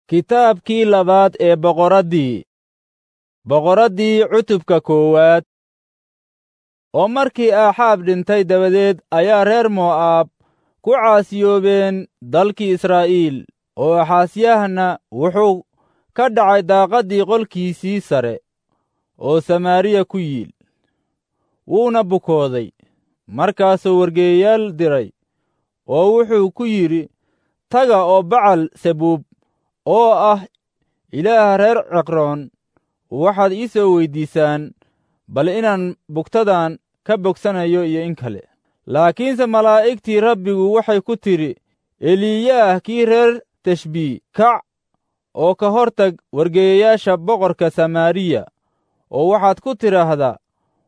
kitaabkii labaad ee boqoraddii boqoraddii cutubka koowaad oo markii aaxaab dhintay dabadeed ayaa reer mo'aab ku caasiyoobeen dalkii israa'iil oo axaasyahna wuxuu ka dhacay daaqaddii qolkiisii sare oo samaariya ku yiil wuuna bukooday markaasuu wargeeyayaal diray oo wuxuu ku yidhi taga oo bacal sabuub oo ah ilaaha reer ciqroon waxaad ii soo weyddiisaan bal inaan bugtadan ka bogsanayo iyo in kale laakiinse malaa'igtii rabbigu waxay ku tidhi eliyaah kii reer teshbii kac oo ka hor tag wargeeyayaasha boqorka samaariya oo waxaad ku tidhaahdaa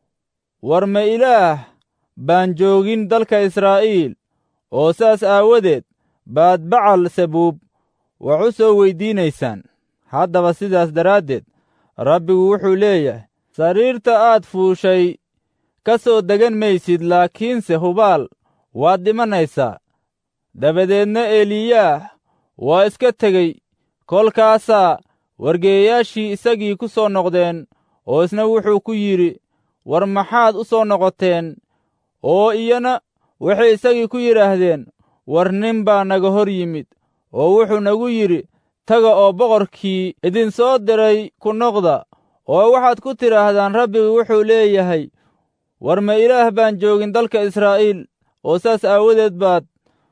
war ma ilaah baan joogin dalka israa'iil oo saas aawadeed baad bacal sabuub wax u soo weyddiinaysaan haddaba sidaas daraaddeed rabbigu wuxuu leeyahay sariirta aad fuushay ka soo degan maysid laakiinse hubaal waad dhimanaysaa dabadeedna eliyaah waa iska tegey kolkaasaa wargeeyayaashii isagii ku soo noqdeen oo isna wuxuu ku yidhi war maxaad u soo noqoteen oo iyana waxay isagii ku yidhaahdeen war nin baa naga hor yimid oo wuxuu nagu yidhi taga oo boqorkii idinsoo diray ku noqda oo waxaad ku tidhaahdaan rabbigu wuxuu leeyahay war ma ilaah baan joogin dalka israa'iil oo saas aawadeed baad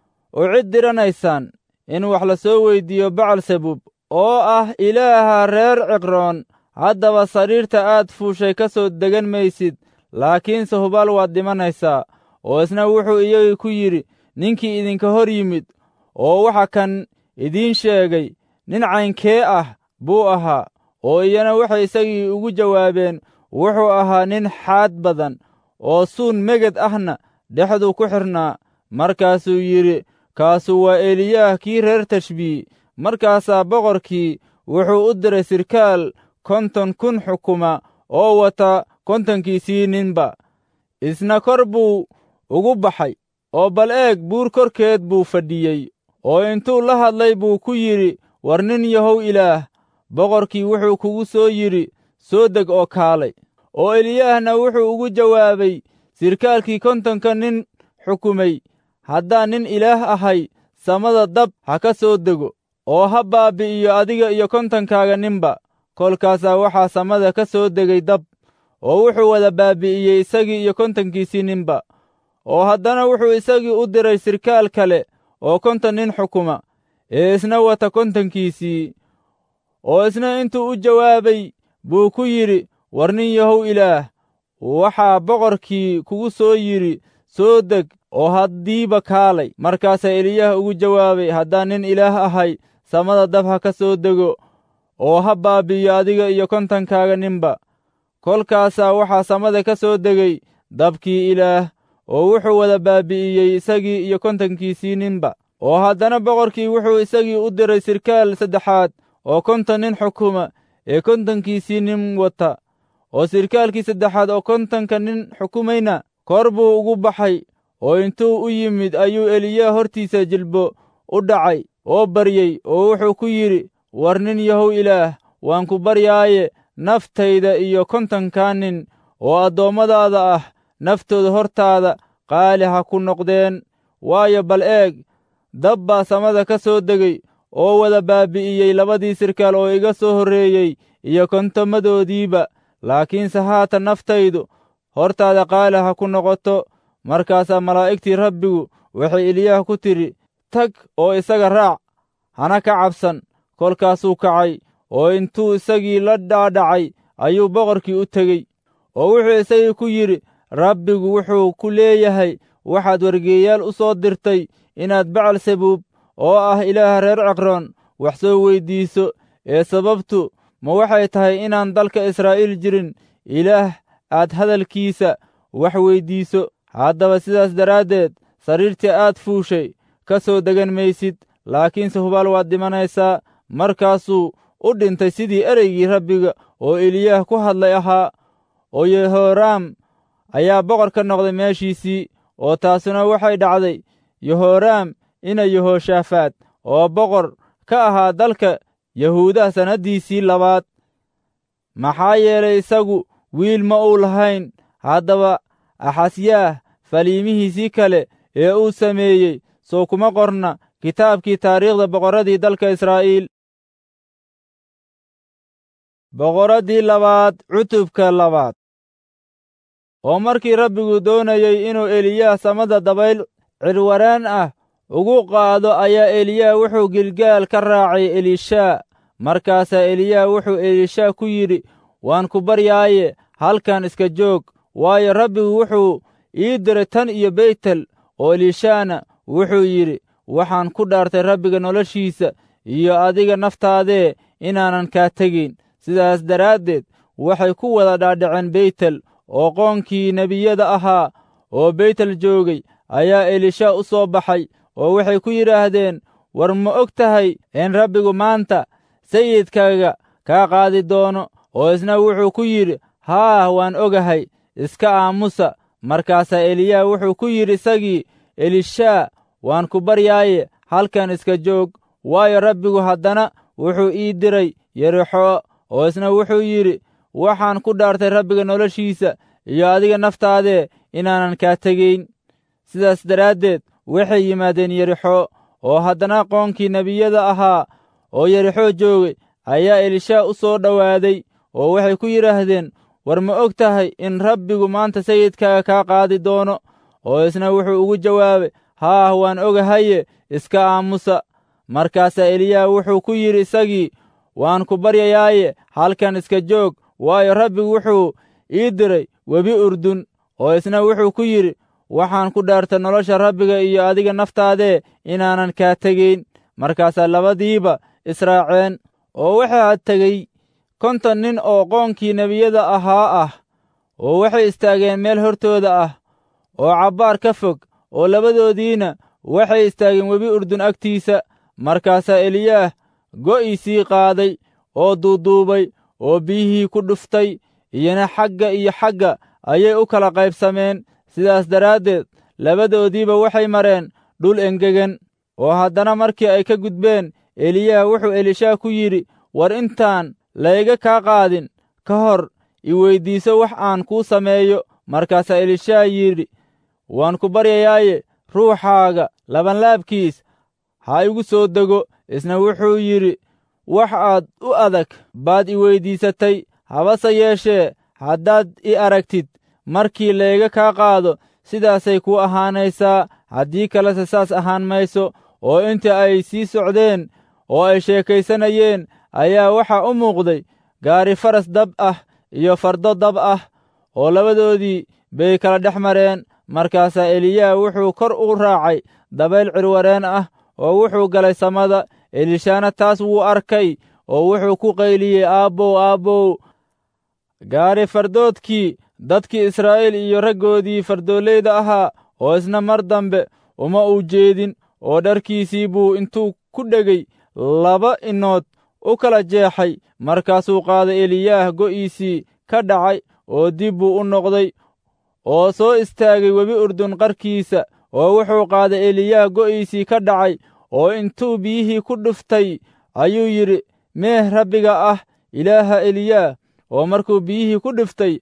u cid diranaysaan in wax la soo weyddiiyo bacal sabuub oo ah ilaaha reer ciqroon haddaba sariirta aad fuushay ka soo degan maysid laakiinse hubaal waad dhimanaysaa oo isna wuxuu iyagii ku yidhi ninkii idinka hor yimid oo waxa kan idiin sheegay nin caynkee ah buu ahaa oo iyana waxay isagii ugu jawaabeen wuxuu ahaa nin xaad badan oo suun meged ahna dhexduu ku xidhnaa markaasuu yidhi kaasu waa eliyaah kii reer tashbii markaasaa boqorkii wuxuu u diray sirkaal konton kun xukuma oo wata kontonkiisii ninba isna kor buu ugu baxay oo bal eeg buur korkeed buu fadhiyey oo intuu la hadlay buu ku yidhi war nin yahow ilaah boqorkii wuxuu kugu soo yidhi soo deg oo kaalay oo eliyaahna wuxuu ugu jawaabay sirkaalkii kontonka nin xukumay haddaan nin ilaah ahay samada dab ha ka soo dego oo ha baabbi'iyo adiga iyo kontonkaaga ninba kolkaasaa waxaa samada ka soo degay dab oo wuxuu wada baabbi'iyey isagii iyo kontonkiisii ninba oo haddana wuxuu isagii u diray sirkaal kale oo konton nin xukuma ee isna wata kontonkiisii oo isna intuu u jawaabay buu ku yidhi war nin yahow ilaah waxaa boqorkii kugu soo yidhi soo deg oo haddiiba kaalay markaasaa eliyaah ugu jawaabay haddaan nin ilaah ahay samada dab ha ka soo dego oo ha baabbi'iyo adiga iyo kontonkaaga ninba kolkaasaa waxaa samada ka soo degay dabkii ilaah oo wuxuu wada baabbi'iyey isagii iyo kontonkiisii ninba oo haddana boqorkii wuxuu isagii u diray sirkaal saddexaad oo konton nin xukuma ee kontonkiisii nin wata oo sirkaalkii saddexaad oo kontonka nin xukumayna kor buu ugu baxay oo intuu u yimid ayuu eliyaah hortiisa jilbo u dhacay oo baryey oo wuxuu ku yidhi war nin yahow ilaah waan ku baryaaye naftayda iyo kontonkaa nin oo addoommadaada ah naftooda hortaada qaali ha ku noqdeen waayo bal eeg dab baa samada ka soo degay oo wada baabbi'iyey labadii sirkaal oo iga soo horreeyey iyo kontomadoodiiba laakiinse haatan naftaydu hortaada qaali ha ku noqoto markaasaa malaa'igtii rabbigu waxay eliyaah ku tidhi tag oo isaga raac hana ka cabsan kolkaasuu kacay oo intuu isagii la dhaadhacay ayuu boqorkii u tegey oo wuxuu isagii ku yidhi rabbigu wuxuu ku leeyahay waxaad wargeeyaal u soo dirtay inaad bacal sabuub oo ah ilaaha reer ciqroon wax soo weyddiiso ee sababtu ma waxay tahay inaan dalka israa'iil jirin ilaah aad hadalkiisa wax weyddiiso haddaba sidaas daraaddeed sariirtii aad fuushay ka soo degan maysid laakiinse hubaal waad dhimanaysaa markaasuu u dhintay sidii ereygii rabbiga oo eliyaah ku hadlay ahaa oo yehoraam ayaa boqor ka noqday meeshiisii oo taasuna waxay dhacday yehoraam ina yehoshaafaad oo boqor ka ahaa dalka yahuudaha sannaddiisii labaad maxaa yeelay isagu wiil ma uu lahayn haddaba axasyaah faliimihiisii kale ee uu sameeyey soo kuma qorna kitaabkii taariikhda boqorradii dalka israa'iil boqorraddii labaad cutubka labaad oo markii rabbigu doonayey inuu eliyaah samada dabayl cirwaraan ah ugu qaado ayaa eliyaah wuxuu gilgaal ka raacay elishaa markaasaa eliyaah wuxuu elishaa ku yidhi waan ku baryaaye halkan iska joog waayo rabbigu wuxuu ii diray tan iyo beytel oo elishaana wuxuu yidhi waxaan ku dhaartay rabbiga noloshiisa iyo adiga naftaadee inaanan kaa tegayn sidaas daraaddeed waxay ku wada dhaadhaceen beytel oo qoonkii nebiyada ahaa oo beytel joogay ayaa elisha u soo baxay oo waxay ku yidhaahdeen war ma og tahay in rabbigu maanta sayidkaaga kaa qaadi doono oo isna wuxuu ku yidhi haah waan ogahay iska aamusa markaasaa eliyaa wuxuu ku yidhi isagii elishaa waan ku baryaaye halkan iska joog waayo rabbigu haddana wuxuu ii diray yerixoo oo isna wuxuu yidhi waxaan ku dhaartay rabbiga noloshiisa iyo adiga naftaadee inaanan kaa tegayn sidaas daraaddeed waxay yimaadeen yerixo oo haddana qoonkii nebiyada ahaa oo yerixoo joogay ayaa elishaa u soo dhowaaday oo waxay ku yidhaahdeen war ma og tahay in rabbigu maanta sayidkaaga kaa qaadi doono oo isna wuxuu ugu jawaabay haah waan ogahaye iska aamusa markaasaa eliyaa wuxuu ku yidhi isagii waan ku baryayaaye halkan iska joog waayo rabbigu wuxuu ii diray webi urdun oo isna wuxuu ku yidhi waxaan ku dhaartay nolosha rabbiga iyo adiga naftaadee inaanan kaa tegayn markaasaa labadiiba israaceen oo waxaa tegey konton nin oo qoonkii nebiyada ahaa ah oo waxay istaageen meel hortooda ah oo cabbaar ka fog oo labadoodiina waxay istaageen webi urdun agtiisa markaasaa eliyaah go'iisii qaaday oo duuduubay oo biyihii ku dhuftay iyona xagga iyo xagga ayay u kala qaybsameen sidaas daraaddeed labadoodiiba waxay mareen dhul engegan oo haddana markii ay ka gudbeen eliyaah wuxuu elishaa ku yidhi war intaan layga kaa qaadin ka hor i weyddiiso wax aan kuu sameeyo markaasaa elishaa yidhi waan ku baryayaaye ruuxaaga labanlaabkiis ha igu soo dego isna wuxuu yidhi wax aad u adag baad i weyddiisatay habase yeeshee haddaad i aragtid markii layga kaa qaado sidaasay kuu ahaanaysaa haddii kalese saas ahaan mayso oo inta ay sii socdeen oo ay sheekaysanayeen ayaa waxaa u muuqday gaari faras dab ah iyo fardo dab ah oo labadoodii bay kala dhex mareen markaasaa eliyaa wuxuu kor u raacay dabayl cirwareen ah oo wuxuu galay samada elishaana taas wuu arkay oo wuxuu ku qayliyey aabbow aabbow gaari fardoodkii dadkii israa'iil iyo raggoodii fardooleyda ahaa oo isna mar dambe uma uu jeedin oo dharkiisii buu intuu ku dhegay laba inood u kala jeexay markaasuu qaaday eliyaah go'iisii ka dhacay oo dib buu u noqday oo soo istaagay webi urdun qarkiisa oo wuxuu qaaday eliyaah go'iisii ka dhacay oo intuu biyihii ku dhuftay ayuu yidhi meeh rabbiga ah ilaaha eliyaah oo markuu biyihii ku dhiftay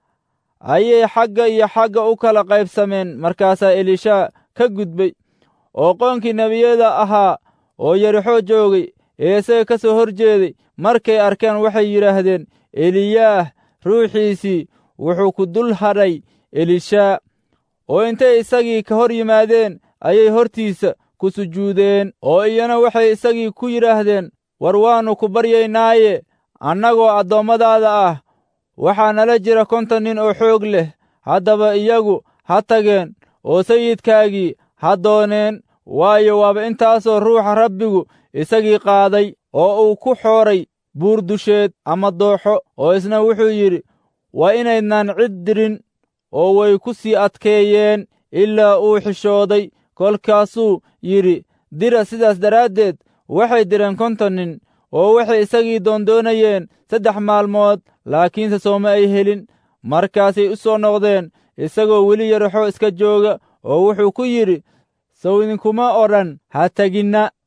ayay xagga iyo xagga u kala qaybsameen markaasaa elishaa ka gudbay oo qoonkii nebiyada ahaa oo yerixoo joogay ee isaga ka soo hor jeeday markay arkeen waxay yidhaahdeen eliyaah ruuxiisii wuxuu ku dul hadhay elishaa oo intay isagii ka hor yimaadeen ayay hortiisa ku sujuudeen oo iyana waxay isagii ku yidhaahdeen war waannu ku baryaynaaye annagoo addoommadaada ah waxaa nala jira konton nin oo xoog leh haddaba iyagu ha tageen oo sayidkaagii ha dooneen waayo waaba intaasoo ruuxa rabbigu isagii qaaday oo uu ku xooray buur dusheed ama dooxo oo isna wuxuu yidhi waa inaydnaan cid dirin oo way ku sii adkeeyeen ilaa uu xishooday kolkaasuu yidhi dira sidaas daraaddeed waxay direen konton nin oo waxay isagii doondoonayeen saddex maalmood laakiinse sooma ay helin markaasay u soo noqdeen isagoo weli yaraxo iska jooga oo wuxuu ku yidhi sow idinkuma odhan ha teginna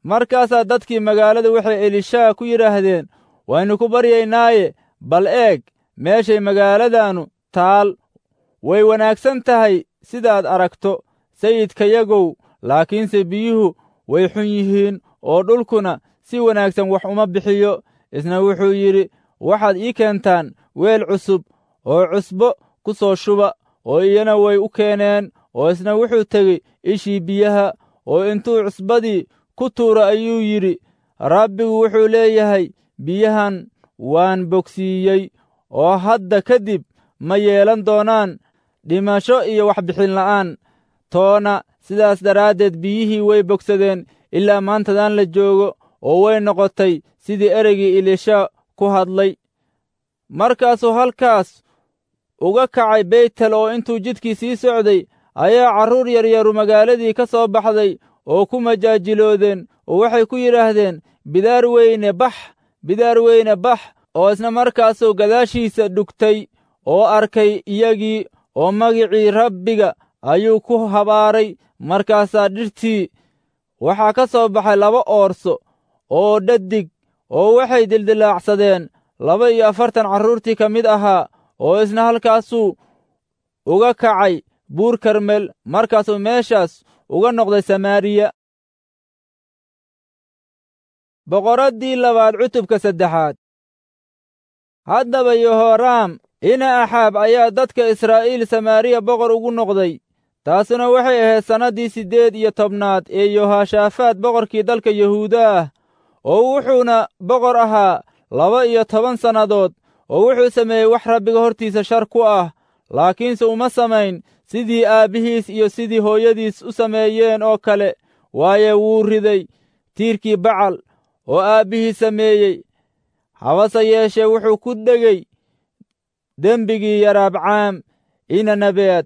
markaasaa dadkii magaalada waxay elishaa ku yidhaahdeen waynu ku baryaynaaye bal eeg meeshay magaaladanu taal way wanaagsan tahay sidaad aragto sayidkayagow laakiinse biyuhu way xun yihiin oo dhulkuna si wanaagsan wax uma bixiyo isna wuxuu yidhi waxaad ii keentaan weel cusub oo cusbo ku soo shuba oo iyana way u keeneen oo isna wuxuu tegey ishii biyaha oo intuu cusbadii ku tuura ayuu yidhi rabbigu wuxuu leeyahay biyahan waan bogsiiyey oo hadda kadib ma yeelan doonaan dhimasho iyo waxbixin la'aan toona sidaas daraaddeed biyihii way bogsadeen ilaa maantadan la joogo oo way noqotay sidii ereygii ilisha ku hadlay markaasuu halkaas uga kacay beytel oo intuu jidkii sii socday ayaa carruur yaryaru magaaladii ka soo baxday oo ku majaajiloodeen oo waxay ku yidhaahdeen bidaar weyne bax bidaar weyne bax oo isna markaasuu gadaashiisa dhugtay oo arkay iyagii oo magicii rabbiga ayuu ku habaaray markaasaa dhirtii waxaa ka soo baxay laba oorso oo dhadig oo waxay dildilaacsadeen laba iyo afartan carruurtii ka mid ahaa oo isna halkaasuu uga kacay buur karmel markaasuu meeshaas uga noqday samaariya boqoraddii labaad cutubka saddexaad haddaba yehoraam ina axaab ayaa dadka israa'iil samaariya boqor ugu noqday taasuna waxay ahayd sannaddii siddeed iyo tobnaad ee yohashaafaad boqorkii dalka yahuuda ah oo wuxuuna boqor ahaa laba iyo toban sannadood oo wuxuu sameeyey wax rabbiga hortiisa shar ku ah laakiinse uma samayn sidii aabbihiis iyo sidii hooyadiis u sameeyeen oo kale waaye wuu riday tiirkii bacal oo aabbihii sameeyey habase yeeshee wuxuu ku dhegey dembigii yaraabcaam ina nabeed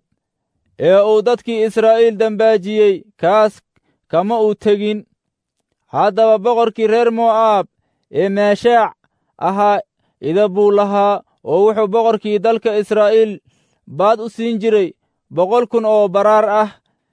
ee uu dadkii israa'iil dembaajiyey kaas kama uu tegin haddaba boqorkii reer mo'aab ee meeshaac ahaa ida buu lahaa oo wuxuu boqorkii dalka israa'iil baad u siin jiray boqol kun oo baraar ah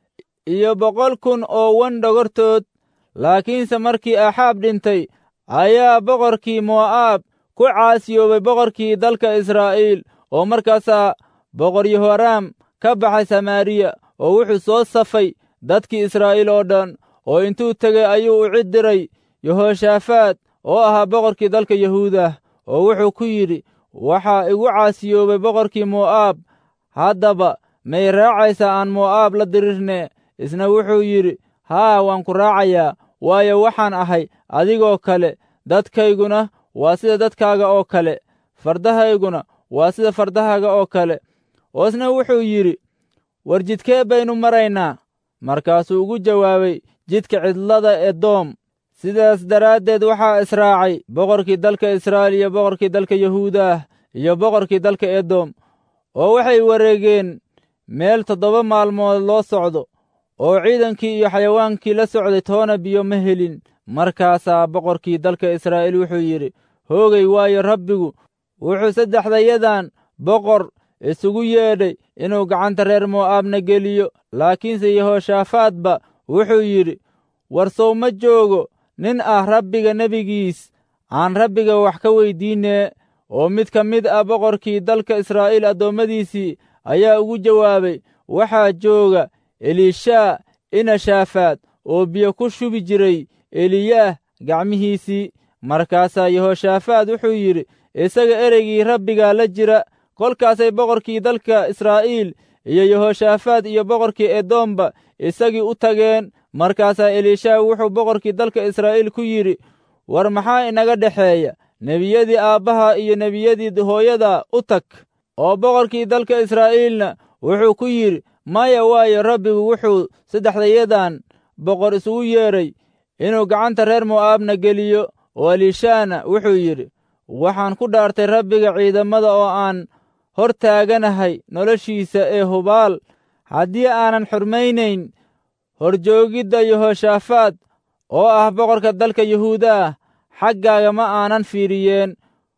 iyo boqol kun oo wan dhogortood laakiinse markii axaab dhintay ayaa boqorkii mo'aab ku caasiyoobay boqorkii dalka israa'iil oo markaasaa boqor yehoraam ka baxay samaariya oo wuxuu soo safay dadkii israa'iil oo dhan oo intuu tegey ayuu u cid diray yehoshaafaad oo ahaa boqorkii dalka yahuudah oo wuxuu ku yidhi waxaa igu caasiyoobay boqorkii mo'aab haddaba may raacaysaa aan mo'aab la dirirne isna wuxuu yidhi haa waan ku raacayaa waayo waxaan ahay adigoo kale dadkayguna waa sida dadkaaga oo kale fardahayguna waa sida fardahaaga oo kale oo isna wuxuu yidhi war jidkee baynu maraynaa markaasuu ugu jawaabay jidka cidlada edoom sidaas daraaddeed waxaa israacay boqorkii dalka israa'iil iyo boqorkii dalka yahuudaah iyo boqorkii dalka edom oo waxay wareegeen meel toddoba maalmood loo socdo oo ciidankii iyo xayawaankii la socday toona biyo ma helin markaasaa boqorkii dalka israa'iil wuxuu yidhi hoogay waayo rabbigu wuxuu saddexdayadan boqor isugu yeedhay inuu gacanta reer mo'aabna geliyo laakiinse yehoshaafaadba wuxuu yidhi war sow ma joogo nin ah rabbiga nebigiis aan rabbiga wax ka weyddiinee oo mid ka mid ah boqorkii dalka israa'iil addoommadiisii ayaa ugu jawaabay waxaa jooga elishaa ina shaafaad oo biyo ku shubi jiray eliyaah gacmihiisii markaasaa yehoshaafaad wuxuu yidhi isaga ereygii rabbigaa la jira kolkaasay boqorkii dalka israa'iil iyo yehoshaafaad iyo boqorkii edoomba isagii u tageen markaasaa elishaa wuxuu boqorkii dalka israa'iil ku yidhi war maxaa inaga dhexeeya nebiyadii aabbaha iyo nebiyadii hooyada u tag oo boqorkii dalka israa'iilna wuxuu ku yidhi maya waayo rabbigu wuxuu saddexdayadan boqor isugu yeedhay inuu gacanta reer mo'aabna geliyo oo elishaana wuxuu yidhi waxaan ku dhaartay rabbiga ciidamada oo aan hor taaganahay noloshiisa ee hubaal haddii aanan xurmaynayn horjoogidda yehoshaafaad oo ah boqorka dalka yahuuda ah xaggaaga ma aanan fiiriyeen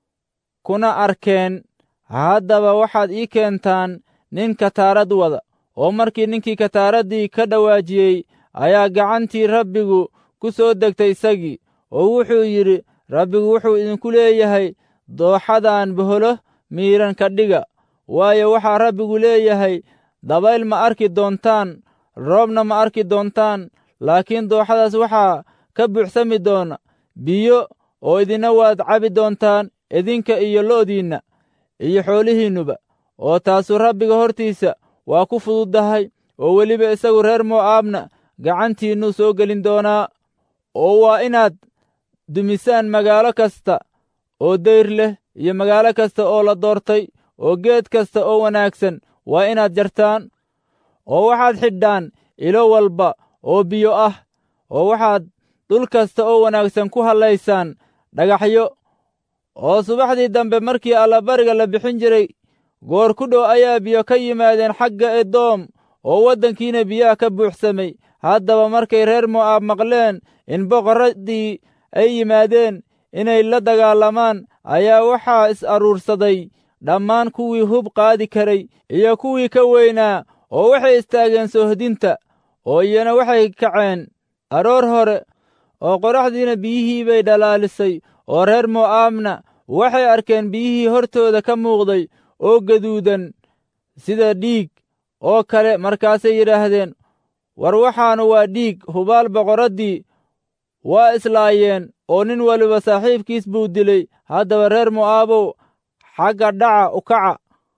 kuna arkeen haddaba waxaad ii keentaan nin kataarad wada oo markii ninkii kataaraddii ka dhawaajiyey ayaa gacantii rabbigu ku ku soo degtay isagii oo wuxuu yidhi rabbigu wuxuu idinku leeyahay dooxadan boholo miiran ka dhiga waayo waxaa rabbigu leeyahay dabayl ma arki doontaan roobna ma arki doontaan laakiin dooxadaas waxaa ka buuxsami doona biyo oo idina waad cabi doontaan idinka iyo lo'diinna iyo xoolihiinnuba oo taasu rabbiga hortiisa waa ku fududdahay oo weliba isagu reer mo'aabna gacantiinnuu soo gelin doonaa oo waa inaad dumisaan magaalo kasta oo dayr leh iyo magaalo kasta oo la doortay oo geed kasta oo wanaagsan waa inaad jartaan oo waxaad xidhaan ilo walba oo biyo ah oo waxaad dhul kasta oo wanaagsan ku hallaysaan dhagaxyo oo subaxdii dambe markii allabariga la bixin jiray goor ku dhow ayaa biyo ka yimaadeen xagga edoom oo waddankiina biyaha ka buuxsamay haddaba markay reer mo'aab maqleen in boqorraddii ay yimaadeen inay la dagaalamaan ayaa waxaa is aruursaday dhammaan kuwii hub qaadi karay iyo kuwii ka weynaa oo waxay istaageen soohdinta oo iyana waxay kaceen aroor hore oo qoraxdiina biyihii bay dhalaalisay oo reer mo'aabna waxay arkeen biyihii hortooda ka muuqday oo gaduudan sida dhiig oo kale markaasay yidhaahdeen war waxaanu waa dhiig hubaal boqorraddii waa islaayeen oo nin waliba saaxiibkiis buu dilay haddaba reer mo'aabow xagga dhaca u kaca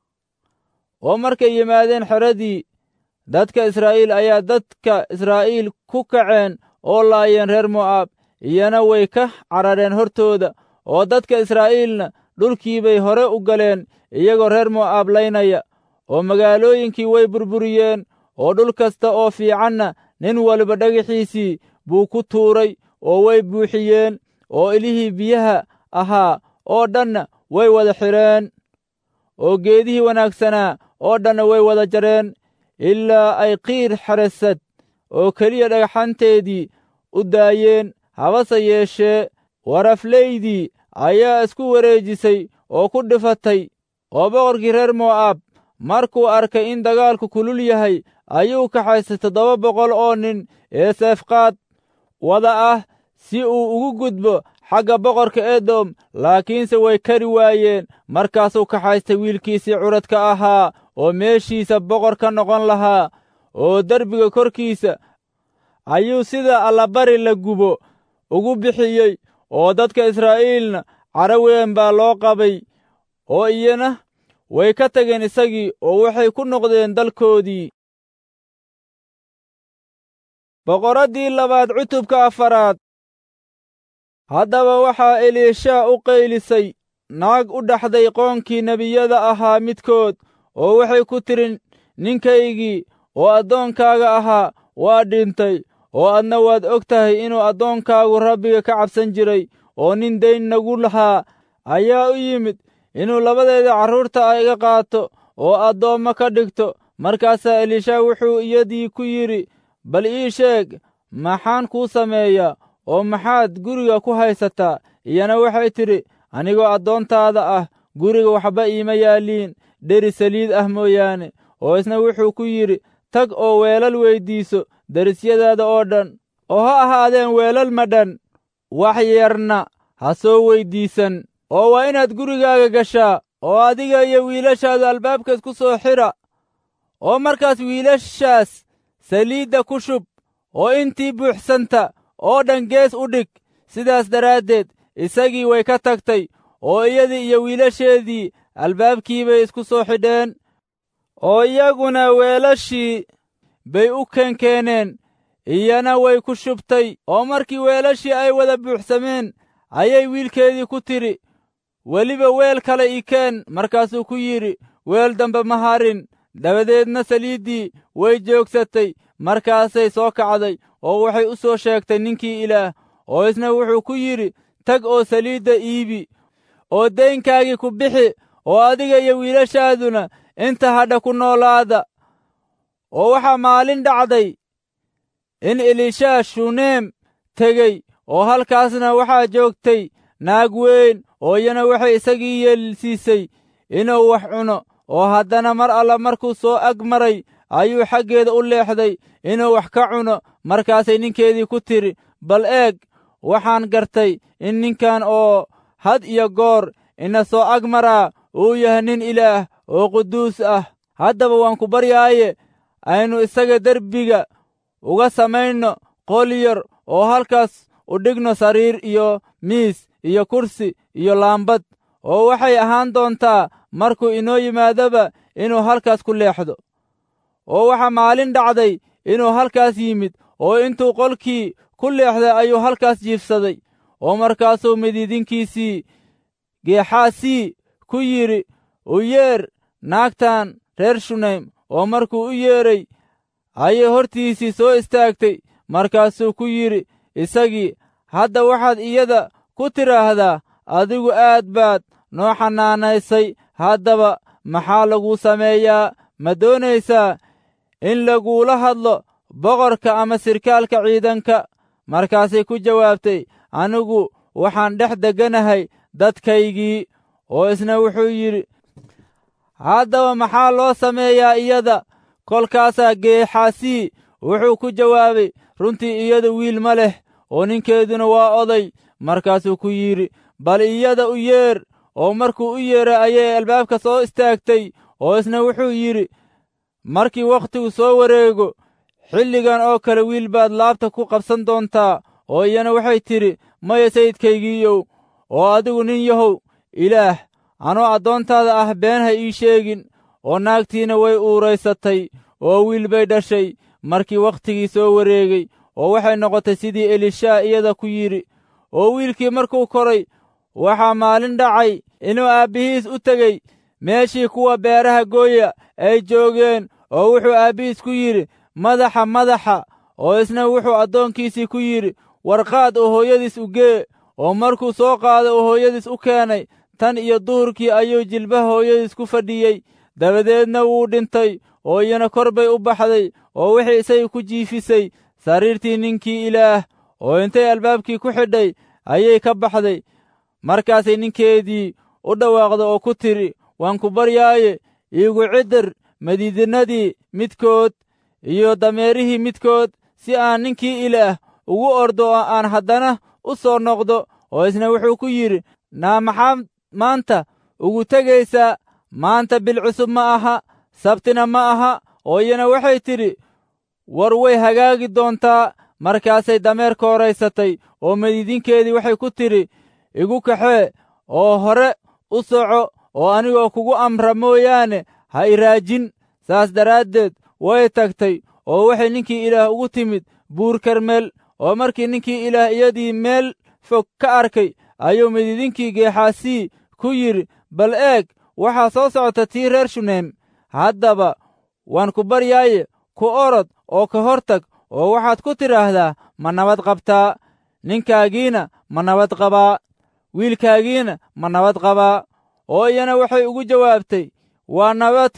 oo markay yimaadeen xeradii dadka israa'iil ayaa dadka israa'iil ku kaceen oo laayeen reer mo'aab iyana way ka carareen hortooda oo dadka israa'iilna dhulkii bay hore u galeen iyagoo reer mo'aab laynaya oo magaalooyinkii way burburiyeen oo dhul kasta oo fiicanna nin waliba dhagaxiisii buu ku tuuray oo way buuxiyeen oo ilihii biyaha ahaa oo dhanna way wada xidheen oo geedihii wanaagsanaa oo dhanna way wada jareen ilaa ay qiir xeresad oo keliya dhagxanteedii u daayeen habase yeeshee waraflaydii ayaa isku wareejisay oo ku dhifatay oo boqorkii reer mo'aab markuu arkay in dagaalku kulul yahay ayuu kaxaystay toddoba boqol oo nin ee seefqaad wada ah si uu ugu gudbo xagga boqorka edom laakiinse way kari waayeen markaasuu kaxaystay wiilkiisii curadka ahaa oo meeshiisa boqor ka noqon lahaa oo derbiga korkiisa ayuu sida allabari la gubo ugu bixiyey oo dadka israa'iilna cara weyn baa loo qabay oo iyana way ka tageen isagii oo waxay ku noqdeen dalkoodii boqoraddii labaad cutubka afaraad haddaba waxaa eliishaa u qaylisay naag u dhaxday qoonkii nebiyada ahaa midkood oo waxay ku tidhi ninkaygii oo addoonkaaga ahaa waa dhintay oo adna waad og tahay inuu addoonkaagu rabbiga ka cabsan jiray oo nin dayn nagu lahaa ayaa u yimid inuu labadeeda carruurta iga qaato oo addoommo ka dhigto markaasaa eliishaa wuxuu iyadii ku yidhi bal ii sheeg maxaan kuu sameeyaa oo maxaad guriga ku haysataa iyana waxay tidhi anigoo addoontaada ah guriga waxba iima yaalliin dheri saliid ah mooyaane oo isna wuxuu ku yidhi tag oo weelal weyddiiso derisyadaada oo dhan oo ha ahaadeen weelal madhan wax yarna ha soo weyddiisan oo waa inaad gurigaaga gashaa oo adiga iyo wiilashaada albaabkaas ku soo xidha oo markaas wiilashaas saliidda ku shub oo intii buuxsanta oo dhan gees u dhig sidaas daraaddeed isagii way ka tagtay oo iyadii iyo wiilasheedii albaabkii bay isku soo xidheen oo iyaguna weelashii bay u keenkeeneen iyana way ku shubtay oo markii weelashii ay wada buuxsameen ayay wiilkeedii ku tidhi weliba weel kale ii keen markaasuu ku yidhi weel dambe ma harin dabadeedna saliiddii way joogsatay markaasay soo kacday oo waxay u soo sheegtay ninkii ilaah oo isna wuxuu ku yidhi tag oo saliidda iibi oo daynkaagii ku bixi oo adiga iyo wiilashaaduna inta hadha ku noolaada oo waxaa maalin dhacday in elishaa shuneem tegey oo halkaasna waxaa joogtay naag weyn oo iyana waxay isagii yeelsiisay inuu wax cuno oo haddana mar alla markuu soo ag maray ayuu xaggeeda u leexday inuu wax ka cuno markaasay ninkeedii ku tidhi bal eeg waxaan gartay in ninkan oo had iyo goor ina soo ag maraa uu yahay nin ilaah oo quduus ah haddaba waan ku baryaaye aynu isaga derbiga uga samayno qol yar oo halkaas u dhigno sariir iyo miis iyo kursi iyo laambad oo waxay ahaan doontaa markuu inoo yimaadaba inuu halkaas ku leexdo oo waxaa maalin dhacday inuu halkaas yimid oo intuu qolkii ku leexday ayuu halkaas jiifsaday oo markaasuu midiidinkiisii geexaasii ku yidhi u yeer naagtan reer shunaym oo markuu u yeedhay ayay hortiisii soo istaagtay markaasuu ku yidhi isagii hadda waxaad iyada ku tidhaahdaa adigu aad baad noo xanaanaysay haddaba maxaa laguu sameeyaa ma doonaysaa in laguula hadlo boqorka ama sirkaalka ciidanka markaasay ku jawaabtay anigu waxaan dhex degganahay dadkaygii oo isna wuxuu yidhi haddaba maxaa loo sameeyaa iyada kolkaasaa geexasii wuxuu ku jawaabay runtii iyada wiil ma leh oo ninkeeduna waa oday markaasuu ku yidhi bal iyada u yeer oo markuu u yeeray ayay albaabka soo istaagtay oo isna wuxuu yidhi markii wakhtigu soo wareego xilligan oo kale wiil baad laabta ku qabsan doontaa oo iyana waxay tidhi maya sayidkaygiiyow oo adigu nin yahow ilaah anoo addoontaada ah been ha ii sheegin oo naagtiina way uuraysatay oo wiil bay dhashay markii wakhtigii soo wareegay oo waxay noqotay sidii elishaa iyada ku yidhi oo wiilkii markuu koray waxaa maalin dhacay inuu aabbihiis u tegey meeshii kuwa beeraha gooya ay joogeen oo wuxuu aabbihiis ku yidhi madaxa madaxa oo isna wuxuu addoonkiisii ku yidhi warqaad oo hooyadiis u gee oo markuu soo qaaday oo hooyadiis u keenay tan iyo duhurkii ayuu jilbaha hooyadiis ku fadhiyey dabadeedna wuu dhintay oo iyana kor bay u baxday oo wixii isagii ku jiifisay sariirtii ninkii ilaah oo intay albaabkii ku xidhay ayay ka baxday markaasay ninkeedii u dhawaaqda oo ku tidhi waan ku baryaaye iigu ciddir madiidinadii midkood iyo dameerihii midkood si aan ninkii ilaah ugu ordo oo aan haddana u soo noqdo oo isna wuxuu ku yidhi naa maxaad maanta ugu tegaysaa maanta bil cusub ma aha sabtina ma aha oo iyana waxay tidhi war way hagaagi doontaa markaasay dameer kooraysatay oo madiidinkeedii waxay ku tidhi igu kaxee oo hore u soco oo anigoo kugu amra mooyaane ha iraajin saas daraaddeed way tagtay oo waxay ninkii ilaah ugu timid buur karmeel oo markii ninkii ilaah iyadii meel fog ka arkay ayuu midiidinkii geexaasii ku yidhi bal eeg waxaa soo socota tii reer shuneem haddaba waan ku baryaaye ku orod oo ka hor tag oo waxaad ku tidhaahdaa ma nabad qabtaa ninkaagiina ma nabad qabaa wiilkaagiina ma nabad qabaa oo iyana waxay ugu jawaabtay waa nabad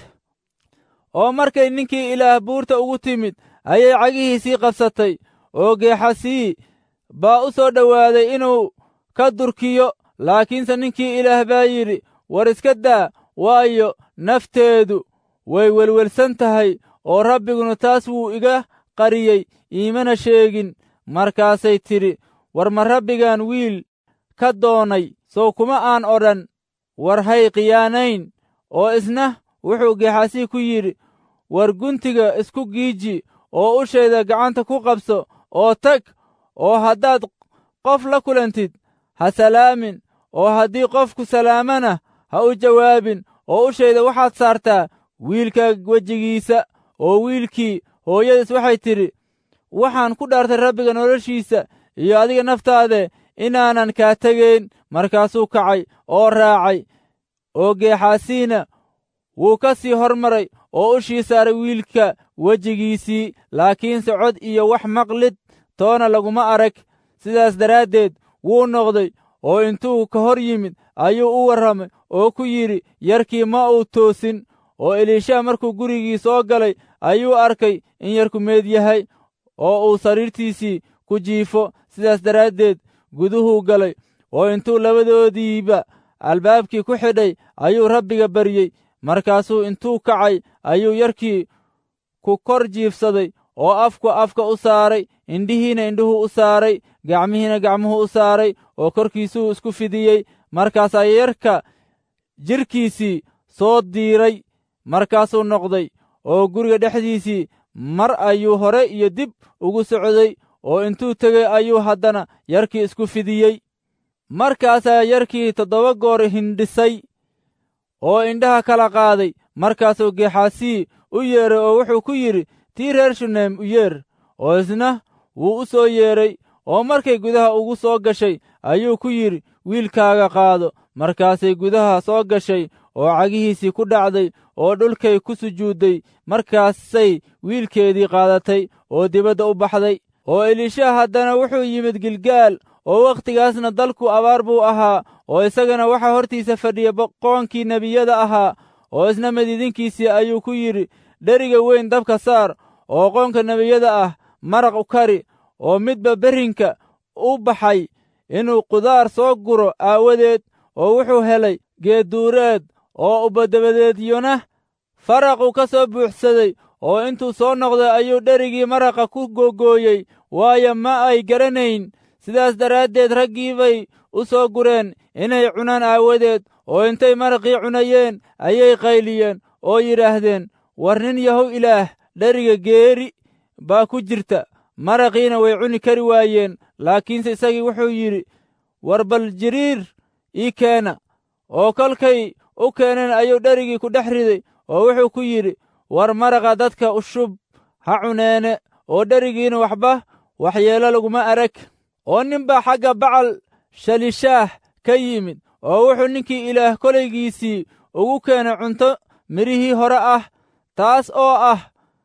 oo markay ninkii ilaah buurta ugu timid ayay cagihiisii qabsatay oo geexasii baa u soo dhowaaday inuu ka durkiyo laakiinse ninkii ilaah baa yidhi war iska daa waayo nafteedu way welwelsan tahay oo rabbiguna taas wuu iga qariyey iimana sheegin markaasay tidhi war ma rabbigan wiil ka doonay sow kuma aan odhan war hay khiyaanayn oo isna wuxuu geexasii ku yidhi war guntiga isku giiji oo ushayda gacanta ku qabso oo tag oo haddaad qof la kulantid ha salaamin oo haddii qofku salaamana ha u jawaabin oo ushayda waxaad saartaa wiilka wejigiisa oo wiilkii hooyadiis waxay tidhi waxaan ku dhaartay rabbiga noloshiisa iyo adiga naftaade inaanan kaa tegayn markaasuu kacay oo raacay oo geexaasiina wuu ka sii hormaray oo ushii saaray wiilka wejigiisii laakiinse cod iyo wax maqlid toona laguma arag sidaas daraaddeed wuu noqday oo intuu ka hor yimid ayuu u warramay oo ku yidhi yarkii ma uu toosin oo eliisha markuu gurigii soo galay ayuu arkay in yarku meed yahay oo uu sariirtiisii ku jiifo sidaas daraaddeed guduhuu galay oo intuu labadoodiiba albaabkii ku xidhay ayuu rabbiga baryey markaasuu intuu kacay ayuu yarkii ku kor jiifsaday oo afku afka u saaray indhihiina indhuhu u saaray gacmihiina gacmuhu u saaray oo korkiisuu isku fidiyey markaasaa yarka jidhkiisii soo diiray markaasuu noqday oo guriga dhexdiisii mar ayuu hore iyo dib ugu socday oo intuu tegey ayuu haddana yarkii isku fidiyey markaasaa yarkii toddoba goor hindhisay oo indhaha kala qaaday markaasuu geexaasii u yeeray oo wuxuu ku yidhi tii reer shuneem u yeer oo isna wuu u soo yeedhay oo markay gudaha ugu soo gashay ayuu ku yidhi wiilkaaga qaado markaasay gudaha soo gashay oo cagihiisii ku dhacday oo dhulkay ku sujuudday markaasay wiilkeedii qaadatay oo dibadda u baxday oo elisha haddana wuxuu yimid gilgaal oo wakhtigaasna dalku abaar buu ahaa oo isagana waxaa hortiisa fadhiya boqoonkii nebiyada ahaa oo isna madiidinkiisii ayuu ku yidhi dheriga weyn dabka saar oo qoonka nebiyada ah maraq u kari oo midba berrinka u baxay inuu qudaar soo guro aawadeed oo wuxuu helay geedduureed oo ubadabadeedyona faraqu ka soo buuxsaday oo intuu soo noqday ayuu dherigii maraqa ku googooyey waayo ma ay garanayn sidaas daraaddeed raggii bay u soo gureen inay cunaan aawadeed oo intay maraqii cunayeen ayay qayliyeen oo yidhaahdeen war nin yahow ilaah dheriga geeri baa ku jirta maraqiina way cuni kari waayeen laakiinse isagii wuxuu yidhi war bal jiriir ii keena oo kolkay u keeneen ayuu dherigii ku dhex riday oo wuxuu ku yidhi war maraqa dadka ushub ha cuneene oo dherigiina waxba waxyeelo laguma arag oo ninbaa xagga bacal shalishaah ka yimid oo wuxuu ninkii ilaah kolaygiisii ugu keenay cunto midhihii hore ah taas oo ah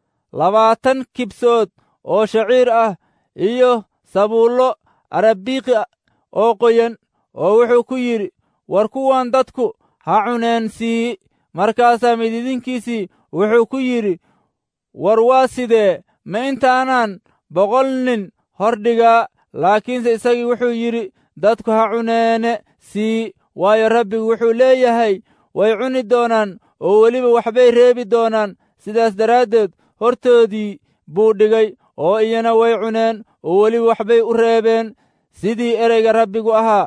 labaatan kibsood oo shaciir ah iyo sabuullo arabiiqi oo qoyan oo wuxuu ku yidhi war kuwan dadku ha cuneen sii markaasaa mididinkiisii wuxuu ku yidhi war waa sidee ma intaanaan boqol nin hordhigaa laakiinse isagii wuxuu yidhi dadku ha cuneene sii waayo rabbigu wuxuu leeyahay way cuni doonaan oo weliba waxbay reebi doonaan sidaas daraaddeed hortoodii buu dhigay oo iyana way cuneen oo weliba waxbay u reebeen sidii ereyga rabbigu ahaa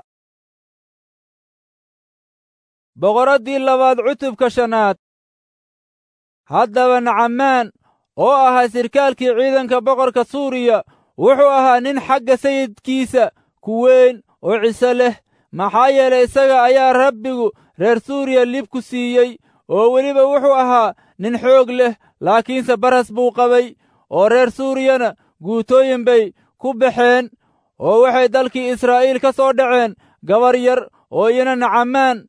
boqoraddii labaad cutubka shanaad haddaba nacamaan oo ahaa sirkaalkii ciidanka boqorka suuriya wuxuu ahaa nin xagga sayidkiisa ku weyn oo ciso leh maxaa yeelay isaga ayaa rabbigu reer suuriya lib ku siiyey oo weliba wuxuu ahaa nin xoog leh laakiinse baras buu qabay oo reer suuriyana guutooyin bay ku baxeen oo waxay dalkii israa'iil ka soo dhaceen gabar yar oo iyana nacamaan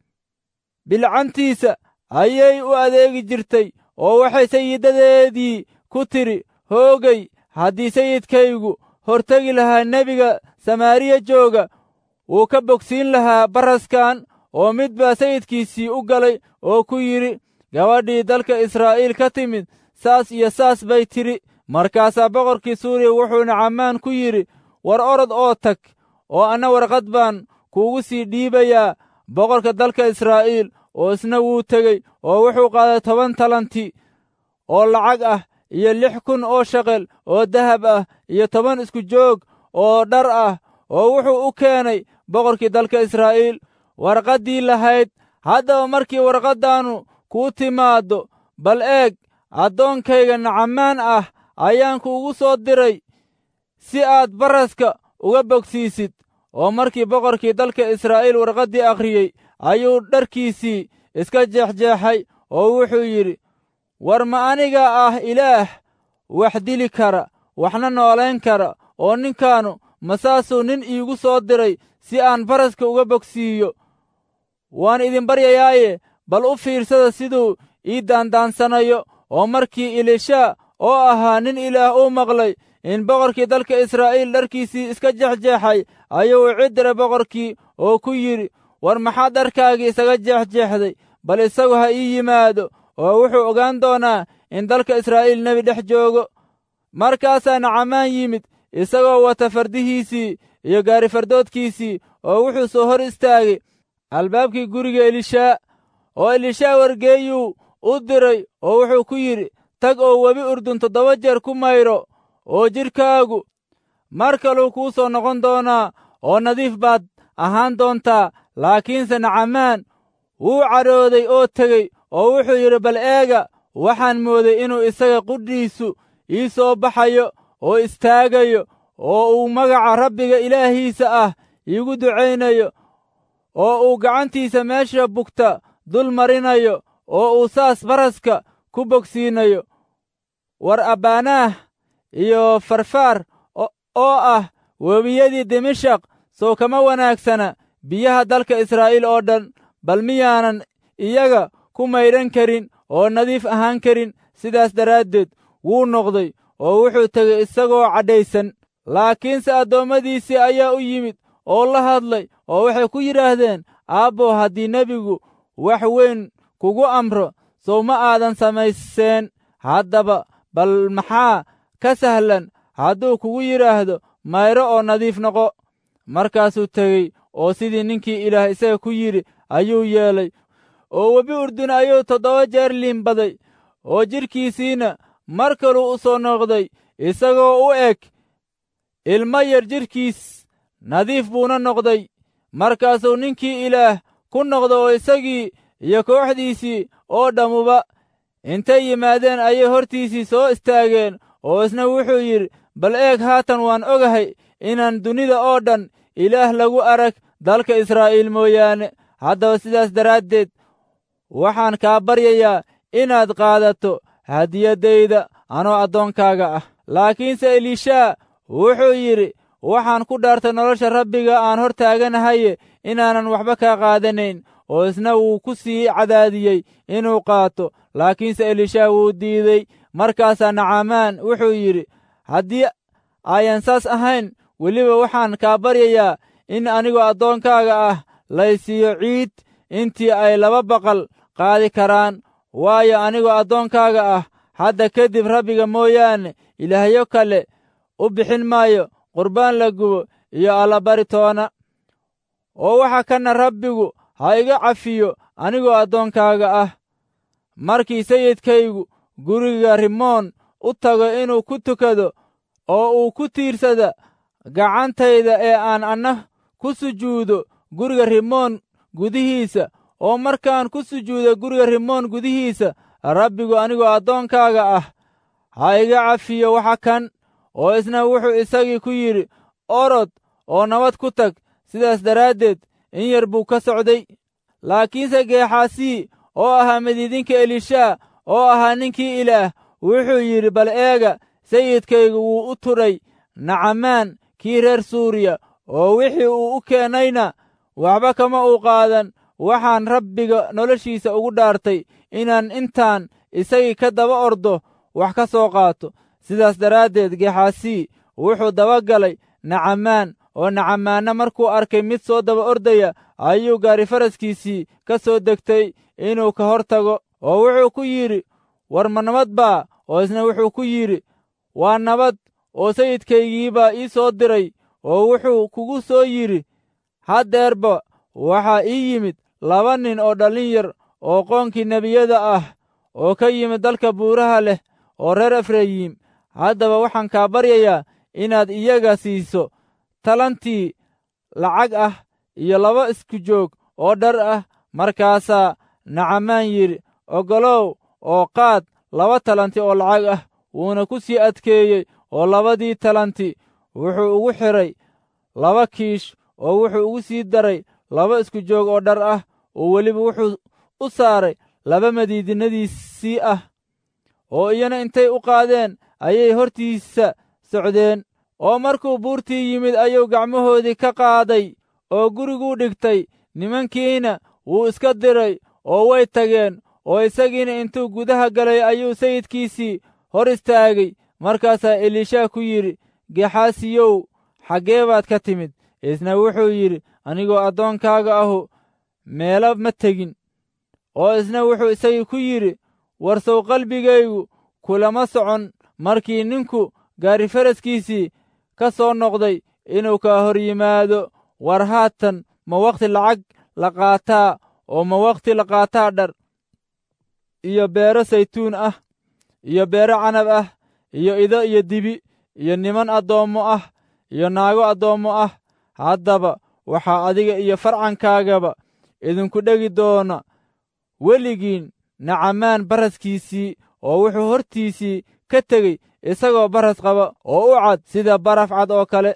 bilcantiisa ayay u adeegi jirtay oo waxay sayidadeedii ku tidhi hoogay haddii sayidkaygu hortegi lahaa nebiga samaariya jooga wuu ka bogsiin lahaa baraskan oo mid baa sayidkiisii u galay oo ku yidhi gabadhii dalka israa'iil ka timid saas iyo saas bay tidhi markaasaa boqorkii suuriya wuxuu nacamaan ku yidhi war orod oo tag oo anna warqad baan kuugu sii dhiibayaa boqorka dalka israa'iil oo isna wuu tegey oo wuxuu qaaday toban talanti oo lacag ah iyo lix kun oo shaqel oo dahab ah iyo toban isku joog oo dhar ah oo wuxuu u keenay boqorkii dalka israa'iil warqaddii lahayd haddaba markii warqaddaannu kuu timaaddo bal eeg addoonkayga nacamaan ah ayaan kuugu soo diray si aad baraska uga bogsiisid oo markii boqorkii dalka israa'iil warqaddii akhriyey ayuu dharkiisii iska jeexjeexay oo wuxuu yidhi war ma aniga ah ilaah wax dili kara waxna noolayn kara oo ninkaannu masaasuu nin iigu soo diray si aan baraska uga bogsiiyo waan idin baryayaaye bal u fiirsada siduu ii daandaansanayo oo markii elisha oo ahaa nin ilaah uu maqlay in boqorkii dalka israa'iil dharkiisii iska jexjeexay ayuu u ciddira boqorkii oo ku yidhi war maxaad dharkaagii isaga jeexjeexday bal isagu ha ii yimaado oo wuxuu ogaan doonaa in dalka israa'iil nebi dhex joogo markaasaa nacamaan yimid isagoo wata fardihiisii iyo gaarifardoodkiisii oo wuxuu soo hor istaagay albaabkii guriga elishaa oo elishaa wargeeyuu u diray oo wuxuu ku yidhi tag oo webi urdun toddoba jeer ku mayro oo jidhkaagu mar kaluu kuu soo noqon doonaa oo nadiif baad ahaan doontaa laakiinse nacamaan wuu cadhooday oo tegey oo wuxuu yidhi bal eega waxaan mooday inuu isaga qudhiisu ii soo baxayo oo istaagayo oo uu magaca rabbiga ilaahiisa ah iigu ducaynayo oo uu gacantiisa meesha bugta dul marinayo oo uu saas baraska ku bogsiinayo war abbaanaah iyo farfaar oo ah webiyadii dimashaq sow kama wanaagsana biyaha dalka israa'iil oo dhan bal miyaanan iyaga ku maydhan karin oo nadiif ahaan karin sidaas daraaddeed wuu noqday oo wuxuu tegey isagoo cadhaysan laakiinse addoommadiisii ayaa u yimid oo la hadlay oo waxay ku yidhaahdeen aabbow haddii nebigu wax weyn kugu amro sow ma aadan samayseen haddaba bal maxaa ka sahlan hadduu kugu yidhaahdo mayro oo nadiif noqo markaasuu tegey oo sidii ninkii ilaah isaga ku yidhi ayuu yeelay oo webi urdun ayuu toddoba jeer liimbaday oo jidhkiisiina mar kaluu u soo noqday isagoo u eg ilmo yar jidhkiis nadiif buuna noqday markaasuu ninkii ilaah ku noqda oo isagii iyo kooxdiisii oo dhammuba intay yimaadeen ayay hortiisii soo istaageen oo isna wuxuu yidhi bal eeg haatan waan ogahay inaan dunida oo dhan ilaah lagu arag dalka israa'iil mooyaane haddaba sidaas daraaddeed waxaan kaa baryayaa inaad qaadato hadiyaddayda anoo addoonkaaga ah laakiinse elishaa wuxuu yidhi waxaan ku dhaartay nolosha rabbiga aan hor taaganahaye inaanan waxba kaa qaadanayn oo isna wuu ku sii cadaadiyey inuu qaato laakiinse elishaa wuu diidey markaasaa nacamaan wuxuu yidhi haddii ayan saas ahayn weliba waxaan kaa baryayaa in anigoo addoonkaaga ah laysiiyo ciid intii ay laba baqal qaadi karaan waayo anigoo addoonkaaga ah hadda kadib rabbiga mooyaane ilaahyo kale u bixin maayo qurbaan la gubo iyo allabari toona oo waxa kana rabbigu ha iga cafiyo anigoo addoonkaaga ah markii sayidkaygu guriga rimoon u tago inuu ku tukado oo uu ku tiirsada gacantayda ee aan anna ku sujuudo guriga rimoon gudihiisa oo markaan ku sujuudo guriga rimoon gudihiisa rabbigu anigoo addoonkaaga ah ha iga cafiyo waxa kan oo isna wuxuu isagii ku yidhi orod oo nabad ku tag sidaas daraaddeed in yar buu ka socday laakiinse geexaasii oo ahaa midiidinka elishaa oo ahaa ninkii ilaah wuxuu yidhi bal eega sayidkaygu wuu u tudhay nacamaan kii reer suuriya oo wixii uu u keennayna waxba kama uu qaadan waxaan rabbiga noloshiisa ugu dhaartay inaan intaan isagii ka daba ordo wax ka soo qaato sidaas daraaddeed geexaasii wuxuu dabagalay nacamaan oo nacamaanna markuu arkay mid soo daba ordaya ayuu gaari faraskiisii ka soo degtay inuu ka hor tago oo wuxuu ku yidhi war ma nabad baa oo isna wuxuu ku yidhi waa nabad oo sayidkaygiibaa ii soo diray oo wuxuu kugu soo yidhi haddeerba waxaa ii yimid laba nin oo dhallin yar oo qoonkii nebiyada ah oo ka yimid dalka buuraha leh oo reer efrayim haddaba waxaan kaa baryayaa inaad iyaga siiso talantii lacag ah iyo laba isku joog oo dhar ah markaasaa nacamaan yidhi oggolow oo qaad laba talanti oo lacag ah wuuna ku sii adkeeyey oo labadii talanti wuxuu ugu xidhay laba kiish oo wuxuu ugu sii daray laba isku joog oo dhar ah oo weliba wuxuu u saaray laba madiidinadiisii ah oo iyana intay u qaadeen ayay hortiisa socdeen oo markuu buurtii yimid ayuu gacmahoodii ka qaaday oo guriguu dhigtay nimankiina wuu iska diray oo way tageen oo isagiina intuu gudaha galay ayuu sayidkiisii hor istaagay markaasaa elishaa ku yidhi gexaasiyow xaggee baad ka timid isna wuxuu yidhi anigoo addoonkaaga ahu meelo ma tegin oo isna wuxuu isagii ku yidhi warsow qalbigaygu kulama socon markii ninku gaari faraskiisii ka soo noqday inuu kaa hor yimaado war haatan ma wakhti lacag la qaataa oo ma wakhti la qaataa dhar iyo beero saytuun ah iyo beero canab ah iyo ido iyo dibi iyo niman addoommo ah iyo naago addoommo ah haddaba waxaa adiga iyo farcankaagaba idinku dhegi doona weligiin nacamaan baraskiisii oo wuxuu hortiisii ka tegey isagoo baras qaba oo u cad sida baraf cad oo kale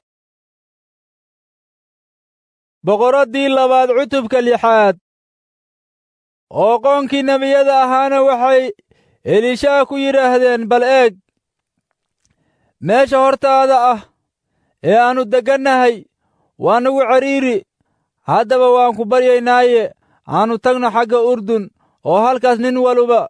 boqoraddii labaad cutubka lixaad oo qoonkii nebiyada ahaana waxay elishaa ku yidhaahdeen bal eeg meesha hortaada ah ee aannu deggannahay waa nagu cidhiiri haddaba waan ku baryaynaaye aannu tagno xagga urdun oo halkaas nin waluba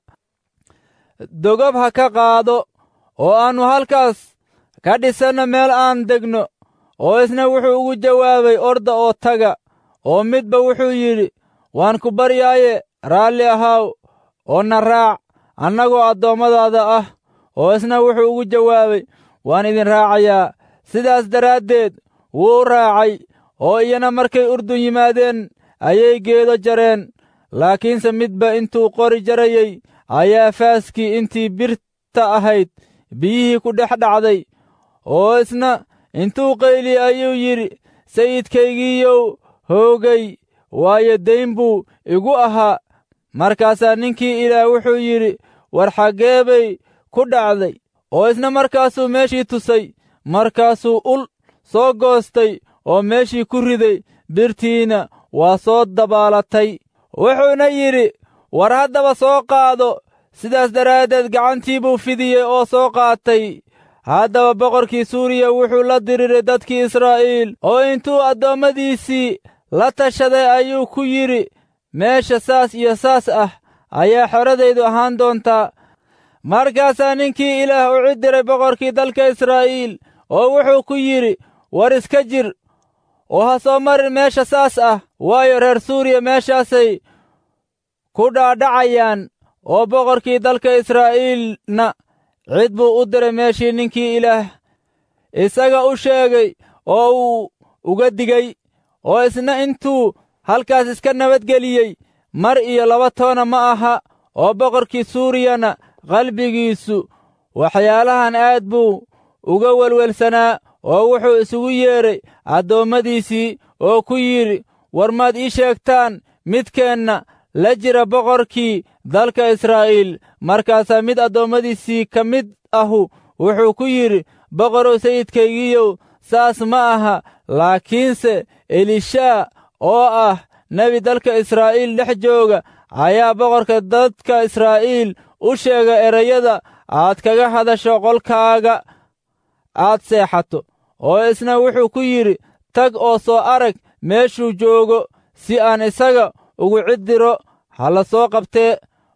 dogob ha ka qaado oo aannu halkaas ka dhisanno meel aan degno oo isna wuxuu ugu jawaabay orda oo taga oo midba wuxuu yidhi waan ku baryaaye raalli ahaaw oo na raac annagoo addoommadaada ah oo isna wuxuu ugu jawaabay waan idin raacayaa sidaas daraaddeed wuu raacay oo iyana markay urdun yimaadeen ayay geedo jareen laakiinse midba intuu qori jarayey ayaa faaskii intii birta ahayd biyihii ku dhex dhacday oo isna intuu qayli ayuu yidhi sayidkaygiiyow hoogay waayo dayn buu igu ahaa markaasaa ninkii ilaah wuxuu yidhi war xaggee bay ku dhacday oo isna markaasuu meeshii tusay markaasuu ul soo goostay oo meeshii ku riday birtiina waa soo dabaalatay wuxuuna yidhi war haddaba soo qaado sidaas daraaddeed gacantii buu fidiyey oo soo qaatay haddaba boqorkii suuriya wuxuu la diriiray dadkii israa'iil oo intuu addoommadiisii la tashaday ayuu ku yidhi meesha saas iyo saas ah ayaa xoradaydu ahaan doontaa markaasaa ninkii ilaah u cidiray boqorkii dalka israa'iil oo wuxuu ku yidhi war iska jir oo ha soo marin meesha saas ah waayo reer suuriya meeshaasay ku dhaadhacayaan oo boqorkii dalka israa'iilna cid buu u diray meeshii ninkii ilaah isaga u sheegay oo uu uga digay oo isna intuu halkaas iska nabadgeliyey mar iyo laba toona ma aha oo boqorkii suuriyana qalbigiisu waxyaalahan aad buu uga welwelsanaa oo wuxuu isugu yeedhay addoommadiisii oo ku yidhi war maad ii sheegtaan midkeenna la jira boqorkii dalka israa'iil markaasaa mid addoommadiisii ka mid ahu wuxuu ku yidhi boqorow sayidkaygiiyow saas ma aha laakiinse elishaa oo ah nebi dalka israa'iil dhex jooga ayaa boqorka dadka israa'iil u sheega erayada aad kaga hadasho qolkaaga aad seexato oo isna wuxuu ku yidhi tag oo soo arag meeshuu joogo si aan isaga ugu ciddiro ha la soo qabtee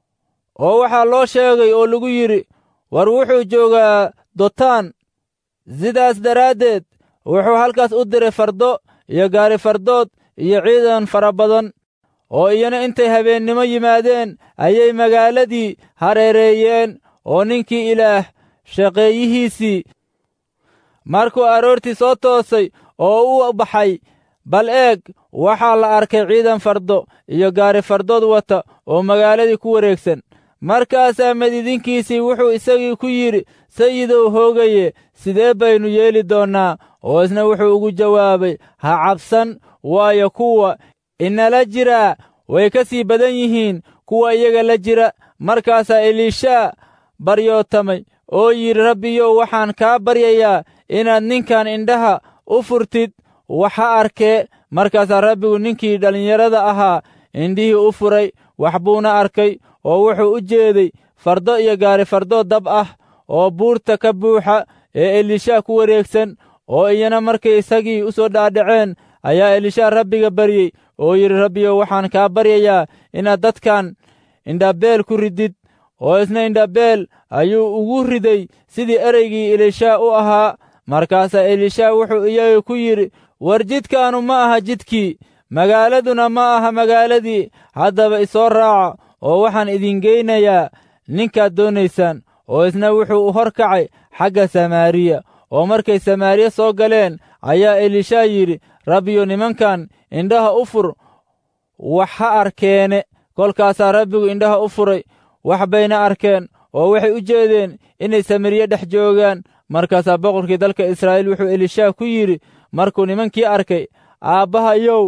oo waxaa loo sheegay oo lagu yidhi war wuxuu joogaa dotaan sidaas daraaddeed wuxuu halkaas u diray fardo iyo gaari fardood iyo ciidan fara badan oo iyana intay habeennimo yimaadeen ayay magaaladii hareereeyeen oo ninkii ilaah shaqeeyihiisii markuu aroortii soo toosay oo u baxay bal eeg waxaa la arkay ciidan fardo iyo gaari fardood wata oo magaaladii ku wareegsan markaasaa madidinkiisii wuxuu isagii ku yidhi sayidow hoogaye sidee baynu yeeli doonnaa oo isna wuxuu ugu jawaabay ha cabsan waayo kuwa inala jiraa way ka sii badan yihiin kuwa iyaga la jira markaasaa eliishaa baryootamay oo yidhi rabbiyow waxaan kaa baryayaa inaad ninkan indhaha u furtid waxa arkee markaasaa rabbigu ninkii dhallinyarada ahaa indhihii u furay wax buuna arkay oo wuxuu u jeeday fardo iyo gaari fardood dab ah oo buurta ka buuxa ee elishaa ku wareegsan oo iyana markay isagii u soo dhaadhaceen ayaa elishaa rabbiga baryey oo yidhi rabbiyow waxaan kaa baryayaa inaad dadkan indhabeel ku ridid oo isna indhabeel ayuu ugu riday sidii ereygii elishaa u ahaa markaasaa elishaa wuxuu iyaga ku yidhi war jidkaanu ma aha jidkii magaaladuna ma aha magaaladii haddaba isoo raaca oo waxaan idin geynayaa ninkaad doonaysaan oo isna wuxuu u hor kacay xagga samaariya oo markay samaariya soo galeen ayaa elishaa yidhi rabbiyo nimankan indhaha u fur wax ha arkeene kolkaasaa rabbigu indhaha u furay wax bayna arkeen oo waxay u jeedeen inay samariye dhex joogaan markaasaa boqorkii dalka israa'iil wuxuu elishaa ku yidhi markuu nimankii arkay aabbahayow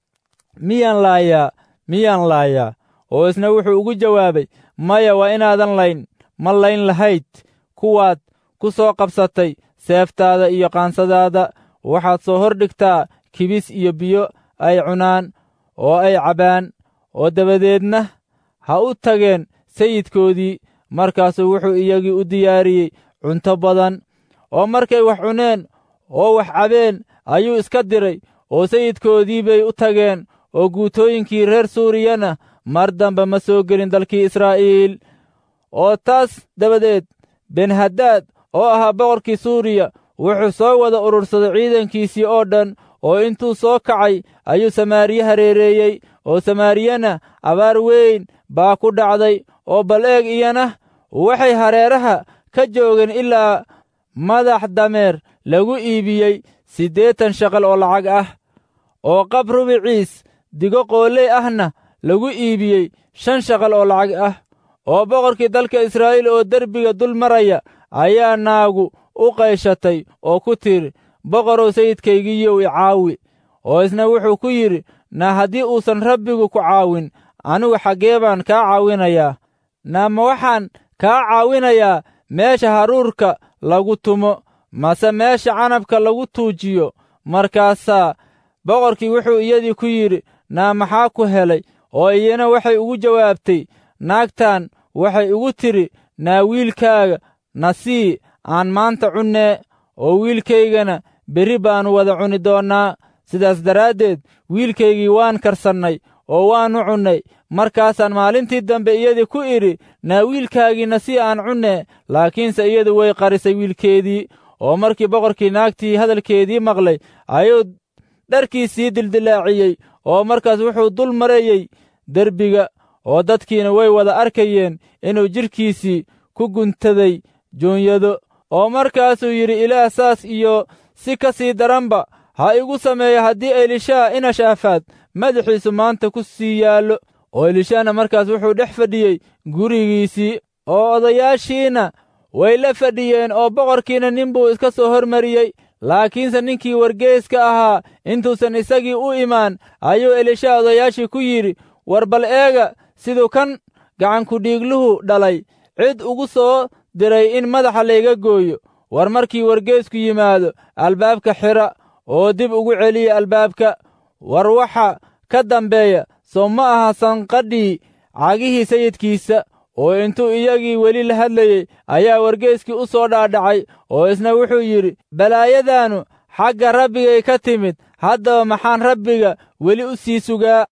miyaan laayaa miyaan laayaa oo isna wuxuu ugu jawaabay maya waa inaadan layn ma layn lahayd kuwaad ku soo qabsatay seeftaada iyo qaansadaada waxaad soo hor dhigtaa kibis iyo biyo ay cunaan oo ay cabbaan oo dabadeedna ha u tageen sayidkoodii markaasuu wuxuu iyagii u diyaariyey cunto badan oo markay wax cuneen oo wax cabeen ayuu iska diray oo sayidkoodii bay u tageen oo guutooyinkii reer suuriyana mar dambe ma soo gelin dalkii israa'iil oo taas dabadeed benhadaad oo ahaa boqorkii suuriya wuxuu soo wada urursaday ciidankiisii oo dhan oo intuu soo kacay ayuu samaariye hareereeyey oo samaariyana abaar weyn baa ku dhacday oo bal eeg iyana waxay hareeraha ka joogeen ilaa madax dameer lagu iibiyey siddeetan shaqal oo lacag ah oo qab rubiciis digo qooley ahna lagu iibiyey shan shaqal oo lacag ah oo boqorkii dalka israa'iil oo derbiga dul maraya ayaa naagu u qayshatay oo ku tidhi boqorow sayidkaygiiyow i caawi oo isna wuxuu ku yidhi na haddii uusan rabbigu ku caawin anigu xaggee baan kaa caawinayaa na ma waxaan kaa caawinayaa meesha haruurka lagu tumo mase meesha canabka lagu tuujiyo markaasaa boqorkii wuxuu iyadii ku yidhi naa maxaa ku helay oo iyana waxay ugu jawaabtay naagtan waxay igu tidhi naa wiilkaaga na sii aan maanta cunnee oo wiilkaygana berri baannu wada cuni doonnaa sidaas daraaddeed wiilkaygii waan karsannay oo waannu cunnay markaasaan maalintii dambe iyadii ku idhi naa wiilkaagiina si aan cunnee laakiinse iyadu way qarisay wiilkeedii oo markii boqorkii naagtii hadalkeedii maqlay ayuu dharkiisii dildilaaciyey oo markaas wuxuu dul marayey derbiga oo dadkiina way wada arkayeen inuu jidhkiisii ku guntaday joonyado oo markaasuu yidhi ilaah saas iyo si ka sii daranba ha igu sameeya haddii elishaa inashaafaad madaxiisu maanta ku sii yaallo oo elishaana markaas wuxuu dhex fadhiyey gurigiisii oo odayaashiina way la fadhiyeen oo boqorkiina nin buu iska soo hormariyey laakiinse ninkii wargeeska ahaa intuusan isagii u imaan ayuu elishaa odayaashii ku yidhi war bal eega siduu kan gacankudhiigluhu dhalay cid ugu soo diray in madaxa layga gooyo war markii wargeesku yimaado albaabka xidha oo dib ugu celiya albaabka war waxa ka dambeeya soo ma aha sanqadhii cagihii sayidkiisa oo intuu iyagii weli la hadlayey ayaa wargeeskii u soo dhaadhacay oo isna wuxuu yidhi balaayadaannu xagga rabbigay ka timid haddaba maxaan rabbiga weli u sii sugaa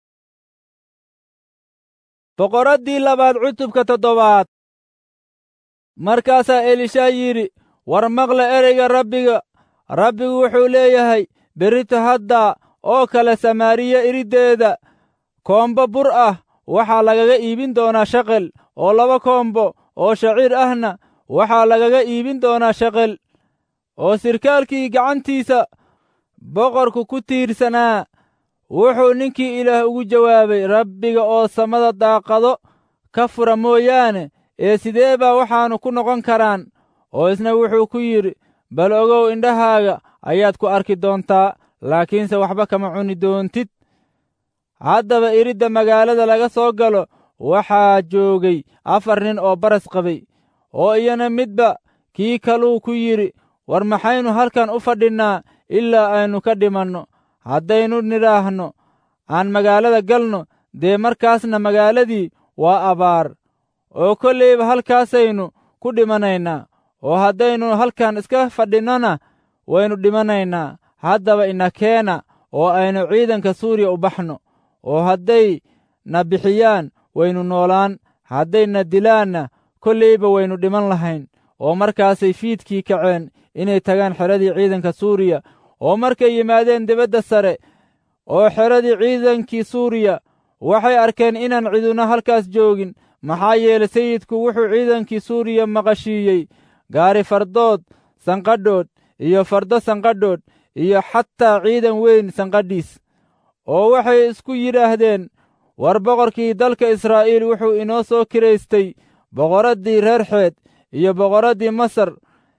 boqoraddii labaad cutubka toddobaad markaasaa elishaa yidhi war maqla ereyga rabbiga rabbigu wuxuu leeyahay berrito haddaa oo kale samaariya iriddeeda koombo bur ah waxaa lagaga iibin doonaa shaqel oo laba koombo oo shaciir ahna waxaa lagaga iibin doonaa shaqel oo sirkaalkii gacantiisa boqorku ku tiirsanaa wuxuu ninkii ilaah ugu jawaabay rabbiga oo samada daaqado ka fura mooyaane ee sidee baa waxaannu ku noqon karaan oo isna wuxuu ku yidhi bal ogow indhahaaga ayaad ku arki doontaa laakiinse waxba kama cuni doontid haddaba iridda magaalada laga soo galo waxaa joogay afar nin oo baras qabay oo iyana midba kii kaluu ku yidhi war maxaynu halkan u fadhinnaa ilaa aynu ka dhimanno haddaynu nidhaahno aan magaalada galno dee markaasna magaaladii waa abaar oo kollayba halkaasaynu ku dhimanaynaa oo haddaynu halkan iska fadhinnona waynu dhimanaynaa haddaba ina keena oo aynu ciidanka suuriya u baxno oo hadday na bixiyaan waynu noolaan hadday na dilaanna kollayba waynu dhiman lahayn oo markaasay fiidkii kaceen inay tagaan xeradii ciidanka suuriya oo markay yimaadeen dibadda sare oo xeradii ciidankii suuriya waxay arkeen inaan ciduna halkaas joogin maxaa yeelay sayidku wuxuu ciidankii suuriya maqashiiyey gaari fardood sanqadhoodh iyo fardo sanqadhoodh iyo xataa ciidan weyn sanqadhiis oo waxay isku yidhaahdeen war boqorkii dalka israa'iil wuxuu inoo soo kiraystay boqoraddii reer xeed iyo boqoraddii masar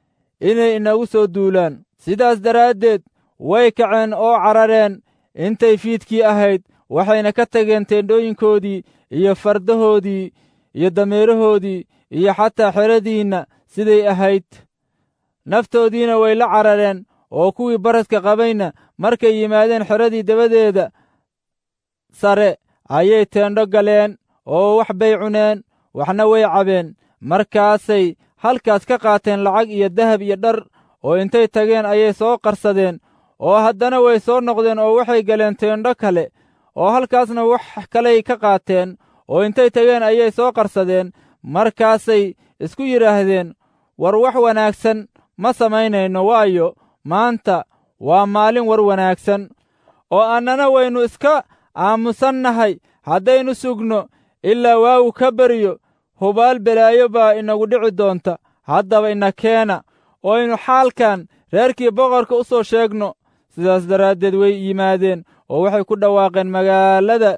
inay inagu soo duulaan sidaas daraaddeed way kaceen oo carareen intay fiidkii ahayd waxayna ka tageen teendhooyinkoodii iyo fardahoodii iyo dameerahoodii iyo xataa xeradiinna siday ahayd naftoodiina way la carareen oo kuwii baraska qabayna markay yimaadeen xeradii dabadeeda sare ayay teendho galeen oo wax bay cuneen waxna way cabeen markaasay halkaas ka qaateen lacag iyo dahab iyo dhar oo intay tageen ayay soo qarsadeen oo haddana way soo noqdeen oo waxay galeen teendho kale oo halkaasna wax kaley ka qaateen oo intay tageen ayay soo qarsadeen markaasay isku yidhaahdeen war wax wanaagsan ma samaynayno waayo maanta waa maalin war wanaagsan oo annana waynu iska aamusannahay haddaynu sugno ilaa waagu ka beriyo hubaal belaayo baa inagu dhici doonta haddaba ina keena oo aynu xaalkan reerkii boqorka u soo sheegno sidaas daraaddeed way yimaadeen oo waxay ku dhawaaqeen magaalada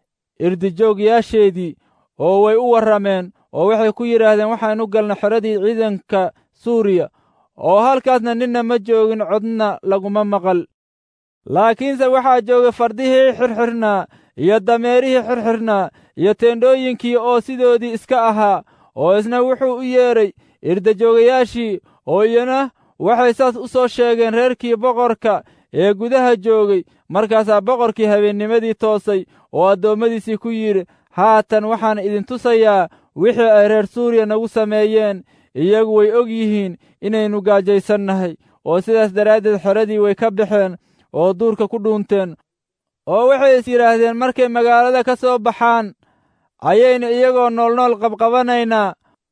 irdijoogyaasheedii oo way u warrameen oo waxay ku yidhaahdeen waxaanu galna xeradii ciidanka suuriya oo halkaasna ninna ma joogin codna laguma maqal laakiinse waxaa joogay fardihii xirxirnaa iyo dameerihii xirxirnaa iyo teendhooyinkii oo sidoodii iska ahaa oo isna wuxuu u yeedhay irdajoogayaashii oo iyana waxay saas u soo sheegeen reerkii boqorka ee gudaha joogay markaasaa boqorkii habeennimadii toosay oo addoommadiisii ku yidhi haatan waxaan idin tusayaa wixii ay reer suuriya nagu sameeyeen iyagu way og yihiin inaynu gaajaysannahay oo sidaas daraaddeed xeradii way ka baxeen oo duurka ku dhuunteen oo waxay is yidhaahdeen markay magaalada ka soo baxaan ayaynu iyagoo noolnool qabqabanaynaa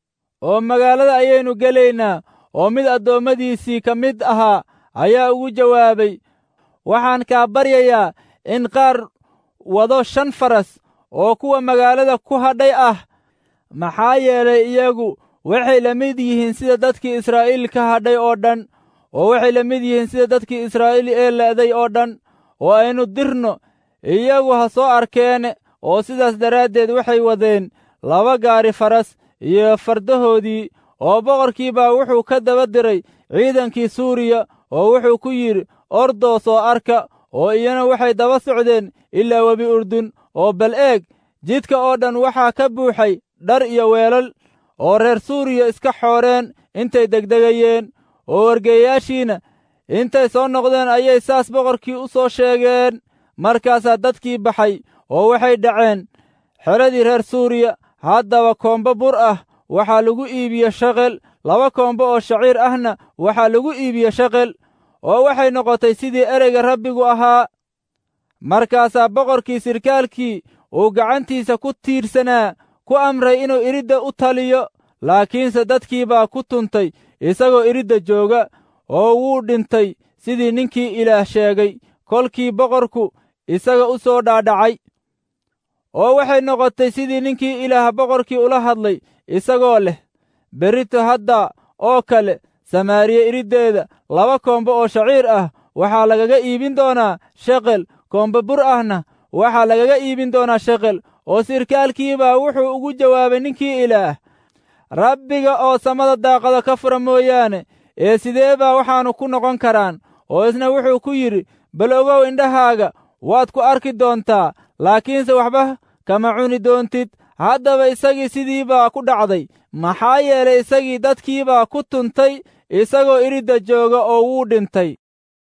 oo magaalada ayaynu gelaynaa oo mid addoommadiisii ka mid ahaa ayaa ugu jawaabay waxaan kaa baryayaa in qaar wado shan faras oo kuwa magaalada ku hadhay ah maxaa yeelay iyagu waxay la mid yihiin sida dadkii israa'iil ka hadhay oo dhan oo waxay la mid yihiin sida dadkii israa'iil ee le'day oo dhan oo aynu dirno iyagu ha soo arkeene oo sidaas daraaddeed waxay wadeen laba gaari faras iyo fardahoodii oo boqorkii baa wuxuu ka daba diray ciidankii suuriya oo wuxuu ku yidhi ordoo soo arka oo iyana waxay daba socdeen ilaa webi urdun oo bal eeg jidka oo dhan waxaa ka buuxay dhar iyo weelal oo reer suuriya iska xooreen intay degdegayeen oo wargeeyaashiina intay soo noqdeen ayay saas boqorkii u soo sheegeen markaasaa dadkii baxay oo waxay dhaceen xeradii reer suuriya haddaba koombo bur ah waxaa lagu iibiye shaqel laba koombo oo shaciir ahna waxaa lagu iibiye shaqel oo waxay noqotay sidii ereyga rabbigu ahaa markaasaa boqorkii sirkaalkii uu gacantiisa ku tiirsanaa ku amray inuu iridda u taliyo laakiinse dadkii baa ku tuntay isagoo iridda jooga oo wuu dhintay sidii ninkii ilaah sheegay kolkii boqorku isaga u soo dhaadhacay oo waxay noqotay sidii ninkii ilaah boqorkii ula hadlay isagoo leh berrito hadda oo kale samaariya iriddeeda laba koombo oo shaciir ah waxaa lagaga iibin doonaa sheqel koombo bur ahna waxaa lagaga iibin doonaa sheqel oo sirkaalkiibaa wuxuu ugu jawaabay ninkii ilaah rabbiga oo samada daaqada ka fura mooyaane ee sidee baa waxaannu ku noqon karaan oo isna wuxuu ku yidhi bal ogow indhahaaga waad ku arki doontaa laakiinse waxba kama cuni doontid haddaba isagii sidii baa ku dhacday maxaa yeelay isagii dadkiibaa ku tuntay isagoo iridda jooga oo wuu dhintay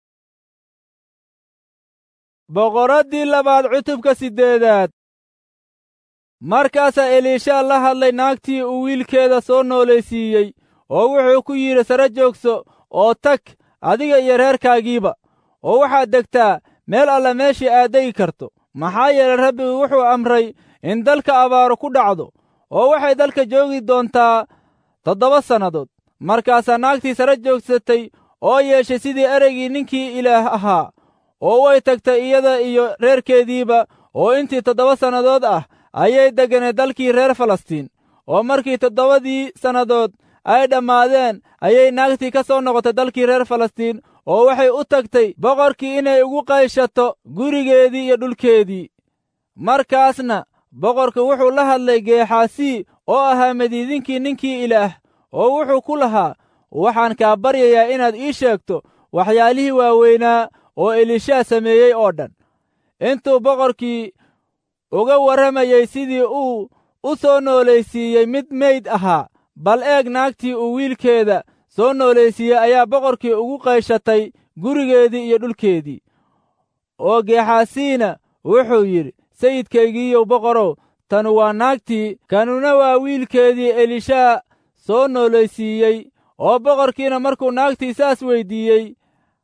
boqoraddii labaad cutubka siddeedaad markaasaa eliishaa la hadlay naagtii uu wiilkeeda soo noolaysiiyey oo wuxuu ku yidhi sare joogso oo tag adiga iyo reerkaagiiba oo waxaad degtaa meel alla meeshii aad degi karto maxaa yeelay rabbigu wuxuu amray in dalka abaaru ku dhacdo oo waxay dalka joogi doontaa toddoba sannadood markaasaa naagtii sare joogsatay oo yeeshay sidii ereygii ninkii ilaah ahaa oo way tagtay iyada iyo reerkeediiba oo intii toddoba sannadood ah ayay degganay dalkii reer falastiin oo markii toddobadii sannadood ay dhammaadeen ayay naagtii ka soo noqotay dalkii reer falastiin oo waxay u tagtay boqorkii inay ugu qayshato gurigeedii iyo dhulkeedii markaasna boqorku wuxuu la hadlay geexaasii oo ahaa madiidinkii ninkii ilaah oo wuxuu ku lahaa waxaan kaa baryayaa inaad ii sheegto waxyaalihii waaweynaa oo elishaa sameeyey oo dhan intuu boqorkii uga warramayey sidii uu u soo noolaysiiyey mid meyd ahaa bal eeg naagtii uu wiilkeeda soo noolaysiiyey ayaa boqorkii ugu qayshatay gurigeedii iyo dhulkeedii oo geexaasiina wuxuu yidhi sayidkaygiiyow boqorow tanu waa naagtii kanuna waa wiilkeedii elishaa soo noolaysiiyey oo boqorkiina markuu naagtii saas weyddiiyey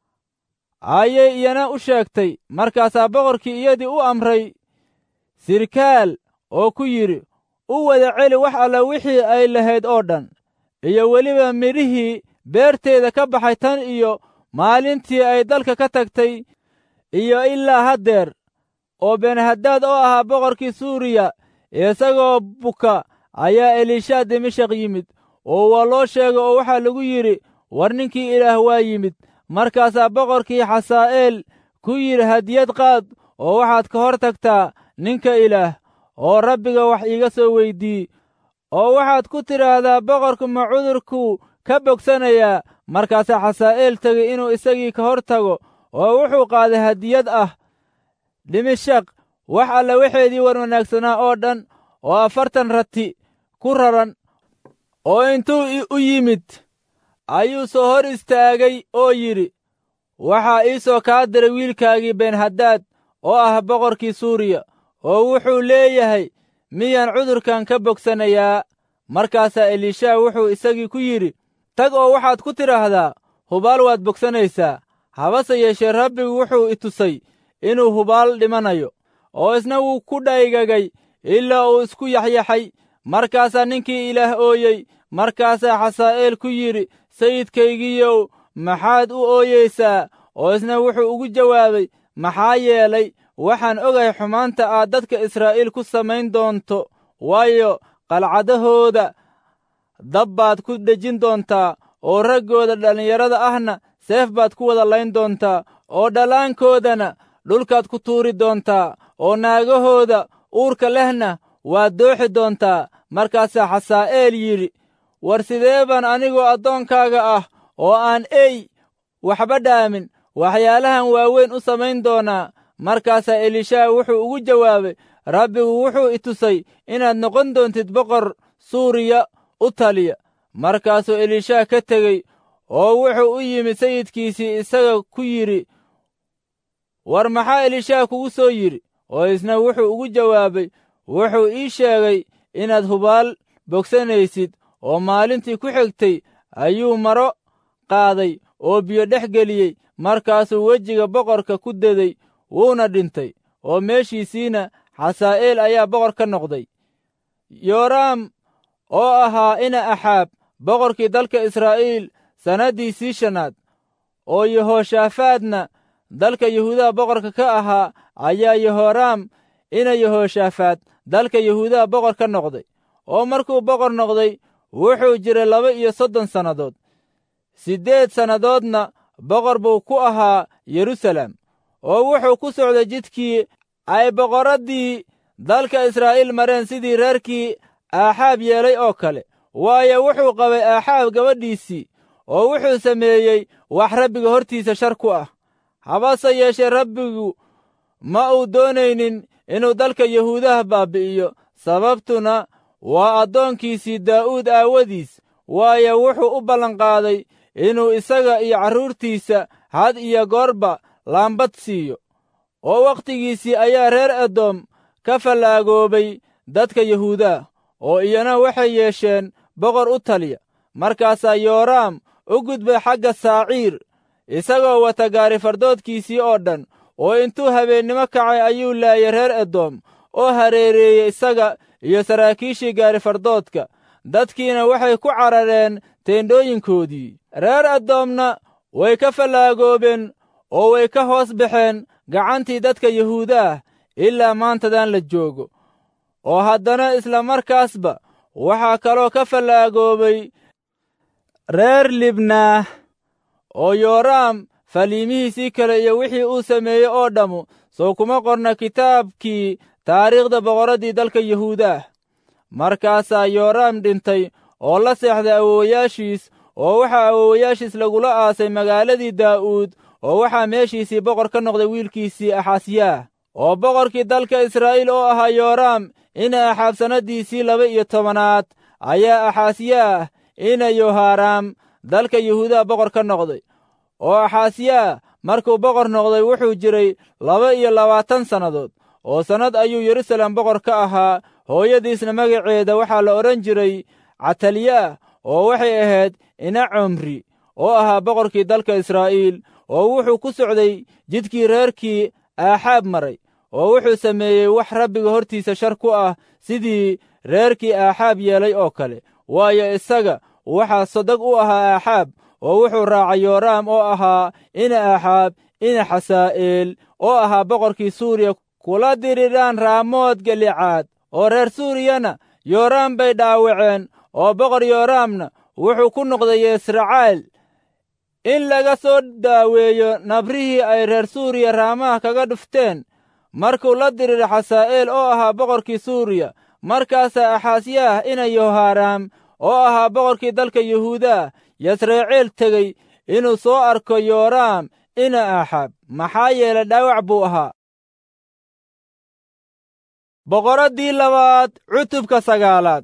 ayay iyana u sheegtay markaasaa boqorkii iyadii u amray sirkaal oo ku yidhi u wada celi wax alla wixii ay lahayd oo dhan iyo weliba midhihii beerteeda ka baxay tan iyo maalintii ay dalka ka tagtay iyo ilaa haddeer oo benhadaad oo ahaa boqorkii suuriya isagoo buka ayaa elishaa dimashaq yimid oo waa loo sheegay oo waxaa lagu yidhi war ninkii ilaah waa yimid markaasaa boqorkii xasaa'eel ku yidhi hadiyad qaad oo waxaad ka hor tagtaa ninka ilaah oo rabbiga wax iiga soo weydii oo waxaad ku tidhaahdaa boqorku ma cudurkuu ka bogsanayaa markaasaa xasaa'eel tegey inuu isagii ka hor tago oo wuxuu qaaday hadiyad ah dhimishaq wax alla waxeedii war wanaagsanaa oo dhan oo afartan rati ku raran oo intuu u yimid ayuu soo hor istaagay oo yidhi waxaa ii soo kaa diray wiilkaagii benhadaad oo ah boqorkii suuriya oo wuxuu leeyahay miyaan cudurkan ka bogsanayaa markaasaa elishaa wuxuu isagii ku yidhi tag oo waxaad ku tidhaahdaa hubaal waad bogsanaysaa habase yeeshee rabbigu wuxuu i tusay inuu hubaal dhimanayo oo isna wuu ku dhaygagay ilaa uu isku yaxyaxay markaasaa ninkii ilaah ooyey markaasaa xasaa'eel ku yidhi sayidkaygiiyow maxaad u ooyeysaa oo isna wuxuu ugu jawaabay maxaa yeelay waxaan ogahay xumaanta aad dadka israa'iil ku samayn doonto waayo qalcadahooda dab baad ku dhejin doontaa oo raggooda dhallinyarada ahna seef baad ku wada layn doontaa oo dhallaankoodana dhulkaad ku tuuri doontaa oo naagahooda uurka lehna waad dooxi doontaa markaasaa xasaa'eel yidhi war sidee baan anigoo addoonkaaga ah oo aan ey waxba dhaamin waxyaalahan waaweyn u samayn doonaa markaasaa elishaa wuxuu ugu jawaabay rabbigu wuxuu i tusay inaad noqon doontid boqor suuriya u taliya markaasuu elishaa ka tegey oo wuxuu u yimid sayidkiisii isaga ku yidhi war maxaa elishaa kugu soo yidhi oo isna wuxuu ugu jawaabay wuxuu ii sheegay inaad hubaal bogsanaysid oo maalintii ku xigtay ayuu maro qaaday oo biyo dhex geliyey markaasuu wejiga boqorka ku deday wuuna dhintay oo meeshiisiina xasaa'eel ayaa boqor ka noqday yooraam oo ahaa ina axaab boqorkii dalka israa'iil sannaddiisii shanaad oo yehooshafaadna dalka yahuudaha boqorka ka ahaa ayaa yehoraam ina yehooshafaad dalka yahuudaha boqor ka noqday oo markuu boqor noqday wuxuu jiray laba iyo soddon sannadood siddeed sannadoodna boqor buu ku ahaa yerusalem oo wuxuu ku socday jidkii ay boqorraddii dalka israa'iil mareen sidii reerkii aaxaab yeelay oo kale waayo wuxuu qabay aaxaab gabadhiisii oo wuxuu sameeyey wax rabbiga hortiisa shar ku ah habase yeeshee rabbigu ma uu doonaynin inuu dalka yahuudaha baabbi'iyo sababtuna waa addoonkiisii daa'uud aawadiis waayo wuxuu u ballanqaaday inuu isaga iyo carruurtiisa had iyo goorba laambad siiyo oo wakhtigiisii ayaa reer edoom ka fallaagoobay dadka yahuudaha oo iyana waxay yeesheen boqor u taliya markaasaa yooraam u gudbay xagga saaciir isagoo wata gaari fardoodkiisii oo dhan oo intuu habeennimo kacay ayuu laayay reer edoom oo hareereeyey isaga iyo saraakiishii gaari fardoodka dadkiina waxay ku carareen teendhooyinkoodii reer edoomna way ka fallaagoobeen oo way ka hoos baxeen gacantii dadka yahuudaah ilaa maantadan la joogo oo haddana isla markaasba waxaa kaloo ka fallaagoobay reer libnaah oo yooraam faliimihiisii kale iyo wixii uu sameeyey oo dhammu soo kuma qorna kitaabkii taariikhda boqorraddii dalka yahuudaah markaasaa yooraam dhintay oo la seexday awoowayaashiis oo waxaa awoowayaashiis lagula aasay magaaladii daa'uud oo waxaa meeshiisii boqor ka noqday wiilkiisii axaasiyaah oo boqorkii dalka israa'iil oo ahaa yooraam ina axaab sannaddiisii laba iyo tobanaad ayaa axaasiyaah ina yohaaraam dalka yuhuudaha boqor ka noqday oo axaasiyaah markuu boqor noqday wuxuu jiray laba iyo labaatan sannadood oo sannad ayuu yerusalem boqor ka ahaa hooyadiisna magaceeda waxaa la odhan jiray cataliyaah oo waxay ahayd ina comri oo ahaa boqorkii dalka israa'iil oo wuxuu ku socday jidkii reerkii aaxaab maray oo wuxuu sameeyey wax rabbiga hortiisa shar ku ah sidii reerkii aaxaab yeelay oo kale waayo isaga waxaa sodag u ahaa aaxaab oo wuxuu raacay yooraam oo ahaa ina aaxaab ina xasaa'eel oo ahaa boqorkii suuriya kula diriraan raamood galicaad oo reer suuriyana yooraam bay dhaawaceen oo boqor yooraamna wuxuu ku noqday yesracaal in laga soo daaweeyo nabrihii ay reer suuriya raamaha kaga dhufteen markuu la diriray xasaa'eel oo ahaa boqorkii suuriya markaasaa axaasyaah ina yohaaraam oo ahaa boqorkii dalka yuhuudaa yasreeceel tegey inuu soo arko yooraam ina aaxaab maxaa yeelay dhaawac buu ahaa boqoraddii labaad cutubka sagaalaad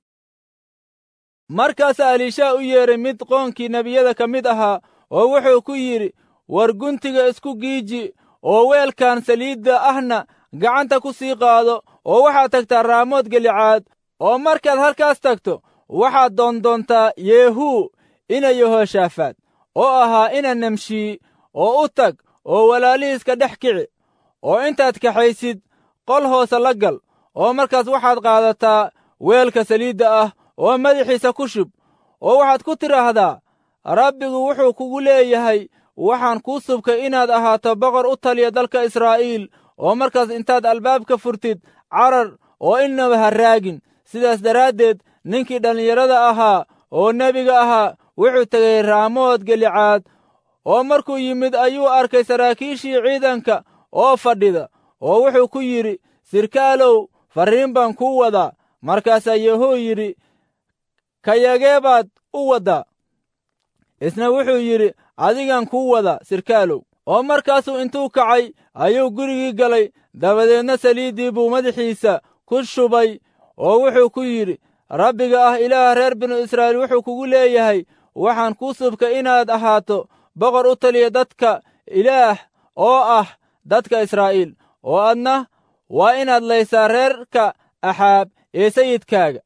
markaasaa aliishaa u yeedhay mid qoonkii nebiyada ka mid ahaa oo wuxuu ku yidhi war guntiga isku giiji oo weelkan saliidda ahna gacanta ku sii qaado oo waxaad tagtaa raamood gelicaad oo markaad halkaas tagto waxaad doondoontaa yeehuu ina yehoshaafaad oo ahaa ina nemshii oo u tag oo walaalihiiska dhex kici oo intaad kaxaysid qol hoose la gal oo markaas waxaad qaadataa weelka saliidda ah oo madaxiisa ku shub oo waxaad ku tidhaahdaa rabbigu wuxuu kugu leeyahay waxaan kuu subkay inaad ahaato boqor u taliya dalka israa'iil oo markaas intaad albaabka furtid carar oo innaba ha raagin sidaas daraaddeed ninkii dhallinyarada ahaa oo nebiga ahaa wuxuu tegey raamood gelicaad oo markuu yimid ayuu arkay saraakiishii ciidanka oo fadhida oo wuxuu ku yidhi sirkaalow farriin baan kuu wadaa markaasaa yehuu yidhi kayagee baad u waddaa isna wuxuu yidhi adigan kuu wada sirkaalow oo markaasuu intuu kacay ayuu gurigii galay dabadeedna saliiddii buu madaxiisa ku shubay oo wuxuu ku yidhi rabbiga ah ilaaha reer binu israa'iil wuxuu kugu leeyahay waxaan kuu subkay inaad ahaato boqor u taliya dadka ilaah oo ah dadka israa'iil oo adna waa inaad laysaa reerka axaab ee sayidkaaga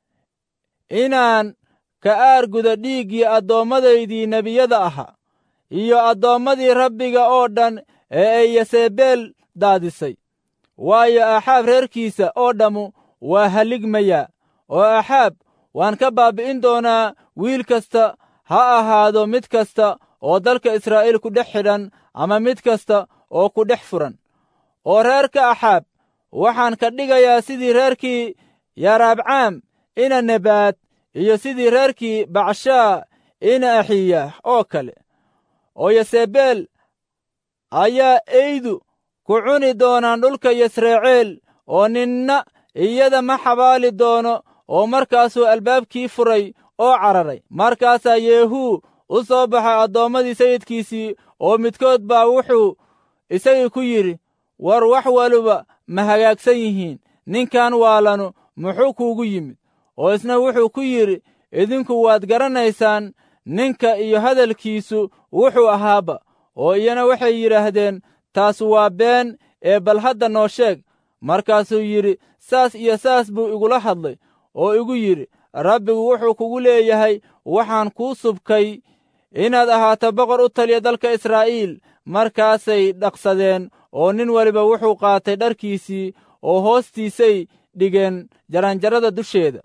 inaan ka aarguda dhiiggii adoommadaydii nebiyada ahaa iyo addoommadii rabbiga oo dhan ee ay yasebeel daadisay waayo aaxaab reerkiisa oo dhammu waa halligmayaa oo aaxaab waan ka baabbi'in doonaa wiil kasta ha ahaado mid kasta oo dalka israa'iil ku dhex xidhan ama mid kasta oo ku dhex furan oo reerka axaab waxaan ka dhigayaa sidii reerkii yaraabcaam ina nebaad iyo sidii reerkii bacshaa ina axiyaah oo kale oo yasebeel ayaa eydu ku cuni doonaan dhulka yasreeceel oo ninna iyada ma xabaali doono oo markaasuu albaabkii furay oo cararay markaasaa yeehuu u soo baxay addoommadii sayidkiisii oo midkood baa wuxuu isagii ku yidhi war wax waliba ma hagaagsan yihiin ninkan waalanu muxuu kuugu yimid oo isna wuxuu ku yidhi idinku waad garanaysaan ninka iyo hadalkiisu wuxuu ahaaba oo iyana waxay yidhaahdeen taas waa been ee bal hadda noo sheeg markaasuu yidhi saas iyo saas buu igula hadlay oo igu yidhi rabbigu wuxuu kugu leeyahay waxaan kuu subkay inaad ahaato boqor u taliya dalka israa'iil markaasay dhaqsadeen oo nin waliba wuxuu qaatay dharkiisii oo hoostiisay dhigeen jaranjarada dusheeda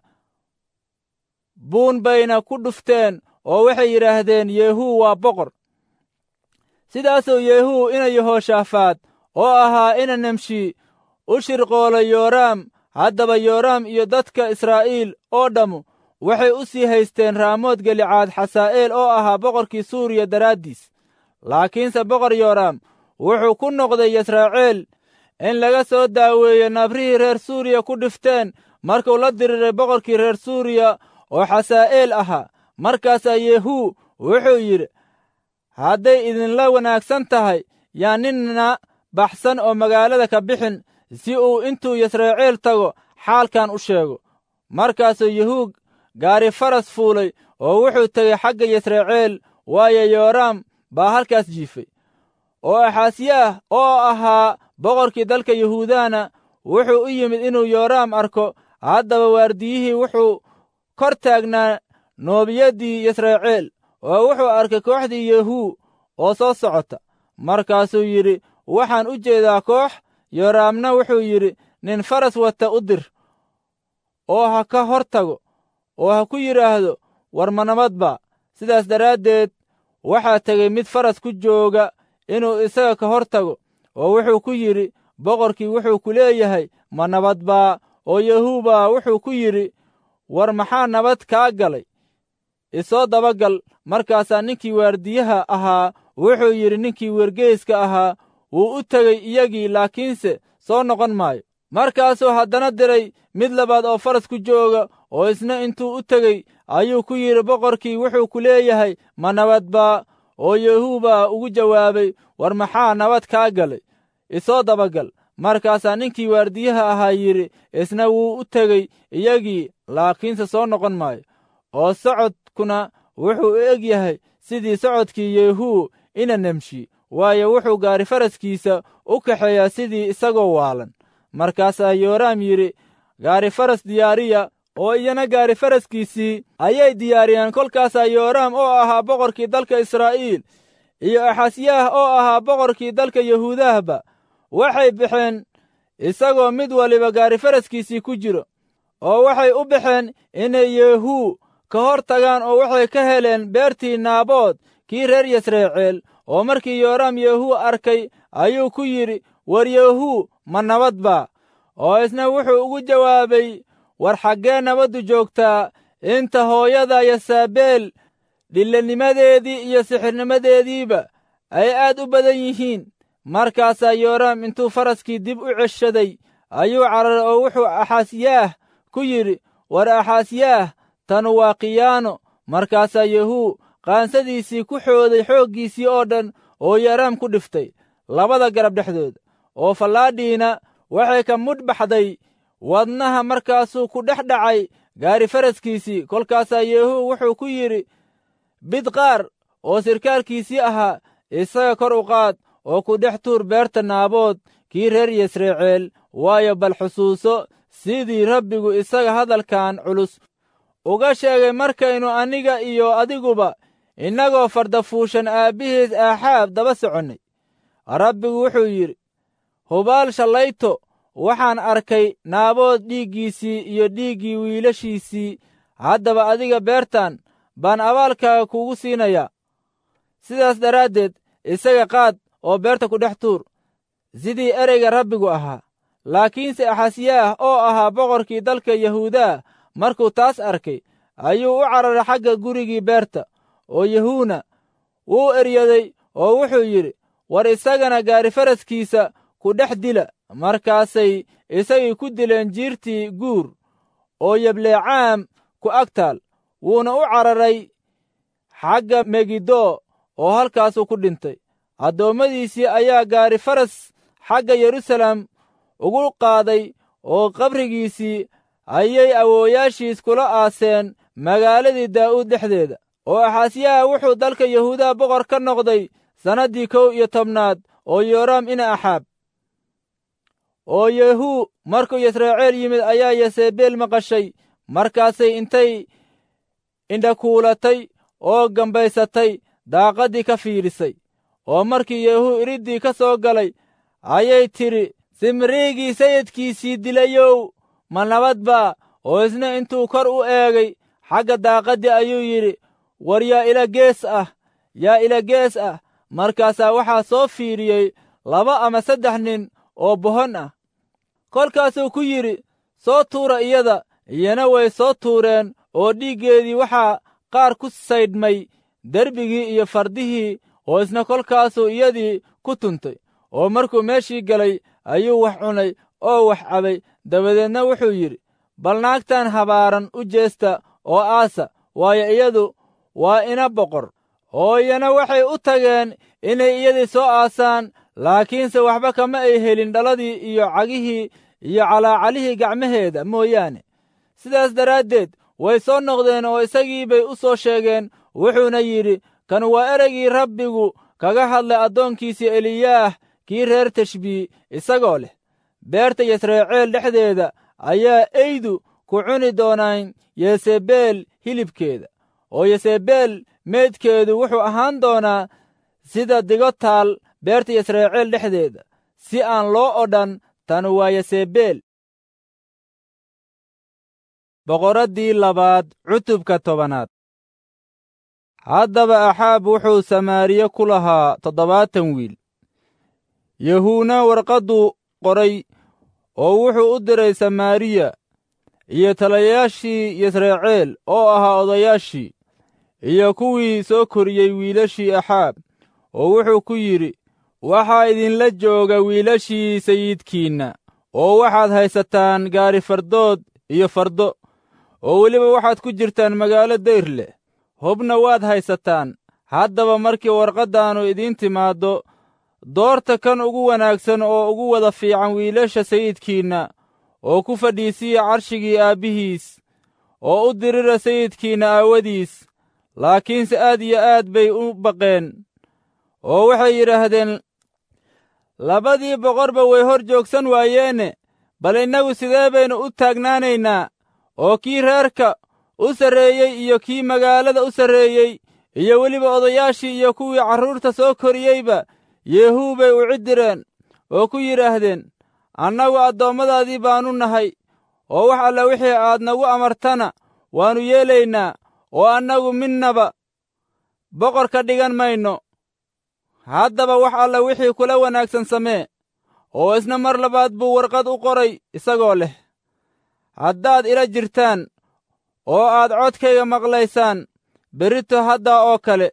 buun bayna ku dhufteen oo waxay yidhaahdeen yeehuu waa boqor sidaasuu yeehuu ina yehoshaafaad oo ahaa ina nemshi u shirqoolay yooraam haddaba yooraam iyo dadka israa'iil oo dhammu waxay u sii haysteen raamood gelicaad xasaa'eel oo ahaa boqorkii suuriya daraaddiis laakiinse boqor yooraam wuxuu ku noqday yasraaciil in laga soo daaweeyo nabrihii reer suuriya ku dhifteen markuu la diriiray boqorkii reer suuriya oo xasaa'eel ahaa markaasaa yeehuu wuxuu yidhi hadday idinla wanaagsan tahay yaa ninna baxsan oo magaalada ka bixin si uu intuu yasreeciil tago xaalkan u sheego markaasuu yahuug gaari faras fuulay oo wuxuu tegey xagga yasreeciil waayo yooraam baa halkaas jiifay oo axaasiyaah oo ahaa boqorkii dalka yahuudana wuxuu u yimid inuu yooraam arko haddaba waardiyihii wuxuu kor taagnaa noobiyaddii yasreeciil oo wuxuu arkay kooxdii yehuu oo soo socota markaasuu yidhi waxaan u jeedaa koox yooraamna wuxuu yidhi nin faras wata u dir oo ha ka hor tago oo ha ku yidhaahdo war ma nabad baa sidaas daraaddeed waxaa tegey mid faras ku jooga inuu isaga ka hor tago oo wuxuu ku yidhi boqorkii wuxuu ku leeyahay ma nabad baa oo yahuubaa wuxuu ku yidhi war maxaa nabad kaa galay isoo dabagal markaasaa ninkii waardiyaha ahaa wuxuu yidhi ninkii wergeyska ahaa wuu u tegey iyagii laakiinse soo noqon maayo markaasuu haddana diray mid labaad oo faras ku jooga oo isna intuu u tegey ayuu ku yidhi boqorkii wuxuu ku leeyahay ma nabad baa oo yahuubaa ugu jawaabay war maxaa nabad kaa galay isoo dabagal markaasaa ninkii waardiyaha ahaa yidhi isna wuu u tegey iyagii laakiinse soo noqon maayo oo socodkuna wuxuu u eg yahay sidii socodkii yehuu ina nemshi waayo wuxuu gaari faraskiisa u kaxeeyaa sidii isagoo waalan markaasaa yooraam yidhi gaari faras diyaariya oo iyana gaari faraskiisii ayay diyaariyeen kolkaasaa yooraam oo ahaa boqorkii dalka israa'iil iyo axasyaah oo ahaa boqorkii dalka yahuudahba waxay baxeen isagoo mid waliba gaari faraskiisii ku jiro oo waxay u baxeen inay yehuu ka hor tagaan oo waxay ka heleen beertii naabood kii reer yasreeceel oo markii yooraam yehuu arkay ayuu ku yidhi war yehuu ma nabad baa oo isna wuxuu ugu jawaabay war xaggee nabaddu joogtaa inta hooyada yasaabeel dhillanimadeedii iyo sixirnimadeediiba ay aad u badan yihiin markaasaa yooraam intuu faraskii dib u ceshaday ayuu cararay oo wuxuu axaasyaah ku yidhi war axaasyaah tanu waa khiyaano markaasaa yehuu qaansadiisii ku xooday xooggiisii oo dhan oo yooraam ku dhiftay labada garab dhexdooda oo fallaadhiina waxay ka mudh baxday wadnaha markaasuu ku dhex dhacay gaari faraskiisii kolkaasaa yehuu wuxuu ku yidhi bidqaar oo sirkaalkiisii ahaa isaga kor u qaad oo ku dhex tuur beerta naabood kii reer yasreeceel waayo bal xusuuso sidii rabbigu isaga hadalkan culus uga sheegay markaynu aniga iyo adiguba innagoo fardafuushan aabbihiis aaxaab daba soconnay rabbigu wuxuu yidhi hubaal shallayto waxaan arkay naabood dhiiggiisii iyo dhiiggii wiilashiisii haddaba adiga beertan baan abaalkaaga kugu siinayaa sidaas daraaddeed isaga qaad oo beerta ku dhex tuur sidii ereyga rabbigu ahaa laakiinse axasyaah oo ahaa boqorkii dalka yahuudaa markuu taas arkay ayuu u cararay xagga gurigii beerta oo yahuuna wuu eryaday oo wuxuu yidhi war isagana gaari faraskiisa ku dhex dila markaasay isagii ku dileen jiirtii guur oo yableecaam ku ag taal wuuna u cararay xagga megiddo oo halkaasuu ku dhintay addoommadiisii ayaa gaari faras xagga yeruusaalem ugu qaaday oo qabrigiisii ayay awoowayaashiis kula aaseen magaaladii daa'uud dhexdeeda oo axaasyaha wuxuu dalka yahuudaha boqor ka noqday sannaddii kow iyo tobnaad oo yooraam ina axaab oo yehuu markuu yasreeceel yimid ayaa yasebeel maqashay markaasay intay indhakuulatay oo gambaysatay daaqaddii ka fiidhisay oo markii yehuu iriddii ka soo galay ayay tidhi simriigii sayidkiisii dilayow ma nabad baa oo isna intuu kor u eegay xagga daaqaddii ayuu yidhi war yaa ila gees ah yaa ila gees ah markaasaa waxaa soo fiidhiyey laba ama saddex nin oo bohon ah kolkaasuu ku yidhi soo tuura iyada iyana way soo tuureen oo dhiiggeedii waxaa qaar ku saydhmay derbigii iyo fardihii oo isna kolkaasuu iyadii ku tuntay oo markuu meeshii galay ayuu wax cunay oo wax cabay dabadeedna wuxuu yidhi bal naagtan habaaran u jeesta oo aasa waayo iyadu waa ina boqor oo iyana waxay u tageen inay iyadii soo aasaan laakiinse waxba kama ay helin dhaladii iyo cagihii iyo calaacalihii gacmaheeda mooyaane sidaas daraaddeed way soo noqdeen oo isagii bay u soo sheegeen wuxuuna yidhi kan waa ereygii rabbigu kaga hadlay addoonkiisii eliyaah kii reer tashbii isagoo leh beerta yasreeceel dhexdeeda ayaa eydu ku cuni doonaan yesebeel hilibkeeda oo yesebeel meydkeedu wuxuu ahaan doonaa sida digo taal beerta yasreeceel dhexdeeda si aan loo odhan tan waa yesebeel boqoraddii labaad cutubka tobanaad haddaba axaab wuxuu samaariye ku lahaa toddobaatan wiil yahuuna warqadduu qoray oo wuxuu u diray samaariya iyo talayaashii yasreeceel oo ahaa odayaashii iyo kuwii soo koriyey wiilashii axaab oo wuxuu ku yidhi waxaa idinla jooga wiilashii sayidkiinna oo waxaad haysataan gaari fardood iyo fardo oo weliba waxaad ku jirtaan magaalo dayr leh hubna waad haysataan haddaba markii warqaddaannu idiin timaaddo doorta kan ugu wanaagsan oo ugu wada fiican wiilasha sayidkiinna oo ku fadhiisiya carshigii aabbihiis oo u dirira sayidkiinna aawadiis laakiinse aad iyo aad bay u baqeen oo waxay yidhaahdeen labadii boqorba way hor joogsan waayeene bal innagu sidee baynu u taagnaanaynaa oo kii reerka u sarreeyey iyo kii magaalada u sarreeyey iyo weliba odayaashii iyo kuwii carruurta soo koriyeyba yeehuu bay u ciddireen oo ku yidhaahdeen annagu addoommadaadii baannu nahay oo wax alla wixii aad nagu amartana waannu yeelaynaa oo annagu midnaba boqor ka dhigan mayno haddaba wax alla wixii kula wanaagsan samee oo isna mar labaad buu warqad u qoray isagoo leh haddaad ila jirtaan oo aad codkayga maqlaysaan berrito haddaa oo kale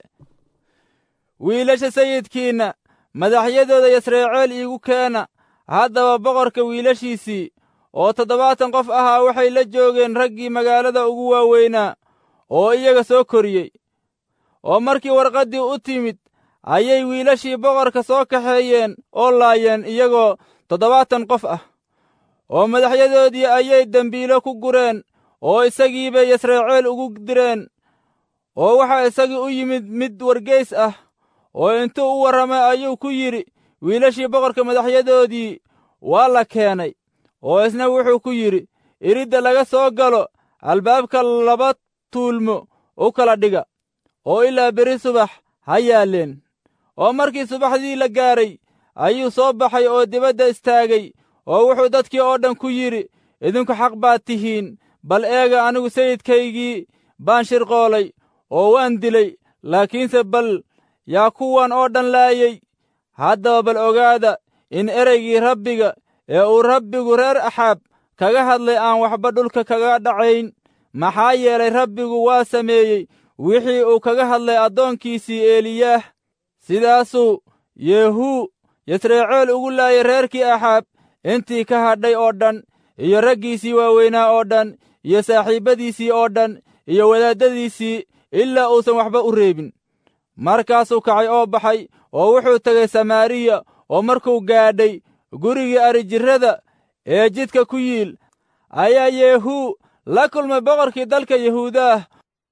wiilasha sayidkiinna madaxyadooda yasreeceel iigu keena haddaba boqorka wiilashiisii oo toddobaatan qof ahaa waxay la joogeen raggii magaalada ugu waaweynaa oo iyaga soo koriyey oo markii warqaddii u timid ayay wiilashii boqorka soo kaxeeyeen oo laayeen iyagoo toddobaatan qof ah oo madaxyadoodii ayay dembiilo ku gureen oo isagii bay yasreeceel ugu direen oo waxaa isagii u yimid mid wargeys ah oo intuu u warramay ayuu ku yidhi wiilashii boqorka madaxyadoodii waa la keenay oo isna wuxuu ku yidhi iridda laga soo galo albaabka laba tuulmo u kala dhiga oo ilaa beri subax ha yaalleen oo markii subaxdii la gaaray ayuu soo baxay oo dibadda istaagay oo wuxuu dadkii oo dhan ku yidhi idinku xaq baad tihiin bal eega anigu sayidkaygii baan shirqoolay oo waan dilay laakiinse bal yaa kuwan oo dhan laayey haddaba bal ogaada in ereygii rabbiga ee uu rabbigu reer axaab kaga hadlay aan waxba dhulka kaga dhacayn maxaa yeelay rabbigu waa sameeyey wixii uu kaga hadlay addoonkiisii eeliyaah sidaasuu yeehuu yasreeceel ugu laayay reerkii axaab intii ka hadhay oo dhan iyo raggiisii waaweynaa oo dhan iyo saaxiibbadiisii oo dhan iyo wadaaddadiisii ilaa uusan waxba u reebin markaasuu kacay oo baxay oo wuxuu tegay samaariya oo markuu gaadhay gurigii arijirrada ee jidka ku yiil ayaa yeehuu la kulmay boqorkii dalka yahuudaah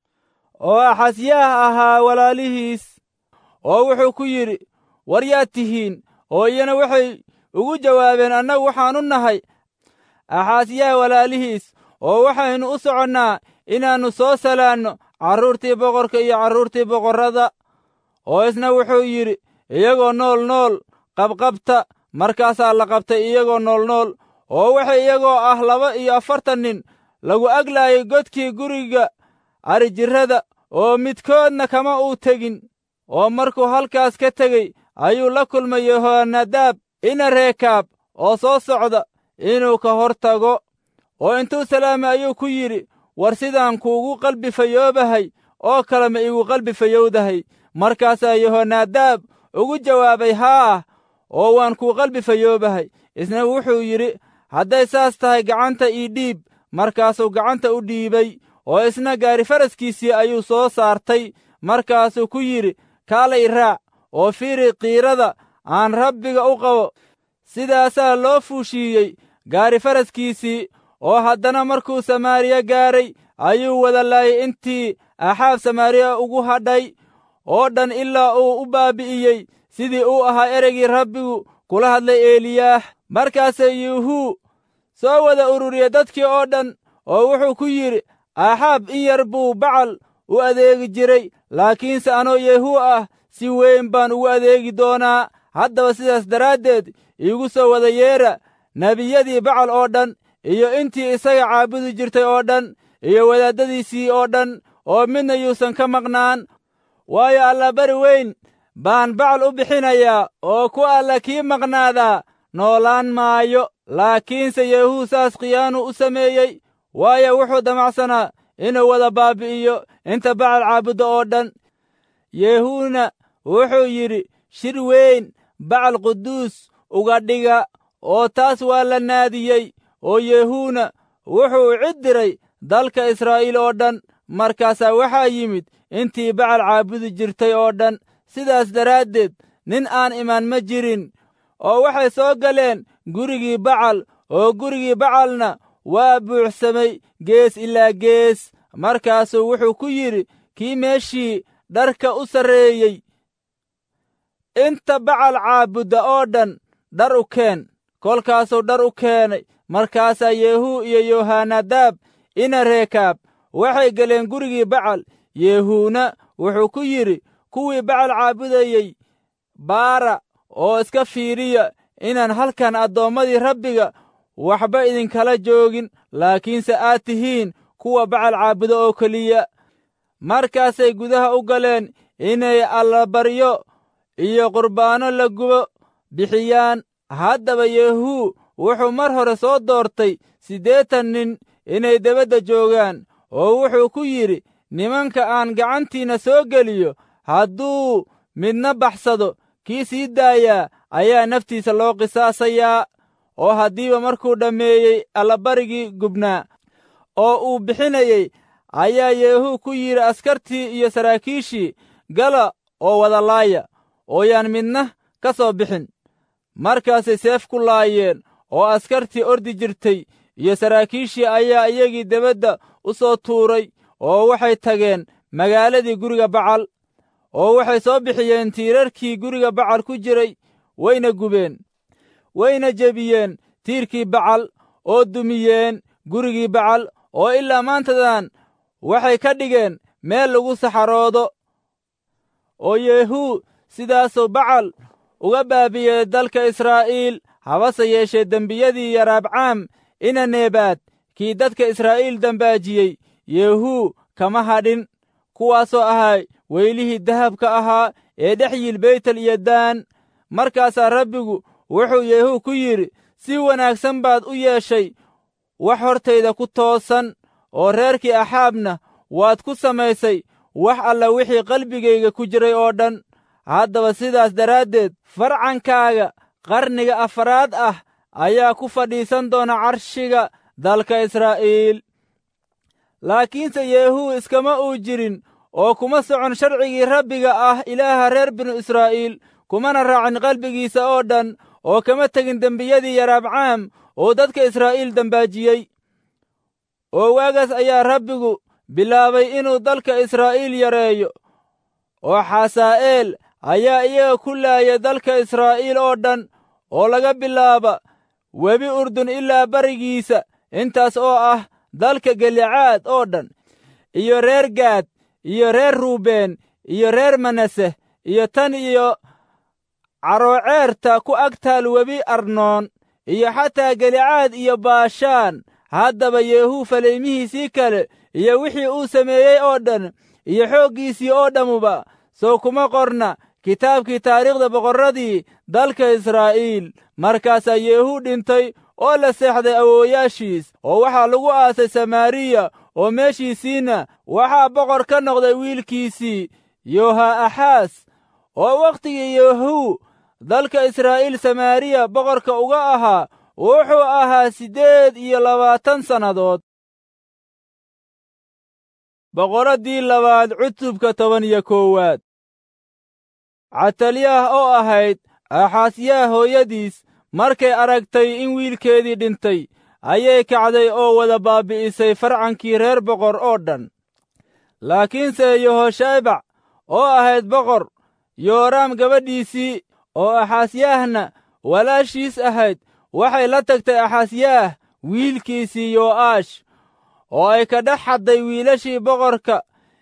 oo axasyaah ahaa walaalihiis oo wuxuu ku yidhi war yaad tihiin oo iyana waxay ugu jawaabeen annagu waxaannu nahay axaasyaah walaalihiis oo waxaynu u soconnaa inaannu soo salaanno carruurtii boqorka iyo carruurtii boqorrada oo isna wuxuu yidhi iyagoo nool nool qabqabta markaasaa la qabtay iyagoo nool nool oo waxay iyagoo ah laba iyo afartan nin lagu aglaayay godkii guriga arijirrada oo midkoodna kama uu tegin oo markuu halkaas ka tegey ayuu la kulmay yehonadaab ina reekaab oo soo socda inuu ka hor tago oo intuu salaamay ayuu ku yidhi war sidaan kuugu qalbi fayoobahay oo kale ma iigu qalbi fayowdahay markaasaa yehonadaab ugu jawaabay haa oo waan kuu qalbi fayoobahay isna wuxuu yidhi hadday saas tahay gacanta ii dhiib markaasuu gacanta u dhiibay oo isna gaari faraskiisii ayuu soo saartay markaasuu ku yidhi kaalay raac oo fiiri qiirada aan rabbiga u qabo sidaasaa loo fuushiiyey gaari faraskiisii oo haddana markuu samaariya gaaray ayuu wada laayay intii axaab samaariya ugu hadhay oo dhan ilaa uu u baabi'iyey sidii uu ahaa ereygii rabbigu kula hadlay eliyaah markaasee yuuhuu soo wada ururiyey dadkii oo dhan oo wuxuu ku yidhi axaab in yar buu bacal u adeegi jiray laakiinse anoo yehuu ah si weyn baan ugu adeegi doonaa haddaba sidaas daraaddeed iigu soo wada yeera nebiyadii bacal oo dhan iyo intii isaga caabudi jirtay oo dhan iyo wadaaddadiisii oo dhan oo midna yuusan ka maqnaan waayo allabari weyn baan bacal u bixinayaa oo ku alla kii maqnaadaa noolaan maayo laakiinse yehuu saas khiyaanu u sameeyey waayo wuxuu damacsanaa inuu wada baabi'iyo inta bacal caabudda oo dhan yehuuna wuxuu yidhi shir weyn bacal quduus uga dhiga oo taas waa la naadiyey oo yehuuna wuxuu cid diray dalka israa'iil oo dhan markaasaa waxaa yimid intii bacal caabudi jirtay oo dhan sidaas daraaddeed nin aan imaan ma jirin oo waxay soo galeen gurigii bacal oo gurigii bacalna waa buuxsamay gees ilaa gees markaasuu wuxuu ku yidhi kii meeshii dharka u sarreeyey inta bacal caabudda oo dhan dhar u keen kolkaasuu dhar u keenay markaasaa yehuu iyo yohanadaab ina reekaab waxay galeen gurigii bacal yehuuna wuxuu ku yidhi kuwii bacal caabudayey baara oo iska fiiriya inaan halkan addoommadii rabbiga waxba idinkala joogin laakiinse aad tihiin kuwa bacal caabuda oo keliya markaasay gudaha u galeen inay allabaryo iyo qurbaanno la gubo bixiyaan haddaba yehuu wuxuu mar hore soo doortay siddeetan nin inay debadda joogaan oo wuxuu ku yidhi nimanka aan gacantiinna soo geliyo hadduu midna baxsado kii sii daayaa ayaa naftiisa loo qisaasayaa oo haddiiba markuu dhammeeyey allabarigii gubnaa oo uu bixinayey ayaa yehuu ku yidhi askartii iyo saraakiishii gala oo wada laaya oo yaan midna ka soo bixin markaasay seef ku laayeen oo askartii ordi jirtay iyo saraakiishii ayaa iyagii debadda u soo tuuray oo waxay tageen magaaladii guriga bacal oo waxay soo bixiyeen tiirarkii guriga bacal ku jiray wayna gubeen wayna jebiyeen tiirkii bacal oo dumiyeen gurigii bacal oo ilaa maantadan waxay ka dhigeen meel lagu saxaroodo oo yehuu sidaasuu bacal uga baabiyey dalka israa'iil habase yeeshee dembiyadii yaraabcaam ina neebaad kii dadka israa'iil dambaajiyey yehuu kama hadhin kuwaasoo ahaa weylihii dahabka ahaa ee dhex yiil beytel iyo daan markaasaa rabbigu wuxuu yehuu ku yidhi si wanaagsan baad u yeeshay wax hortayda ku toosan oo reerkii axaabna waad ku samaysay wax alla wixii qalbigayga ku jiray oo dhan haddaba sidaas daraaddeed farcankaaga qarniga afaraad ah ayaa ku fadhiisan doona carshiga dalka israa'iil laakiinse yehuu iskama uu jirin oo kuma socon sharcigii rabbiga ah ilaaha reer binu israa'iil kumana raacin qalbigiisa oo dhan oo kama tegin dembiyadii yaraabcaam oo dadka israa'iil dembaajiyey oo waagaas ayaa rabbigu bilaabay inuu dalka israa'iil yareeyo oo xasaa'eel ayaa iyaga ku laaya dalka israa'iil oo dhan oo laga bilaaba webi urdun ilaa barigiisa intaas oo ah dalka galicaad oo dhan iyo reer gaad iyo reer ruubeen iyo reer manase iyo tan iyo carooceerta ku agtaal webi arnoon iyo xataa galicaad iyo baashaan haddaba yehuu falaymihiisii kale iyo wixii uu sameeyey oo dhan iyo xooggiisii oo dhammuba sow kuma qorna kitaabkii taariikhda boqorradii dalka israa'iil markaasaa yehuu dhintay oo la seexday awoowayaashiis oo waxaa lagu aasay samaariya oo meeshiisiinna waxaa boqor ka noqday wiilkiisii yoha'axaas oo wakhtigii yehuu dalka israa'iil samaariya boqorka uga ahaa wuxuu ahaa siddeed iyo labaatan sannadood boqoraddii labaad cutubka toban iyo koowaad catalyaah oo ahayd aaxaasyaah hooyadiis markay aragtay in wiilkeedii dhintay ayay kacday oo wada baabi'isay farcankii reer boqor oo dhan laakiinse yehoshaybac oo ahayd boqor yooraam gabadhiisii oo axaasyaahna walaashiis ahayd waxay la tagtay axaasyaah wiilkiisii yo'aash oo ay ka dhex xadday wiilashii boqorka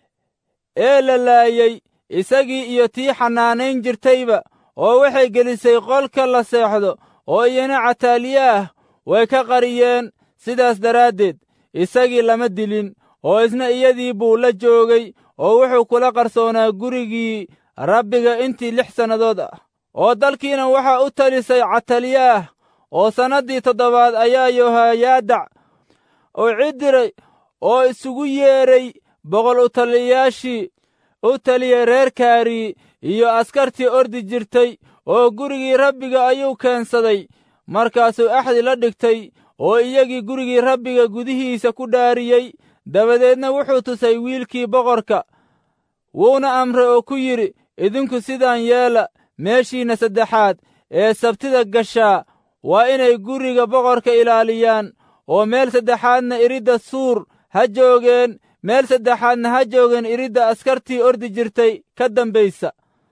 ee la laayey isagii iyo tii xanaanayn jirtayba oo waxay gelisay qolka la seexdo oo iyana cataaliyaah way ka qariyeen sidaas daraaddeed isagii lama dilin oo isna iyadii buu la joogay oo wuxuu kula qarsoonaa gurigii rabbiga intii lix sannadood ah oo dalkiina waxaa u talisay cataliyaah oo sannaddii toddobaad ayaa yohayaadac oo cidiray oo isugu yeedhay boqol u taliyayaashii u taliyey reer kaari iyo askartii ordi jirtay oo gurigii rabbiga ayuu keensaday markaasuu axdi la dhigtay oo iyagii gurigii rabbiga gudihiisa ku dhaariyey dabadeedna wuxuu tusay wiilkii boqorka wuuna amray oo ku yidhi idinku sidaan yeela meeshiinna saddexaad ee sabtida gashaa waa inay guriga boqorka ilaaliyaan oo meel saddexaadna iridda suur ha joogeen meel saddexaadna ha joogeen iridda askartii ordi jirtay ka dambaysa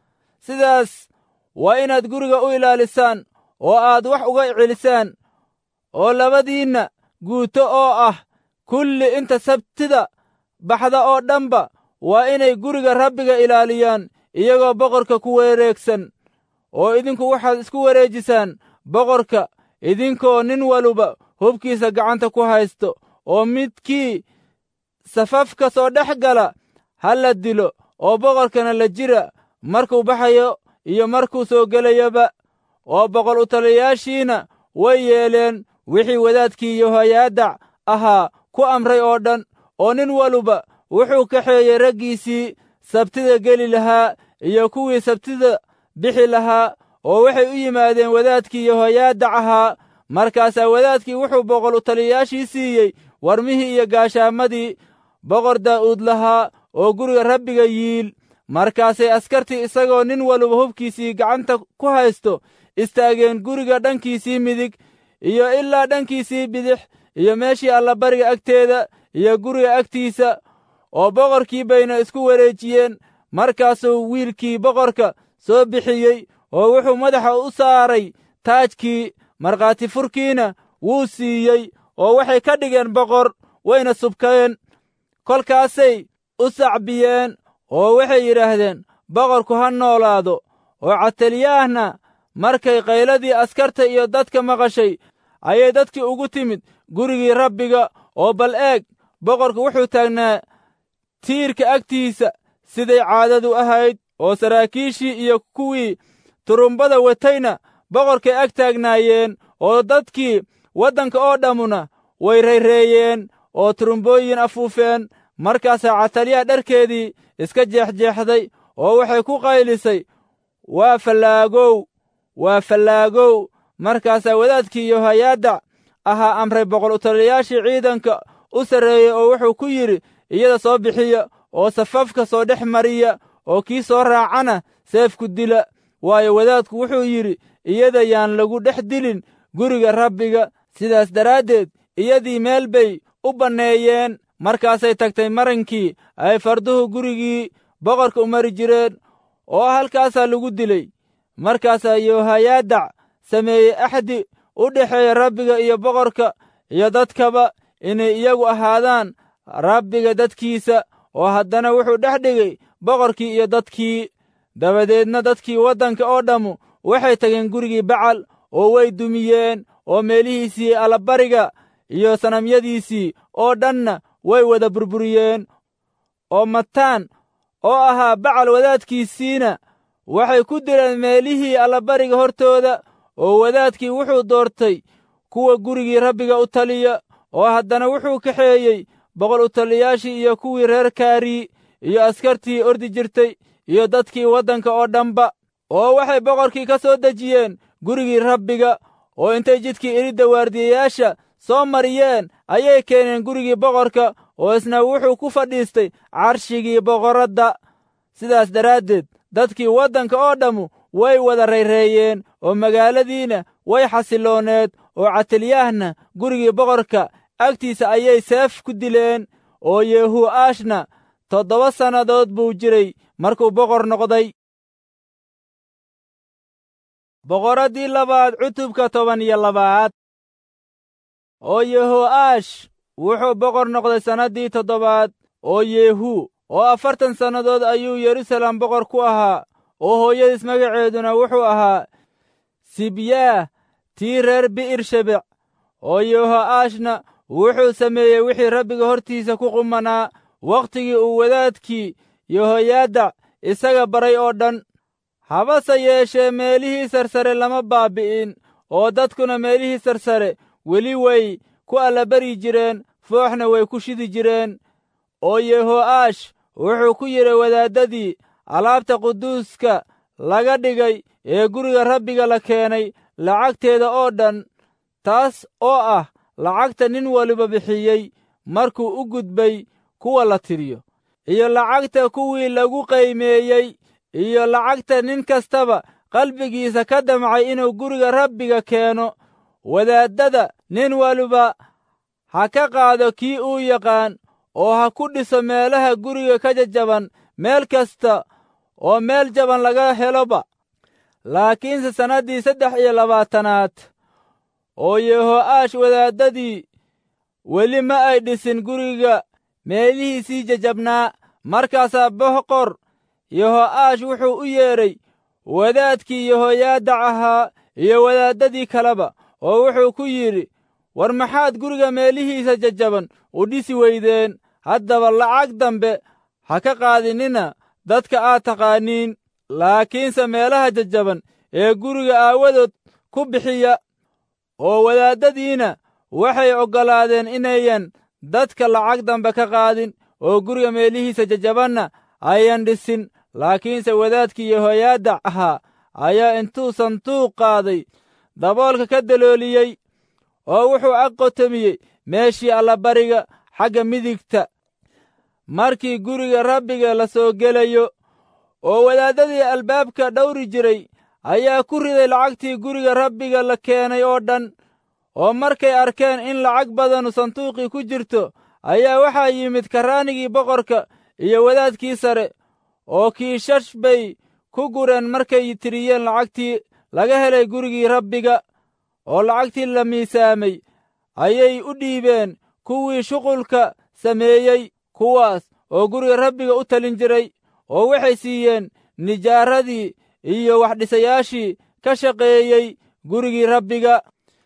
sidaas waa inaad guriga u ilaalisaan oo aad wax uga celisaan oo labadiinna guuto oo ah kulli inta sabtida baxda oo dhanba waa inay guriga rabbiga ilaaliyaan iyagoo boqorka ku wareegsan oo idinku waxaad isku wareejisaan boqorka idinkoo nin waluba hubkiisa gacanta ku haysto oo midkii safafka soo dhex gala ha la dilo oo boqorkana la jira markuu baxayo iyo markuu soo gelayaba oo boqol u taliyayaashiina way yeeleen wixii wadaadkii yohayaadac ahaa ku amray oo dhan oo nin waluba wuxuu kaxeeyey raggiisii sabtida geli lahaa iyo kuwii sabtida bixi lahaa oo waxay u yimaadeen wadaadkii yohayaadac ahaa markaasaa wadaadkii wuxuu boqol u taliyayaashii siiyey warmihii iyo gaashaamadii boqor daa'uud lahaa oo guriga rabbiga yiil markaasay askartii isagoo nin waluba hubkiisii gacanta ku haysto istaageen guriga dhankiisii midig iyo ilaa dhankiisii bidix iyo meeshii allabariga agteeda iyo guriga agtiisa oo boqorkii bayna isku wareejiyeen markaasuu wiilkii boqorka soo bixiyey oo wuxuu madaxa u saaray taajkii markhaati furkiina wuu siiyey oo waxay ka dhigeen boqor wayna subkeen kolkaasay u sacbiyeen oo waxay yidhaahdeen boqorku ha noolaado oo cataliyaahna markay qayladii askarta iyo dadka maqashay ayay dadkii ugu timid gurigii rabbiga oo bal eeg boqorku wuxuu taagnaa tiirka agtiisa siday caadadu ahayd oo saraakiishii iyo kuwii turumbada watayna boqorkay ag taagnaayeen oo dadkii waddanka oo dhammuna way rayreeyeen oo turumbooyin afuufeen markaasaa cataliyaha dharkeedii iska jeexjeexday oo waxay ku qaylisay waa fallaagow waa fallaagow markaasaa wadaadkii yohayaadac ahaa amray boqol u taliyayaashii ciidanka u sarreeyey oo wuxuu ku yidhi iyada soo bixiya oo safafka soo dhex mariya oo kii soo raacana seefku dila waayo wadaadku wuxuu yidhi iyada yaan lagu dhex dilin guriga rabbiga sidaas daraaddeed iyadii meel bay u banneeyeen markaasay tagtay marankii ay farduhu gurigii boqorka u mari jireen oo halkaasaa lagu dilay markaasaa yohayaadac sameeyey axdi u dhexeeya rabbiga iyo boqorka iyo dadkaba inay iyagu ahaadaan rabbiga dadkiisa oo haddana wuxuu dhex dhigay boqorkii iyo dadkii dabadeedna dadkii waddanka oo dhammu waxay tageen gurigii bacal oo way dumiyeen oo meelihiisii allabariga iyo sanamyadiisii oo dhanna way wada burburiyeen oo mataan oo ahaa bacal wadaadkiisiina waxay ku dileen meelihii allabariga hortooda oo wadaadkii wuxuu doortay kuwa gurigii rabbiga u taliya oo haddana wuxuu kaxeeyey boqol u taliyayaashii iyo kuwii reer kaari iyo askartii ordi jirtay iyo dadkii waddanka oo dhanba oo waxay boqorkii ka soo dejiyeen gurigii rabbiga oo intay jidkii iridda waardiyayaasha soo mariyeen ayay keeneen gurigii boqorka oo isna wuxuu ku fadhiistay carshigii boqorradda sidaas daraaddeed dadkii waddanka oo dhammu way wada rayreeyeen oo magaaladiina way xasilooneed oo catalyaahna gurigii boqorka agtiisa ayay seef ku dileen oo yehuu'aashna toddoba sannadood buu jiray markuu boqor noqday boqoraddii labaad cutubka toban iyo labaad oo yeho'aash wuxuu boqor noqday sannaddii toddobaad oo yehu oo afartan sannadood ayuu yeruusaalem boqor ku ahaa oo hooyadiis magaceeduna wuxuu ahaa sibyaah tii reer bi'ir shebec oo yeho'aashna wuxuu sameeyey wixii rabbiga hortiisa ku qumanaa wakhtigii uu wadaadkii yehoyaadac isaga baray oo dhan habase yeeshee meelihii sarsare lama baabbi'in oo dadkuna meelihii sarsare weli way ku allabari jireen fooxna way ku shidi jireen oo yeho'aash wuxuu ku yidhi wadaaddadii alaabta quduuska laga dhigay ee guriga rabbiga la keenay lacagteeda oo dhan taas oo ah lacagta nin waliba bixiyey markuu u gudbay kuwa la tiriyo iyo lacagta kuwii lagu qaymeeyey iyo lacagta nin kastaba qalbigiisa ka damcay inuu guriga rabbiga keeno wadaaddada nin waliba ha ka qaado kii uu yaqaan oo ha ku dhiso meelaha guriga ka jajaban meel kasta oo meel jaban laga heloba laakiinse sannaddii saddex iyo labaatanaad oo yeho'aash wadaaddadii weli ma ay dhisin guriga meelihiisii jajabnaa markaasaa boqor yeho'aash wuxuu u yeedhay wadaadkii yehoyaadac ahaa iyo wadaaddadii kaleba oo wuxuu ku yidhi war maxaad guriga meelihiisa jajaban u dhisi weydeen haddaba lacag dambe ha ka qaadinina dadka aad taqaaniin laakiinse meelaha jajaban ee guriga aawadood ku bixiya oo wadaaddadiina waxay oggolaadeen inayan dadka lacag dambe ka qaadin oo guriga meelihiisa jajabanna ayan dhisin laakiinse wadaadkii yehoyaadac ahaa ayaa intuu sanduuq qaaday daboolka ka dalooliyey oo wuxuu aqotomiyey meeshii allabariga xagga midigta markii guriga rabbiga la soo gelayo oo wadaaddadii albaabka dhawri jiray ayaa ku riday lacagtii guriga rabbiga la keenay oo dhan oo markay arkeen in lacag badanu sanduuqii ku jirto ayaa waxaa yimid karraanigii boqorka iyo wadaadkii sare oo kiishash bay ku gureen markay tiriyeen lacagtii laga helay gurigii rabbiga oo lacagtii la miisaamay ayay u dhiibeen kuwii shuqulka sameeyey kuwaas oo guriga rabbiga u talin jiray oo waxay siiyeen nijaaradii iyo waxdhisayaashii ka shaqeeyey gurigii rabbiga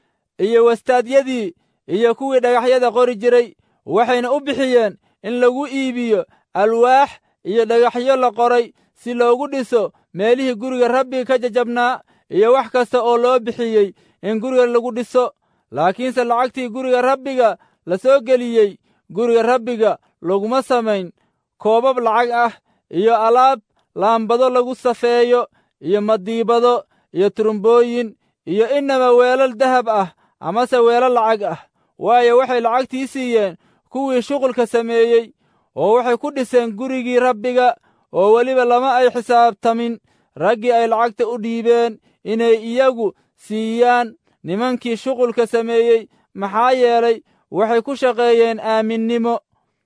iyo wastaadyadii iyo kuwii dhagaxyada qori jiray waxayna u bixiyeen in lagu iibiyo alwaax iyo dhagaxyo la qoray si loogu dhiso meelihii guriga rabbiga ka jajabnaa iyo wax kasta oo loo bixiyey in guriga lagu dhiso laakiinse lacagtii guriga rabbiga la soo geliyey guriga rabbiga laguma samayn koobab lacag ah iyo alaab laambado lagu safeeyo iyo madiibado iyo turumbooyin iyo inaba weelal dahab ah amase weelal lacag ah waayo waxay lacagtii siiyeen kuwii shuqulka sameeyey oo waxay ku dhiseen gurigii rabbiga oo weliba lama ay xisaabtamin raggii ay lacagta u dhiibeen inay iyagu siiyaan nimankii shuqulka sameeyey maxaa yeelay waxay ku shaqeeyeen aaminnimo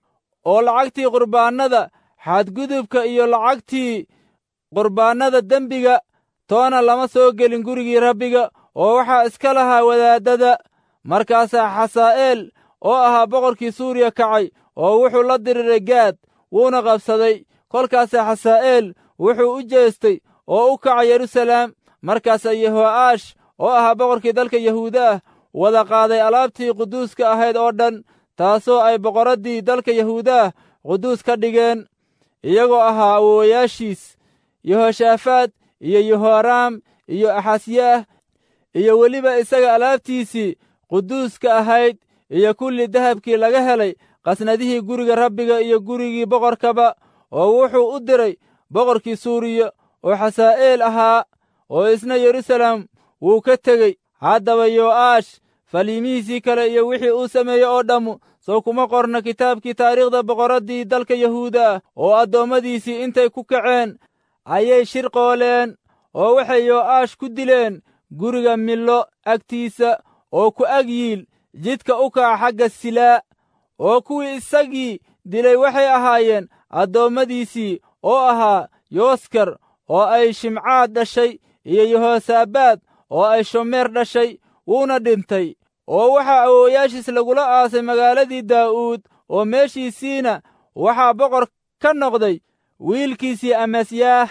oo lacagtii qurbaannada xadgudubka iyo lacagtii qurbaannada dembiga toona lama soo gelin gurigii rabbiga oo waxaa iska lahaa wadaaddada markaasaa xasaa'eel oo ahaa boqorkii suuriya kacay oo wuxuu la diriiray gaad wuuna qabsaday kolkaasaa xasaa'eel wuxuu u jeestay oo u kacay yeruusalaam markaasaa yeho'aash oo ahaa boqorkii dalka yahuuda ah wada qaaday alaabtii quduuska ahayd oo dhan taasoo ay boqorraddii dalka yahuuda ah quduus ka dhigeen iyagoo ahaa awoowayaashiis yehoshaafaad iyo yehoraam iyo axasyaah iyo weliba isaga alaabtiisii quduuska ahayd iyo kulli dahabkii laga helay qasnadihii guriga rabbiga iyo gurigii boqorkaba oo wuxuu u diray boqorkii suuriya oo xasaa'eel ahaa oo isna yeruusaalem wuu ka tegey haddaba yo'aash faliimihiisii kale iyo wixii uu sameeyey oo dhammu sow kuma qorna kitaabkii taariikhda boqorraddii dalka yahuuda ah oo addoommadiisii intay ku kaceen ayay shirqooleen oo waxay yo'aash ku dileen guriga millo agtiisa oo ku ag yiil jidka u kaca xagga silaa oo kuwii isagii dilay waxay ahaayeen addoommadiisii oo ahaa yooskar oo ay shimcaad dhashay iyo yehosaabaad oo ay shomeer dhashay wuuna dhintay oo waxaa awoowayaashiis lagula aasay magaaladii daa'uud oo meeshiisiina waxaa boqor ka noqday wiilkiisii amasyaah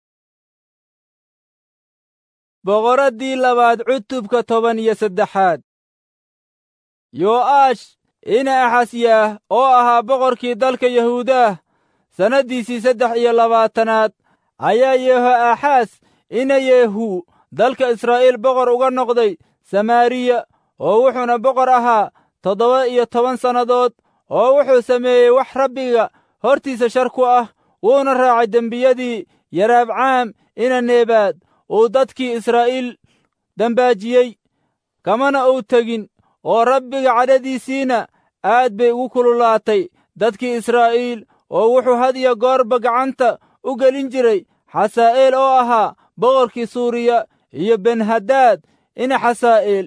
boqoraddii labaad cutubka toban iyo saddexaad yo'aash ina axasyaah oo ahaa boqorkii dalka yahuudaah sannaddiisii saddex iyo labaatanaad ayaa yehoaxaas ina yeehu dalka israa'iil boqor uga noqday samaariya oo wuxuuna boqor ahaa toddoba iyo toban sannadood oo wuxuu sameeyey wax rabbiga hortiisa shar ku ah wuuna raacay dembiyadii yaraabcaam ina neebaad uu dadkii israa'iil dambaajiyey kamana uu tegin oo rabbiga cadhadiisiina aad bay ugu kululaatay dadkii israa'iil oo wuxuu had iyo goorba gacanta u gelin jiray xasaa'eel oo ahaa boqorkii suuriya iyo benhadaad ina xasaa'eel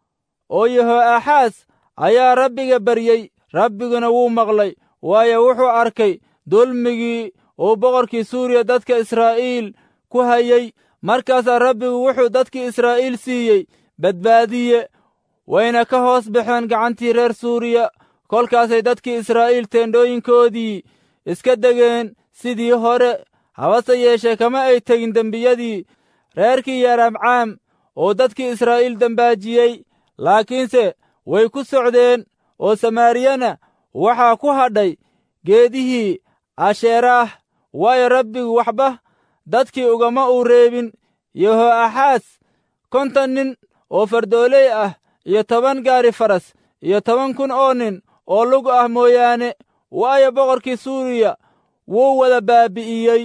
oo yehoaxaas ayaa rabbiga baryey rabbiguna wuu maqlay waayo wuxuu arkay dulmigii uu boqorkii suuriya dadka israa'iil ku hayey markaasaa rabbigu wuxuu dadkii israa'iil siiyey badbaadiye wayna ka hoos baxeen gacantii reer suuriya kolkaasay dadkii israa'iil teendhooyinkoodii iska degeen sidii hore habase yeeshee kama ay tegin dembiyadii reerkii yaramcaam oo dadkii israa'iil dembaajiyey laakiinse way ku socdeen oo samaariyana waxaa ku hadhay geedihii asheeraah waayo rabbigu waxba dadkii ugama uu reebin yehoaxaas konton nin oo fardooley ah iyo toban gaari faras iyo toban kun oo nin oo lug ah mooyaane waayo boqorkii suuriya wuu wada baabi'iyey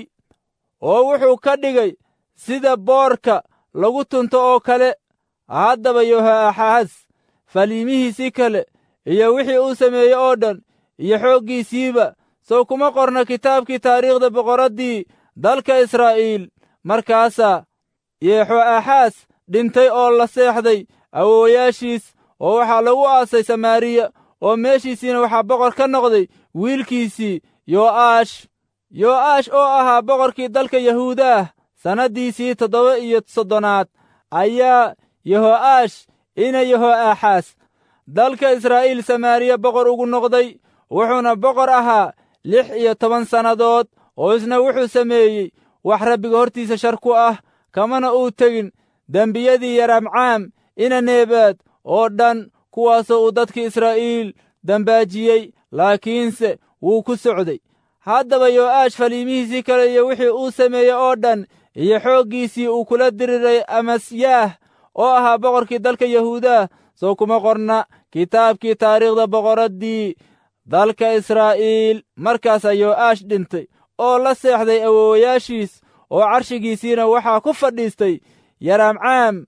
oo wuxuu ka dhigay sida boorka lagu tunto oo kale haddaba yehoaxaas faliimihiisii kale iyo wixii uu sameeyey oo dhan iyo xooggiisiiba sow kuma qorna kitaabkii taariikhda boqoraddii dalka israa'iil markaasaa yeexoaxaas dhintay oo la seexday awoowayaashiis oo waxaa lagu aasay samaariya oo meeshiisiina waxaa boqor ka noqday wiilkiisii yo'aash yo'aash oo ahaa boqorkii dalka yahuudaah sannaddiisii toddoba iyo soddonaad ayaa yeho'aash ina yehoaxaas dalka israa'iil samaariya boqor ugu noqday wuxuuna boqor ahaa lix iyo toban sannadood oo isna wuxuu sameeyey wax rabbiga hortiisa shar ku ah kamana uu tegin dembiyadii yaramcaam ina neebaad oo dhan kuwaasoo uu dadkii israa'iil dambaajiyey laakiinse wuu ku socday haddaba yo'aash faliimihiisii kale iyo wixii uu sameeyey oo dhan iyo xooggiisii uu kula diriray amasyaah oo ahaa boqorkii dalka yahuudaah soo kuma qorna kitaabkii taariikhda boqoraddii dalka israa'iil markaasaa yo'aash dhintay oo la seexday awoowayaashiis oo carshigiisiina waxaa ku fadhiistay yaramcaam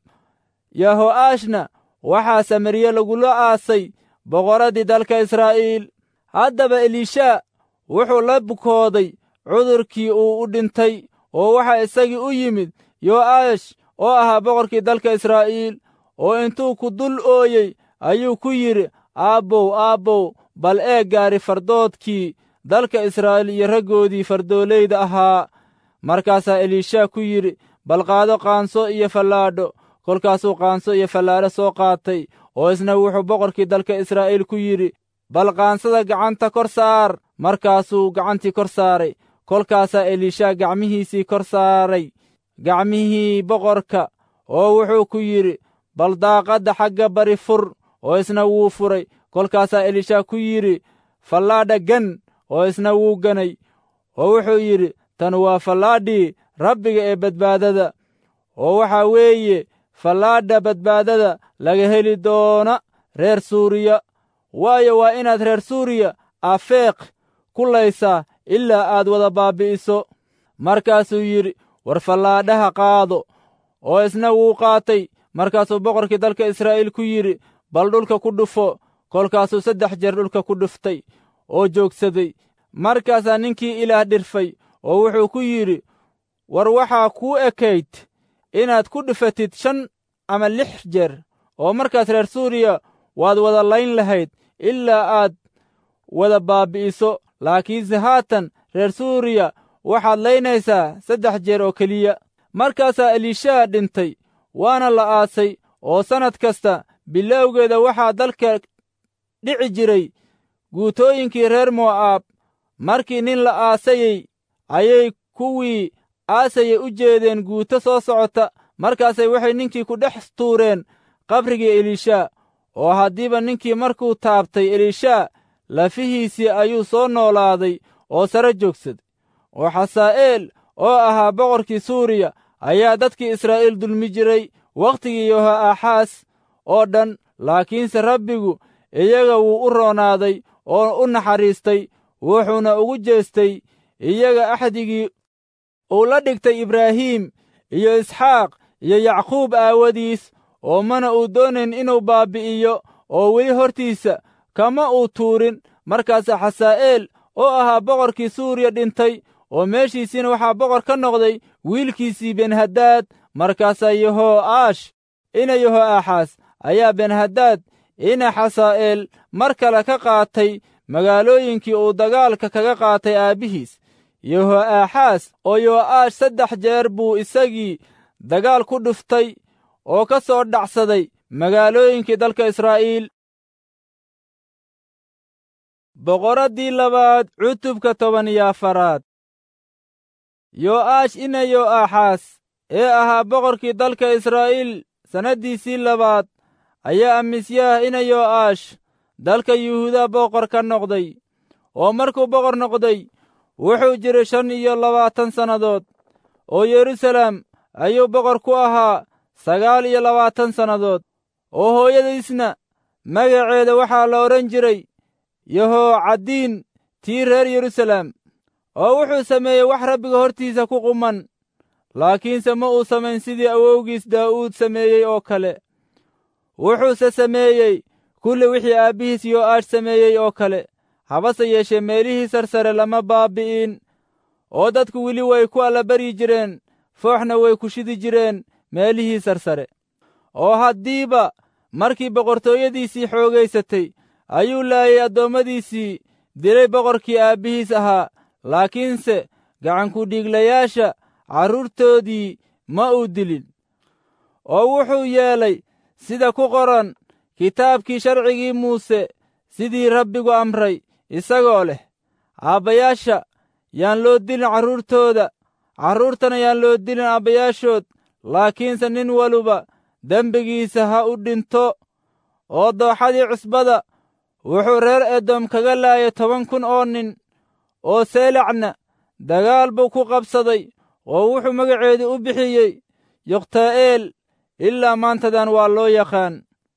yaho'aashna waxaa samariye lagula aasay boqoraddii dalka israa'iil haddaba elishaa wuxuu la bukooday cudurkii uu u dhintay oo waxaa isagii u yimid yo'aash oo ahaa boqorkii dalka israa'iil oo intuu ku dul ooyey ayuu ku yidhi aabbow aabbow bal eeg gaari fardoodkii dalka israa'iil iyo raggoodii fardoolayda ahaa markaasaa elishaa ku yidhi bal qaado qaanso iyo fallaadho kolkaasuu qaanso iyo fallaadho soo qaatay oo isna wuxuu boqorkii dalka israa'iil ku yidhi bal qaansada gacanta kor saar markaasuu gacantii kor saaray kolkaasaa elishaa gacmihiisii kor saaray gacmihii boqorka oo wuxuu ku yidhi bal daaqadda xagga bari fur oo isna wuu furay kolkaasaa elishaa ku yidhi fallaadha gan oo isna wuu ganay oo wuxuu yidhi tan waa fallaadhii rabbiga ee badbaadada oo waxaa weeye fallaadha badbaadada laga heli doona reer suuriya waayo waa inaad reer suuriya afeeq ku laysaa ilaa aad wada baabbi'iso markaasuu yidhi war fallaadhaha qaado oo isna wuu qaatay markaasuu boqorkii dalka israa'iil ku yidhi bal dhulka ku dhufo kolkaasuu saddex jeer dhulka ku dhuftay oo joogsaday markaasaa ninkii ilaah dhirfay oo wuxuu ku yidhi war waxaa kuu ekayd inaad ku dhifatid shan ama lix jeer oo markaas reer suuriya waad wada layn lahayd ilaa aad wada baabbi'iso laakiinse haatan reer suuriya waxaad laynaysaa saddex jeer oo keliya markaasaa elishaa dhintay waana la aasay oo sannad kasta bilowgeeda waxaa dalka dhici jiray guutooyinkii reer mo'aab markii nin la aasayey ayay kuwii aasayay u jeedeen guuto soo socota markaasay waxay ninkii ku dhex tuureen qabrigii elishaa oo haddiiba ninkii markuu taabtay elishaa lafihiisii ayuu soo noolaaday oo sare joogsaday oo xasaa'eel oo ahaa boqorkii suuriya ayaa dadkii israa'iil dulmi jiray wakhtigii yoho'aaxaas oo dhan laakiinse rabbigu iyaga wuu u roonaaday oo u naxariistay wuxuuna ugu jeestay iyaga axdigii uu la dhigtay ibraahiim iyo isxaaq iyo yacquub aawadiis oo mana uu doonayn inuu baabbi'iyo oo weli hortiisa kama uu tuurin markaasa xasaa'eel oo ahaa boqorkii suuriya dhintay oo meeshiisiina waxaa boqor ka noqday wiilkiisii benhadaad markaasaa yeho'aash ina yeho'aaxaas ayaa benhadaad ina xasaa'eel mar kale ka qaatay magaalooyinkii uu dagaalka kaga qaatay aabbihiis yeho'aaxaas oo yo'aash saddex jeer buu isagii dagaal ku dhuftay oo ka soo dhacsaday magaalooyinkii dalka israa'iil boqoraddii labaad cutubka toban iyo afaraad yo'aash ina yo'aaxaas ee ahaa boqorkii dalka israa'iil sannaddiisii labaad ayaa amisyaah ina yo'aash dalka yuhuuda boqor ka noqday oo markuu boqor noqday wuxuu jiray shan iyo labaatan sannadood oo yeruusaalem ayuu boqor ku ahaa sagaal iyo labaatan sannadood oo hooyadiisna magaceeda waxaa la odhan jiray yehoocaddiin tii reer yeruusaalem oo wuxuu sameeyey wax rabbiga hortiisa ku quman laakiinse ma uu samayn sidii awowgiis daa'uud sameeyey oo kale wuxuuse sameeyey kulli wixii aabbihiis yo'aash sameeyey oo kale habase yeeshee meelihii sarsare lama baabbi'in oo dadku weli way ku allabaryi jireen fooxna way ku shidi jireen meelihii sarsare oo haddiiba markii boqortooyadiisii xoogaysatay ayuu laayay addoommadiisii dilay boqorkii aabbihiis ahaa laakiinse gacankudhiiglayaasha carruurtoodii ma uu dilin oo wuxuu yeelay sida ku qoran kitaabkii sharcigii muuse sidii rabbigu amray isagoo leh aabbayaasha yaan loo dilin carruurtooda carruurtana yaan loo dilin aabbayaashood laakiinse nin waluba dembigiisa ha u dhinto oo dooxadii cusbada wuxuu reer edom kaga laayay toban kun oo nin oo seelacna dagaal buu ku qabsaday oo wuxuu magaceedu u bixiyey yokhtaa'eel ilaa maantadan waa loo yaqaan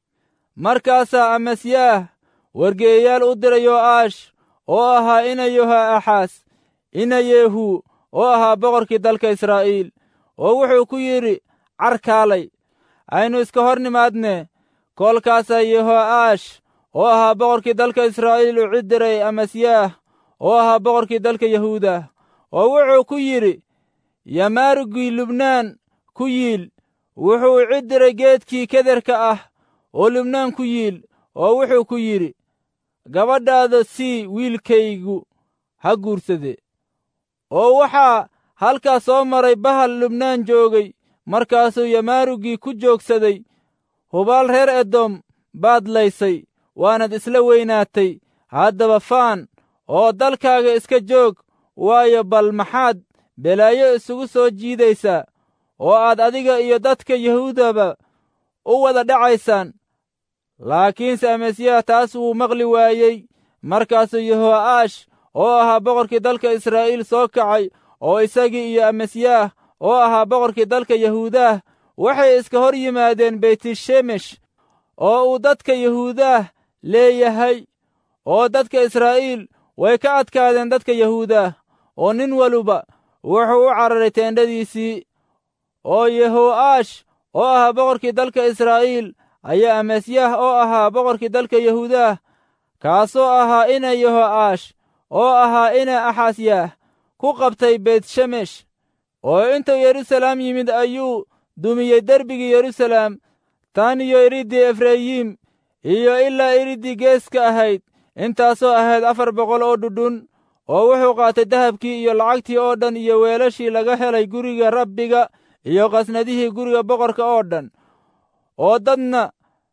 markaasaa amasyaah wargeeyayaal u diray yo'aash oo ahaa ina yoho'aaxaas ina yeehu oo ahaa boqorkii dalka israa'iil oo wuxuu ku yidhi carkaalay aynu iska hor nimaadne koolkaasaa yeho'aash oo ahaa boqorkii dalka israa'iil u cid diray amasyaah oo ahaa boqorkii dalka yahuuda oo wuxuu ku yidhi yamaarugii lubnaan ku yiil wuxuu cid diray geedkii kederka ah oo lubnaan ku yiil oo wuxuu ku yidhi gabadhaada sii wiilkaygu ha guursade oo waxaa halkaas soo maray bahal lubnaan joogay markaasuu yamaarugii ku joogsaday hubaal reer edom baad laysay waanad isla weynaatay haddaba faan oo dalkaaga iska joog waayo bal maxaad belaayo isugu soo jiidaysaa oo aad adiga iyo dadka yahuudaba u wada dhacaysaan laakiinse amasyaah taas wuu maqli waayey markaasuu yeho'aash oo ahaa boqorkii dalka israa'iil soo kacay oo isagii iyo amasyaah oo ahaa boqorkii dalka yahuudaah waxay iska hor yimaadeen beytishemesh oo uu dadka yahuudaah leeyahay oo dadka israa'iil way ka adkaadeen dadka yahuudaah oo nin waluba wuxuu u cararay teendhadiisii oo yeho'aash oo ahaa boqorkii dalka israa'iil ayaa amasyaah oo ahaa boqorkii dalka yahuudaah kaasoo ahaa ina yeho'aash oo ahaa ina axasyaah ku qabtay beytshemesh oo intuu yeruusalaam yimid ayuu dumiyey derbigii yeruusalaam tan iyo iriddii efrayim iyo ilaa iriddii geeska ahayd intaasoo ahayd afar boqol oo dhudhun oo wuxuu qaatay dahabkii iyo lacagtii oo dhan iyo weelashii laga helay guriga rabbiga iyo qasnadihii guriga boqorka oo dhan oo dadna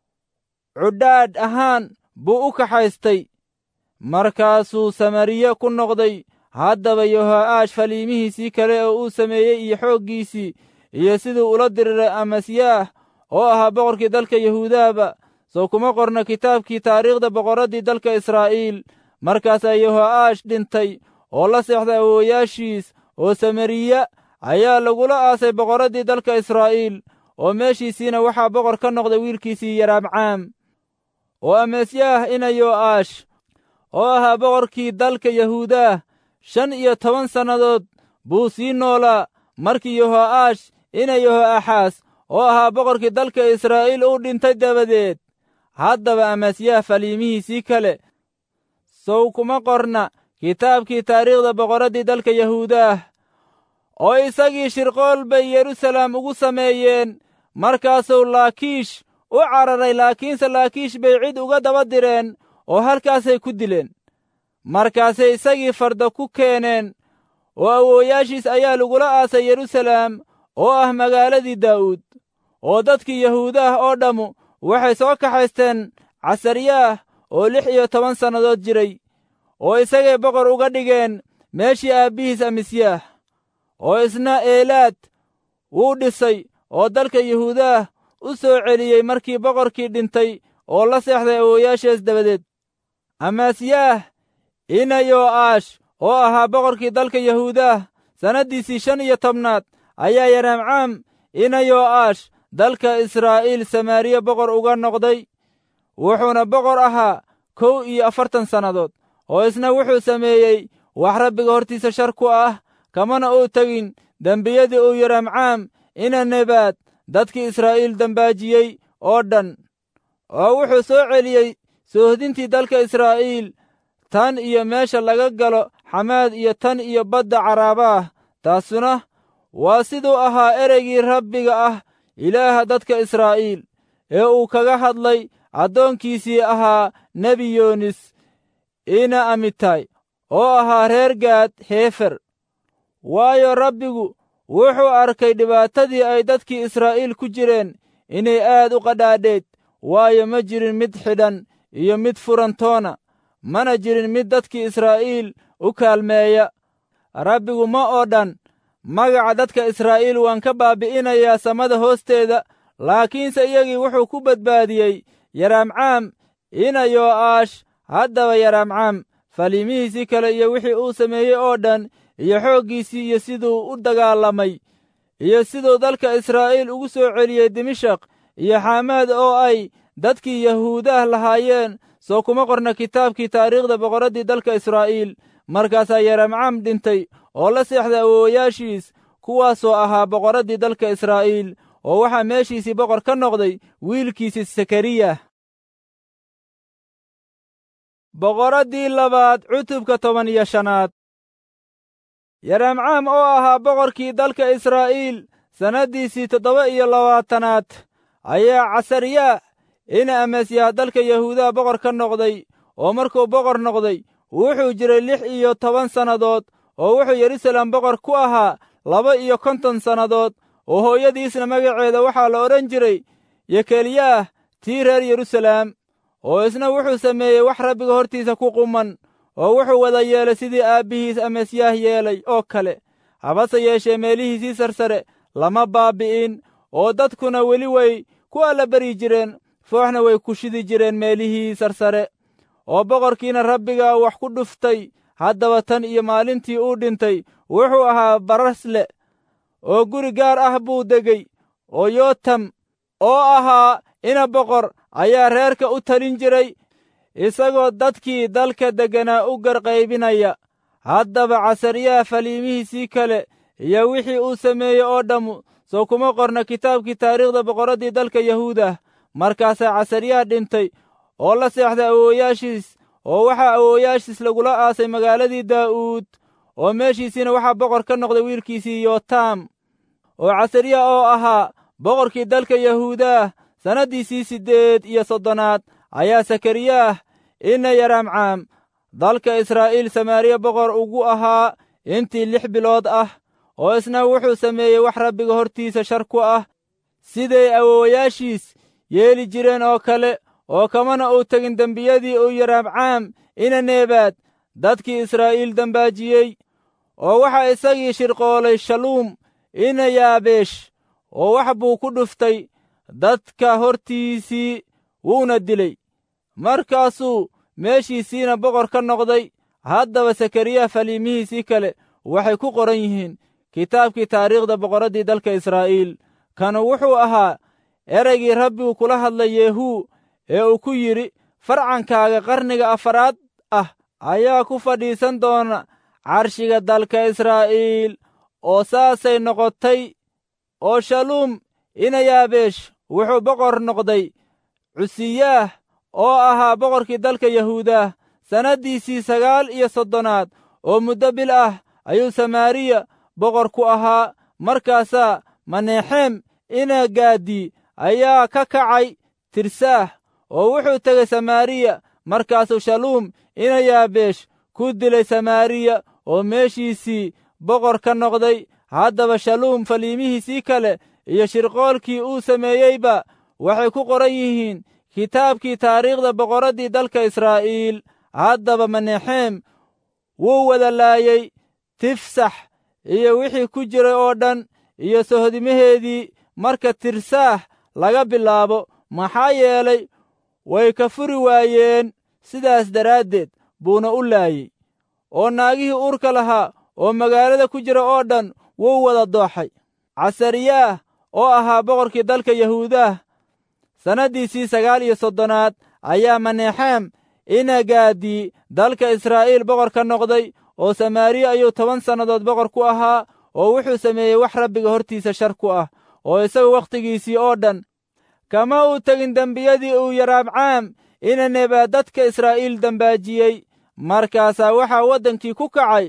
cudhaadh ahaan buu u kaxaystay markaasuu samariye ku noqday haddaba yoho'aash faliimihiisii kale oo uu sameeyey iyo xooggiisii iyo siduu ula diriray amasyaah oo ahaa boqorkii dalka yahuudahaba soo kuma qorna kitaabkii taariikhda boqorraddii dalka israa'iil markaasaa yoho'aash dhintay oo la seexday awoowayaashiis oo samariya ayaa lagula aasay boqorraddii dalka israa'iil oo meeshiisiina waxaa boqor ka noqday wiilkiisii yaraabcaam oo amasyaah ina yo'aash oo ahaa boqorkii dalka yahuudaah shan iyo toban sannadood buu sii noolaa markii yoho'aash ina yoho'axaas oo ahaa boqorkii dalka israa'iil uu dhintay dabadeed haddaba amasyaah faliimihiisii kale sow kuma qorna kitaabkii taariikhda boqorraddii dalka yahuudaah oo isagii shirqool bay yeruusalaam ugu sameeyeen markaasuu laakiish u cararay laakiinse laakiish bay cid uga daba direen oo halkaasay ku dileen markaasay isagii farda ku keeneen oo awoowayaashiis ayaa lagula aasay yeruusalaam oo ah magaaladii daa'uud oo dadkii yahuudaah oo dhammu waxay soo kaxaysteen casaryaah oo lix iyo toban sannadood jiray oo isagay boqor uga dhigeen meeshii aabbihiis amisyaah oo isna eelaad wuu dhisay oo dalka yahuudaah u soo celiyey markii boqorkii dhintay oo la seexday awoowayaashees dabadeed amasyaah ina yo'aash oo ahaa boqorkii dalka yahuudaah sannaddiisii shan iyo tobnaad ayaa yaraamcaam ina yo'aash dalka israa'iil samaariya boqor uga noqday wuxuuna boqor ahaa kow iyo afartan sannadood oo isna wuxuu sameeyey wax rabbiga hortiisa shar ku ah kamana uu tegin dembiyadii uu yaraamcaam ina nebaad dadkii israa'iil dembaajiyey oo dhan oo wuxuu soo celiyey soohdintii dalka israa'iil tan iyo meesha laga galo xamaad iyo tan iyo badda caraabaah taasuna waa siduu ahaa ereygii rabbiga ah ilaaha dadka israa'iil ee uu kaga hadlay addoonkiisii ahaa nebi yoonis ina amitay oo ahaa reer gaad heefer waayo rabbigu wuxuu arkay dhibaatadii ay dadkii israa'iil ku jireen inay aad u qadhaadheed waayo ma jirin mid xidhan iyo mid furantoona mana jirin mid dadkii israa'iil u kaalmeeya rabbigu ma oo dhan magaca dadka israa'iil waan ka baabi'inayaa samada hoosteeda laakiinse iyagii wuxuu ku badbaadiyey yaraamcaam ina yo'aash haddaba yaraamcaam faliimihiisii kale iyo wixii uu sameeyey oo dhan iyo xooggiisii iyo siduu u dagaalamay iyo siduu dalka israa'iil ugu soo celiyey dimashaq iyo xaamaad oo ay dadkii yahuudaah lahaayeen soo kuma qorna kitaabkii taariikhda boqorraddii dalka israa'iil markaasaa yaramcam dhintay oo la seexday awoowayaashiis kuwaasoo ahaa boqorraddii dalka israa'iil oo waxaa meeshiisii boqor ka noqday wiilkiisii sakariya boqorraddii labaad cutubka toban iyo shanaad yaramcaam oo ahaa boqorkii dalka israa'iil sannaddiisii toddoba iyo labaatanaad ayaa casariyaa ina amasyaha dalka yahuudaha boqor ka noqday oo markuu boqor noqday wuxuu jiray lix iyo toban sannadood oo wuxuu yeruusaalem boqor ku ahaa laba iyo konton sannadood oo hooyadiisna magaceeda waxaa la odhan jiray yekelyaah tii reer yeruusaalem oo isna wuxuu sameeyey wax rabbiga hortiisa ku quman oo wuxuu wada yeelay sidii aabbihiis amasyaah yeelay oo kale habase yeeshee meelihiisii sarsare lama baabi'in oo dadkuna weli way ku allabari jireen fooxna way ku shidi jireen meelihii sarsare oo boqorkiina rabbiga wax ku dhuftay haddaba tan iyo maalintii uu dhintay wuxuu ahaa barasle oo guri gaar ah buu degey oo yootam oo ahaa ina boqor ayaa reerka u talin jiray isagoo dadkii dalka degganaa u garqaybinaya haddaba casariyaha faliimihiisii kale iyo wixii uu sameeyey oo dhammu soo kuma qorna kitaabkii taariikhda boqorraddii dalka yahuudah markaasaa casariyaha dhintay oo la seexday awoowayaashiis oo waxaa awoowayaashiis lagula aasay magaaladii daa'uud oo meeshiisiina waxaa boqor ka noqday wiilkiisii yotam oo casariya oo ahaa boqorkii dalka yahuudaah sannaddiisii siddeed iyo soddonaad ayaa sakariyaah ina yaraamcaam dalka israa'iil samaariya boqor ugu ahaa intii lix bilood ah oo isna wuxuu sameeyey wax rabbiga hortiisa shar ku ah siday awowayaashiis yeeli jireen oo kale oo kamana uu tegin dembiyadii uu yaraamcaam ina neebaad dadkii israa'iil dembaajiyey oo waxaa isagii shirqoolay shaluum ina yaabeesh oo wax buu ku dhuftay dadka hortiisii wuuna dilay markaasuu meeshiisiina boqor ka noqday haddaba sakariya faliimihiisii kale waxay ku qoran yihiin kitaabkii taariikhda boqorraddii dalka israa'iil kanu wuxuu ahaa ereygii rabbigu kula hadlay yeehuu ee uu ku yidhi farcankaaga qarniga afaraad ah ayaa ku fadhiisan doona carshiga dalka israa'iil oo saasay noqotay oo shaluum ina yaabeesh wuxuu boqor noqday cusiyaah oo ahaa boqorkii dalka yahuudah sannaddiisii sagaal iyo soddonaad oo muddo bil ah ayuu samaariya boqor ku ahaa markaasaa maneexeem ina gaadii ayaa ka kacay tirsaah oo wuxuu tegey samaariya markaasuu shaluum ina yaabeesh ku dilay samaariya oo meeshiisii boqor ka noqday haddaba shaluum faliimihiisii kale iyo shirqoolkii uu sameeyeyba waxay ku qoran yihiin kitaabkii taariikhda boqorraddii dalka israa'iil haddaba maneexeem wuu wada laayey tifsax iyo wixii ku jiray oo dhan iyo sohodimaheedii marka tirsaah laga bilaabo maxaa yeelay way ka furi waayeen sidaas daraaddeed buuna u laayey oo naagihii uurka lahaa oo magaalada ku jira oo dhan wuu wada dooxay casariyaah oo ahaa boqorkii dalka yahuudaah sannaddiisii sagaal iyo soddonaad ayaa maneexeem ina gaadii dalka israa'iil boqor ka noqday oo samaariya ayuu toban sannadood boqor ku ahaa oo wuxuu sameeyey wax rabbiga hortiisa shar ku ah oo isagu wakhtigiisii oo dhan kama uu tegin dembiyadii uu yaraabcaam ina nebaa dadka israa'iil dembaajiyey markaasaa waxaa waddankii ku kacay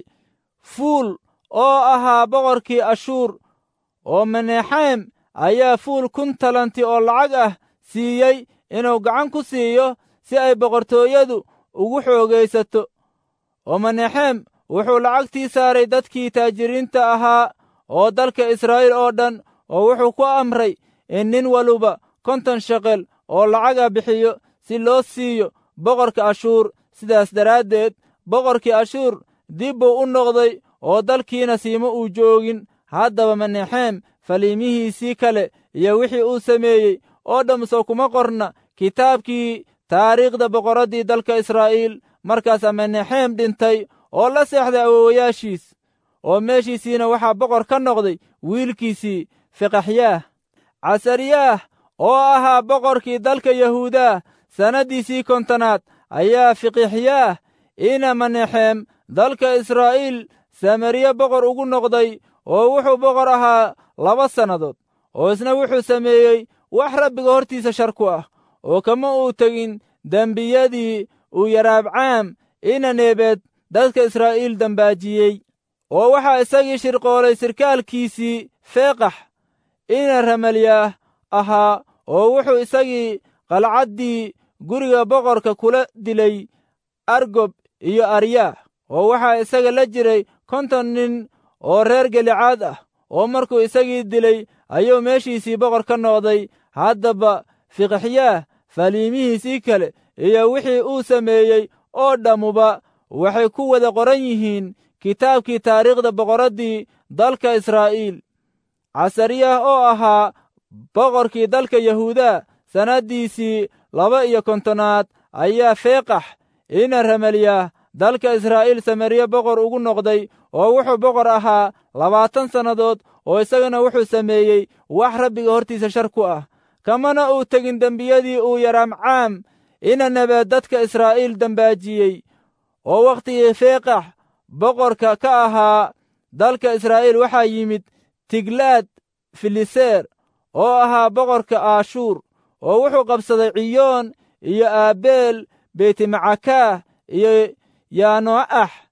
fuul oo ahaa boqorkii ashuur oo maneexeem ayaa fuul kun talanti oo lacag ah siiyey inuu gacan ku siiyo si ay boqortooyadu ugu xoogaysato oo maneexeem wuxuu lacagtii saaray dadkii taajiriinta ahaa oo dalka israa'iil oo dhan oo wuxuu ku amray in nin waluba konton sheqel oo lacaga bixiyo si loo siiyo boqorka ashuur sidaas daraaddeed boqorkii ashuur dib buu u noqday oo dalkiina siima uu joogin haddaba maneexeem faliimihiisii kale iyo wixii uu sameeyey oo dhamso kuma qorna kitaabkii taariikhda boqorraddii dalka israa'iil markaasaa maneexeem dhintay oo la seexday awowayaashiis oo meeshiisiina waxaa boqor ka noqday wiilkiisii fiqaxyaah casariyaah oo ahaa boqorkii dalka yahuudaah sannaddiisii kontonaad ayaa fiqixyaah ina maneexeem dalka israa'iil samariye boqor ugu noqday oo wuxuu boqor ahaa laba sannadood oo isna wuxuu sameeyey wax rabbiga hortiisa shar ku ah oo kama uu tegin dembiyadii uu yaraabcaam ina neebeed dadka israa'iil dembaajiyey oo waxaa isagii shirqoolay sirkaalkiisii feeqax ina ramalyaah ahaa oo wuxuu isagii qalcaddii guriga boqorka kula dilay argob iyo aryaah oo waxaa isaga la jiray konton nin oo reer gelicaad ah oo markuu isagii dilay ayuu meeshiisii boqor ka noqday haddaba fiqixyaah faliimihiisii kale iyo wixii uu sameeyey oo dhammuba waxay ku wada qoran yihiin kitaabkii taariikhda boqorraddii dalka israa'iil casariyah oo ahaa boqorkii dalka yahuuda sannaddiisii laba iyo kontonaad ayaa feeqax ina ramalyaah dalka israa'iil samariye boqor ugu noqday oo wuxuu boqor ahaa labaatan sannadood oo isagana wuxuu sameeyey wax rabbiga hortiisa shar ku ah kamana uu tegin dembiyadii uu yaraamcaam ina nebeed dadka israa'iil dembaajiyey oo wakhtigii feeqax boqorka ka ahaa dalka israa'iil waxaa yimid tiglaad filiseer oo ahaa boqorka aashuur oo wuxuu qabsaday ciyoon iyo aabeel beytimacakaah iyo yaano'ax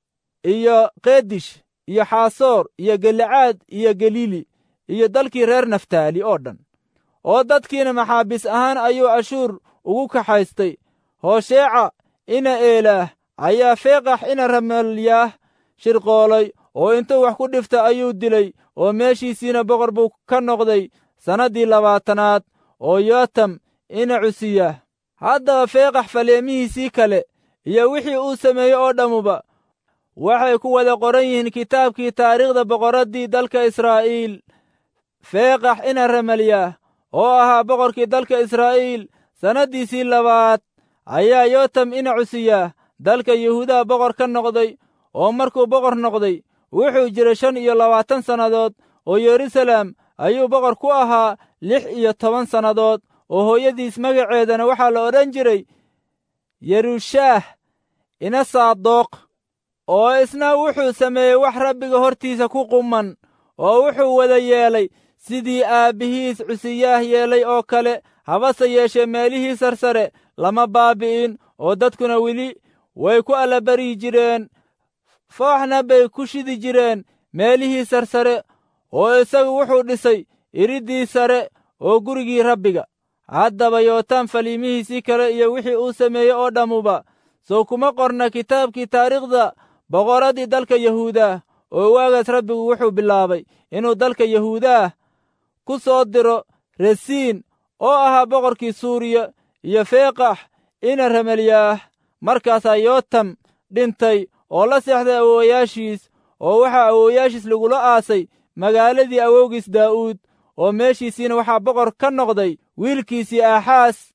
iyo keedish iyo xaasoor iyo gelicaad iyo galiili iyo dalkii reer naftaali oo dhan oo dadkiina maxaabiis ahaan ayuu ashuur ugu kaxaystay hoosheeca ina eelaah ayaa feeqax ina ramalyaah shirqoolay oo intuu wax ku dhifta ayuu dilay oo meeshiisiina boqor buu ka noqday sannaddii labaatanaad oo yootam ina cusiyaah haddaba feeqax faleemihiisii kale iyo wixii uu sameeyey oo dhammuba waxay ku wada qoran yihiin kitaabkii taariikhda boqorraddii dalka israa'iil feeqax ina ramalyaah oo ahaa boqorkii dalka israa'iil sannaddiisii labaad ayaa yootam ina cusiyaah dalka yuhuudaha boqor ka noqday oo markuu boqor noqday wuxuu jiray shan iyo labaatan sannadood oo yeruusaalem ayuu boqor ku ahaa lix iyo toban sannadood oo hooyadiis magaceedana waxaa la odhan jiray yerushaah ina saadoq oo isna wuxuu sameeyey wax rabbiga hortiisa ku quman oo wuxuu wada yeelay sidii aabbihiis cusiyaah yeelay oo kale habase yeeshee meelihii sarsare lama baabi'in oo dadkuna weli way ku allabaryi jireen fooxna bay ku shidi jireen meelihii sarsare oo isagu wuxuu dhisay iriddii sare oo gurigii rabbiga haddaba yootaan faliimihiisii kale iyo wixii uu sameeyey oo dhammuba sow kuma qorna kitaabkii taariikhda boqorraddii dalka yahuudaah oo waagaas rabbigu wuxuu bilaabay inuu dalka yahuudaah ku soo diro resiin oo ahaa boqorkii suuriya iyo feeqax ina ramalyaah markaasaa yootam dhintay oo la seexday awoowayaashiis oo waxaa awoowayaashiis lagula aasay magaaladii awowgiis daa'uud oo meeshiisiina waxaa boqor ka noqday wiilkiisii aaxaas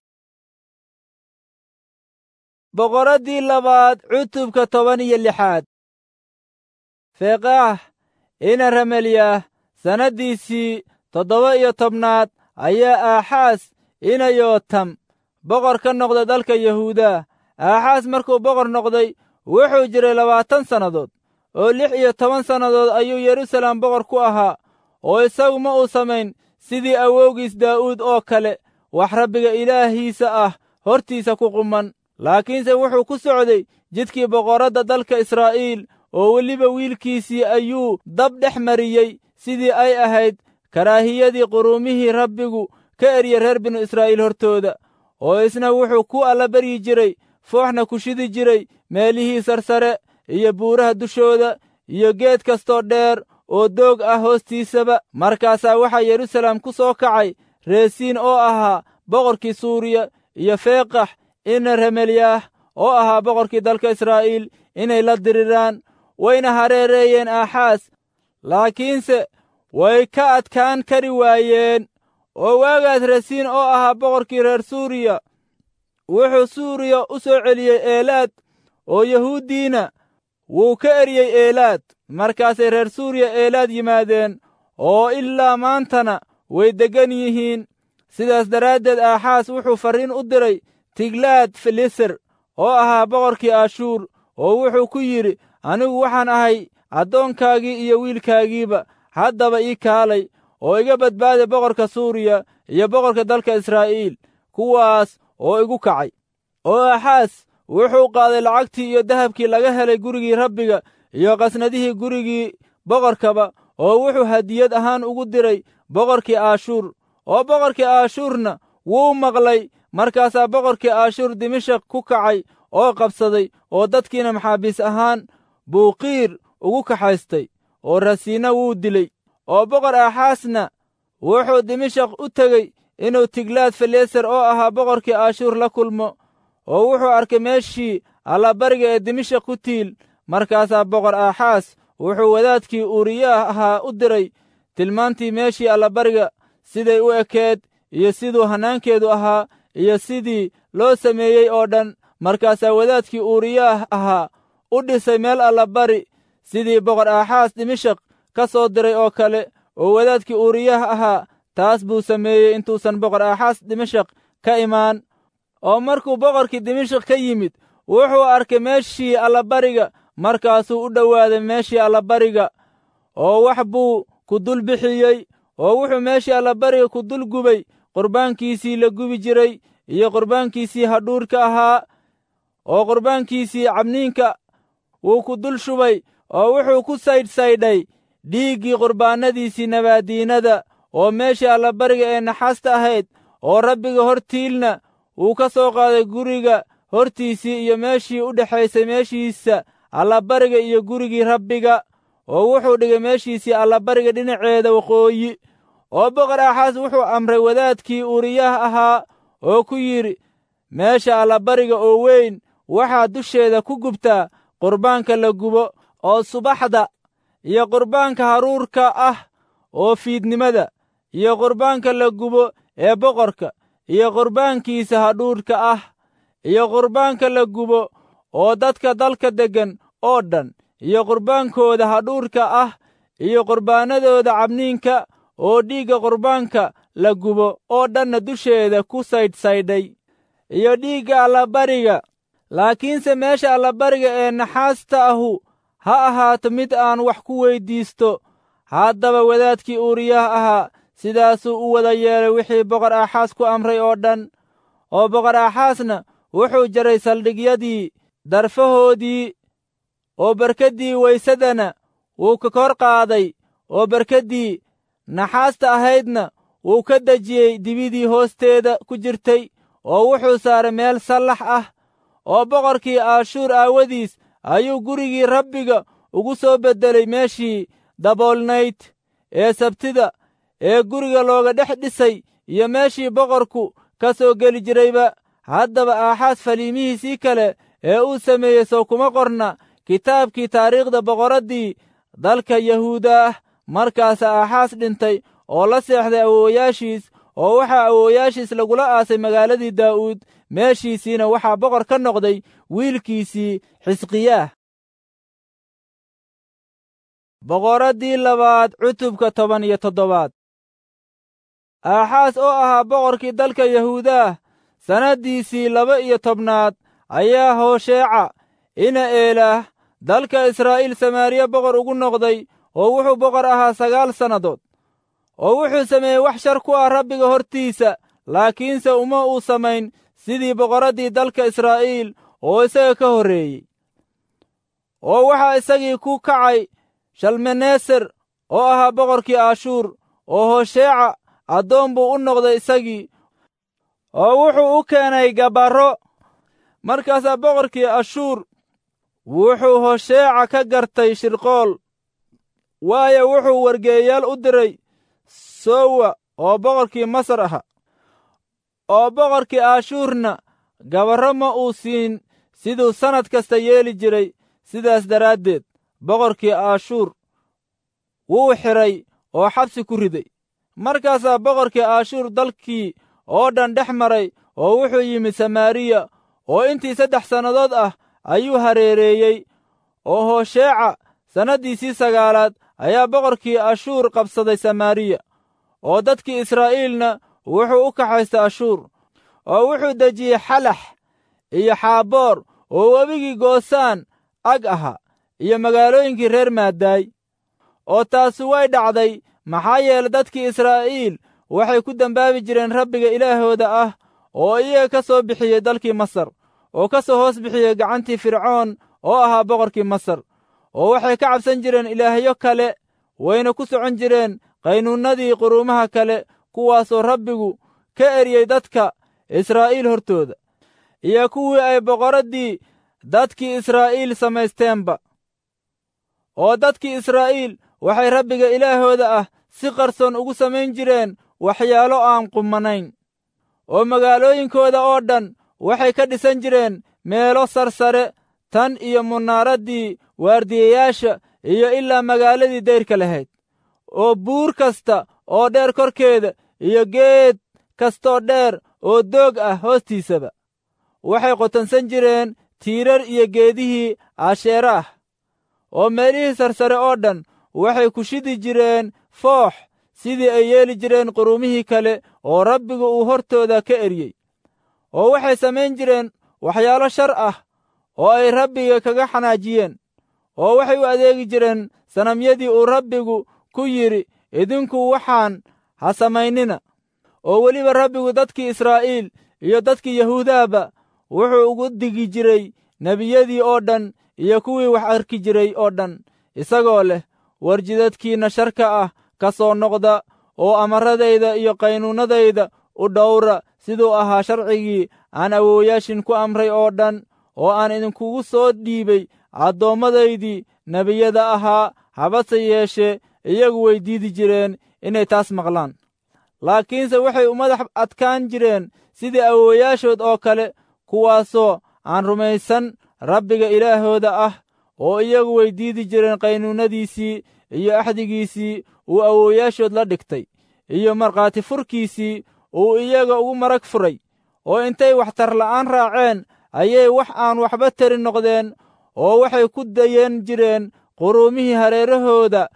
boqorraddii labaad cutubka toban iyo lixaad feeqaah ina ramalyaah sannaddiisii toddoba iyo tobnaad ayaa aaxaas ina yootam boqor ka noqday dalka yahuudaa aaxaas markuu boqor noqday wuxuu jiray labaatan sannadood oo lix iyo toban sannadood ayuu yeruusaalem boqor ku ahaa oo isagu ma uu samayn sidii awowgiis daa'uud oo kale wax rabbiga ilaahiisa ah hortiisa ku quman laakiinse wuxuu ku socday jidkii boqorradda dalka israa'iil oo weliba wiilkiisii ayuu dab dhex mariyey sidii ay ahayd karaahiyadii quruumihii rabbigu ka erye reer binu israa'iil hortooda oo isna wuxuu ku allabaryi jiray fooxna ku shidi jiray meelihii sarsare iyo buuraha dushooda iyo geed kastoo dheer oo doog ah hoostiisaba markaasaa waxaa yeruusaalem ku soo kacay reesiin oo ahaa boqorkii suuriya iyo feeqax ina ramelyaah oo ahaa boqorkii dalka israa'iil inay la diriraan wayna hareereeyeen aaxaas laakiinse way ka adkaan kari waayeen oo waagaas resiin oo ahaa boqorkii reer suuriya wuxuu suuriya u soo celiyey eelaad oo yahuuddiina wuu ka eryey eelaad markaasay reer suuriya eelaad yimaadeen oo ilaa maantana way deggan yihiin sidaas daraaddeed aaxaas wuxuu farriin u diray tiglaad filiser oo ahaa boqorkii ashuur oo wuxuu ku yidhi anigu waxaan ahay addoonkaagii iyo wiilkaagiiba haddaba ii kaalay oo iga badbaada boqorka suuriya iyo boqorka dalka israa'iil kuwaas oo igu kacay oo aaxaas wuxuu qaaday lacagtii iyo dahabkii laga helay gurigii rabbiga iyo qasnadihii gurigii boqorkaba oo wuxuu hadiyad ahaan ugu diray boqorkii aashuur oo boqorkii aashuurna wuu maqlay markaasaa boqorkii aashuur dimashak ku kacay oo qabsaday oo dadkiina maxaabiis ahaan buu qiir ugu kaxaystay oo rasiinna wuu dilay oo boqor aaxaasna wuxuu dimashak u tegey inuu tiglaad faleeser oo ahaa boqorkii aashuur la kulmo oo wuxuu arkay meeshii allabariga ee dimashak ku tiil markaasaa boqor aaxaas wuxuu wadaadkii uuriyaah ahaa u diray tilmaantii meeshii allabariga siday u ekeed iyo siduu hannaankeedu ahaa iyo sidii loo sameeyey oo dhan markaasaa wadaadkii uuriyaah ahaa u dhisay meel allabari sidii boqor aaxaas dimashak ka soo diray oo kale oo wadaadkii uuriyaah ahaa taas buu sameeyey intuusan boqor aaxaas dimashak ka imaan oo markuu boqorkii dimashak ka yimid wuxuu arkay meeshii allabariga markaasuu u dhowaaday meeshii allabariga oo wax buu ku dul bixiyey oo wuxuu meeshii allabariga ku dul gubay qurbaankiisii la gubi jiray iyo qurbaankiisii hadhuurka ahaa oo qurbaankiisii cabniinka wuu ku dul shubay oo wuxuu ku saydhsaydhay dhiiggii qurbaannadiisii nabaaddiinada oo meeshii allabariga ee naxaasta ahayd oo rabbiga hortiilna uu ka soo qaaday guriga hortiisii iyo meeshii u dhexaysay meeshiisa allabariga iyo gurigii rabbiga oo wuxuu dhigay meeshiisii allabariga dhinaceeda waqooyi oo boqor aaxaas wuxuu amray wadaadkii uuriyaha ahaa oo ku yidhi meesha allabariga oo weyn waxaad dusheeda ku gubtaa qurbaanka la gubo oo subaxda iyo qurbaanka haruurka ah oo fiidnimada iyo qurbaanka la gubo ee boqorka iyo qurbaankiisa hadhuudhka ah iyo qurbaanka la gubo oo dadka dalka deggan oo dhan iyo qurbaankooda hadhuudhka ah iyo qurbaanadooda cabniinka oo dhiigga qurbaanka la gubo oo dhanna dusheeda ku saydhsaydhay iyo dhiigga allabariga laakiinse meesha allabariga ee naxaasta ahu ha ahaato mid aan wax ku weyddiisto haddaba wadaadkii uuriyaha ahaa sidaasuu u wada yeelay wixii boqor aaxaas ku amray oo dhan oo boqor aaxaasna wuxuu jaray saldhigyadii darfahoodii oo barkaddii waysadana wuu ka kor qaaday oo barkaddii naxaasta ahaydna wuu ka dejiyey dibidii hoosteeda ku jirtay oo wuxuu saaray meel sallax ah oo boqorkii aashuur aawadiis ayuu gurigii rabbiga ugu soo beddelay meeshii daboolnayd ee sabtida ee guriga looga dhex dhisay iyo meeshii boqorku ka soo geli jirayba haddaba aaxaas faliimihiisii kale ee uu sameeyey sow kuma qorna kitaabkii taariikhda boqoraddii dalka yahuuda ah markaasa aaxaas dhintay oo la seexday awoowayaashiis oo waxaa awoowayaashiis lagula aasay magaaladii daa'uud meeshiisiina waxaa boqor ka noqday wiilkiisii xisqiyaah boqoraddii labaad cutubka toban iyo toddobaad aaxaas oo ahaa boqorkii dalka yahuudaah sannaddiisii laba iyo tobnaad ayaa hoosheeca ina eelaah dalka israa'iil samaariya boqor ugu noqday oo wuxuu boqor ahaa sagaal sannadood oo wuxuu sameeyey wax shar ku ah rabbiga hortiisa laakiinse uma uu samayn sidii boqoraddii dalka israa'iil oo isaga ka horreeyey oo waxaa isagii ku kacay shalmaneser oo ahaa boqorkii aashuur oo hoosheeca addoon buu u noqday isagii oo wuxuu u keenay gabarro markaasaa boqorkii ashuur wuxuu hosheeca ka gartay shirqool waayo wuxuu wargeeyaal u diray sowa oo boqorkii masar aha oo boqorkii aashuurna gabarro ma uu siin siduu sannad kasta yeeli jiray sidaas daraaddeed boqorkii aashuur wuu xidhay oo xabsi ku riday markaasaa boqorkii aashuur dalkii oo dhan dhex maray oo wuxuu yimid samaariya oo intii saddex sannadood ah ayuu hareereeyey oo hoosheeca sannaddiisii sagaalaad ayaa boqorkii ashuur qabsaday samaariya oo dadkii israa'iilna wuxuu u kaxaystay ashuur oo wuxuu dejiyey xalax iyo xaaboor oo webigii goosaan ag ahaa iyo magaalooyinkii reer maadaay oo taasi way dhacday maxaa yeele dadkii israa'iil waxay ku dembaabi jireen rabbiga ilaahooda ah oo iyaga ka soo bixiyey dalkii masar oo ka soo hoos bixiyey gacantii fircoon oo ahaa boqorkii masar oo waxay ka cabsan jireen ilaahyo kale wayna ku socon jireen qaynuunnadii quruumaha kale kuwaasoo rabbigu ka eryey dadka israa'iil hortooda iyo kuwii ay boqoraddii dadkii israa'iil samaysteenba oo dadkii israa'iil waxay rabbiga ilaahooda ah si qarsoon ugu samayn jireen waxyaalo aan qumanayn oo magaalooyinkooda oo dhan waxay ka dhisan jireen meelo sarsare tan iyo munaaraddii waardiyayaasha iyo ilaa magaaladii dayrka lahayd oo buur kasta oo dheer korkeeda iyo geed kastoo dheer oo doog ah hoostiisaba waxay qotonsan jireen tiirar iyo geedihii aasheere ah oo meelihii sarsare oo dhan waxay ku shidi jireen foox sidii ay yeeli jireen quruumihii kale oo rabbigu uu hortooda ka eryey oo waxay samayn jireen waxyaalo shar ah oo ay rabbiga kaga xanaajiyeen oo waxay u adeegi jireen sanamyadii uu rabbigu ku yidhi idinku waxaan ha samaynina oo weliba rabbigu dadkii israa'iil iyo dadkii yahuudahba wuxuu ugu digi jiray nebiyadii oo dhan iyo kuwii wax arki jiray oo dhan isagoo leh war jidadkiinna sharka ah ka soo noqda oo amaradayda iyo qaynuunnadayda u dhowra siduu ahaa sharcigii aan awoowayaashin ku amray oo dhan oo aan idinkugu soo dhiibay addoommadaydii nebiyada ahaa habase yeeshee iyagu way diidi jireen inay taas maqlaan laakiinse waxay u madax adkaan jireen sidii awoowayaashood oo kale kuwaasoo aan rumaysan rabbiga ilaahooda ah oo iyagu way diidi jireen qaynuunnadiisii iyo axdigiisii uu awoowayaashood la dhigtay iyo markhaati furkiisii uu iyaga ugu marag furay oo intay waxtar la'aan raaceen ayay wax aan waxba tari noqdeen oo waxay ku dayan jireen quruumihii hareerahooda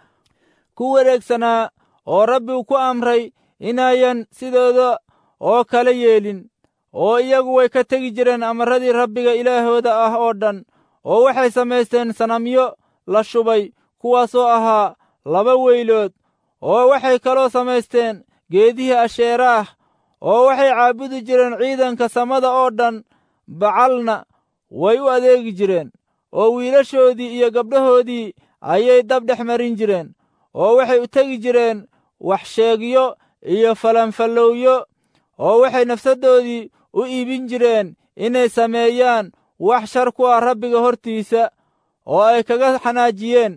ku wareegsanaa oo rabbigu ku amray inayan sidooda oo kale yeelin oo iyagu way ka tegi jireen amarradii rabbiga ilaahooda ah oo dhan oo waxay samaysteen sanamyo la shubay kuwaasoo ahaa laba weylood oo waxay kaloo samaysteen geedihii asheeraah oo waxay caabudi jireen ciidanka samada oo dhan bacalna way u adeegi jireen oo wiilashoodii iyo gabdhahoodii ayay dab dhex marin jireen oo waxay u tegi jireen waxsheegyo iyo falanfallowyo oo waxay nafsaddoodii u iibin jireen inay sameeyaan wax shar ku ah rabbiga hortiisa oo ay kaga xanaajiyeen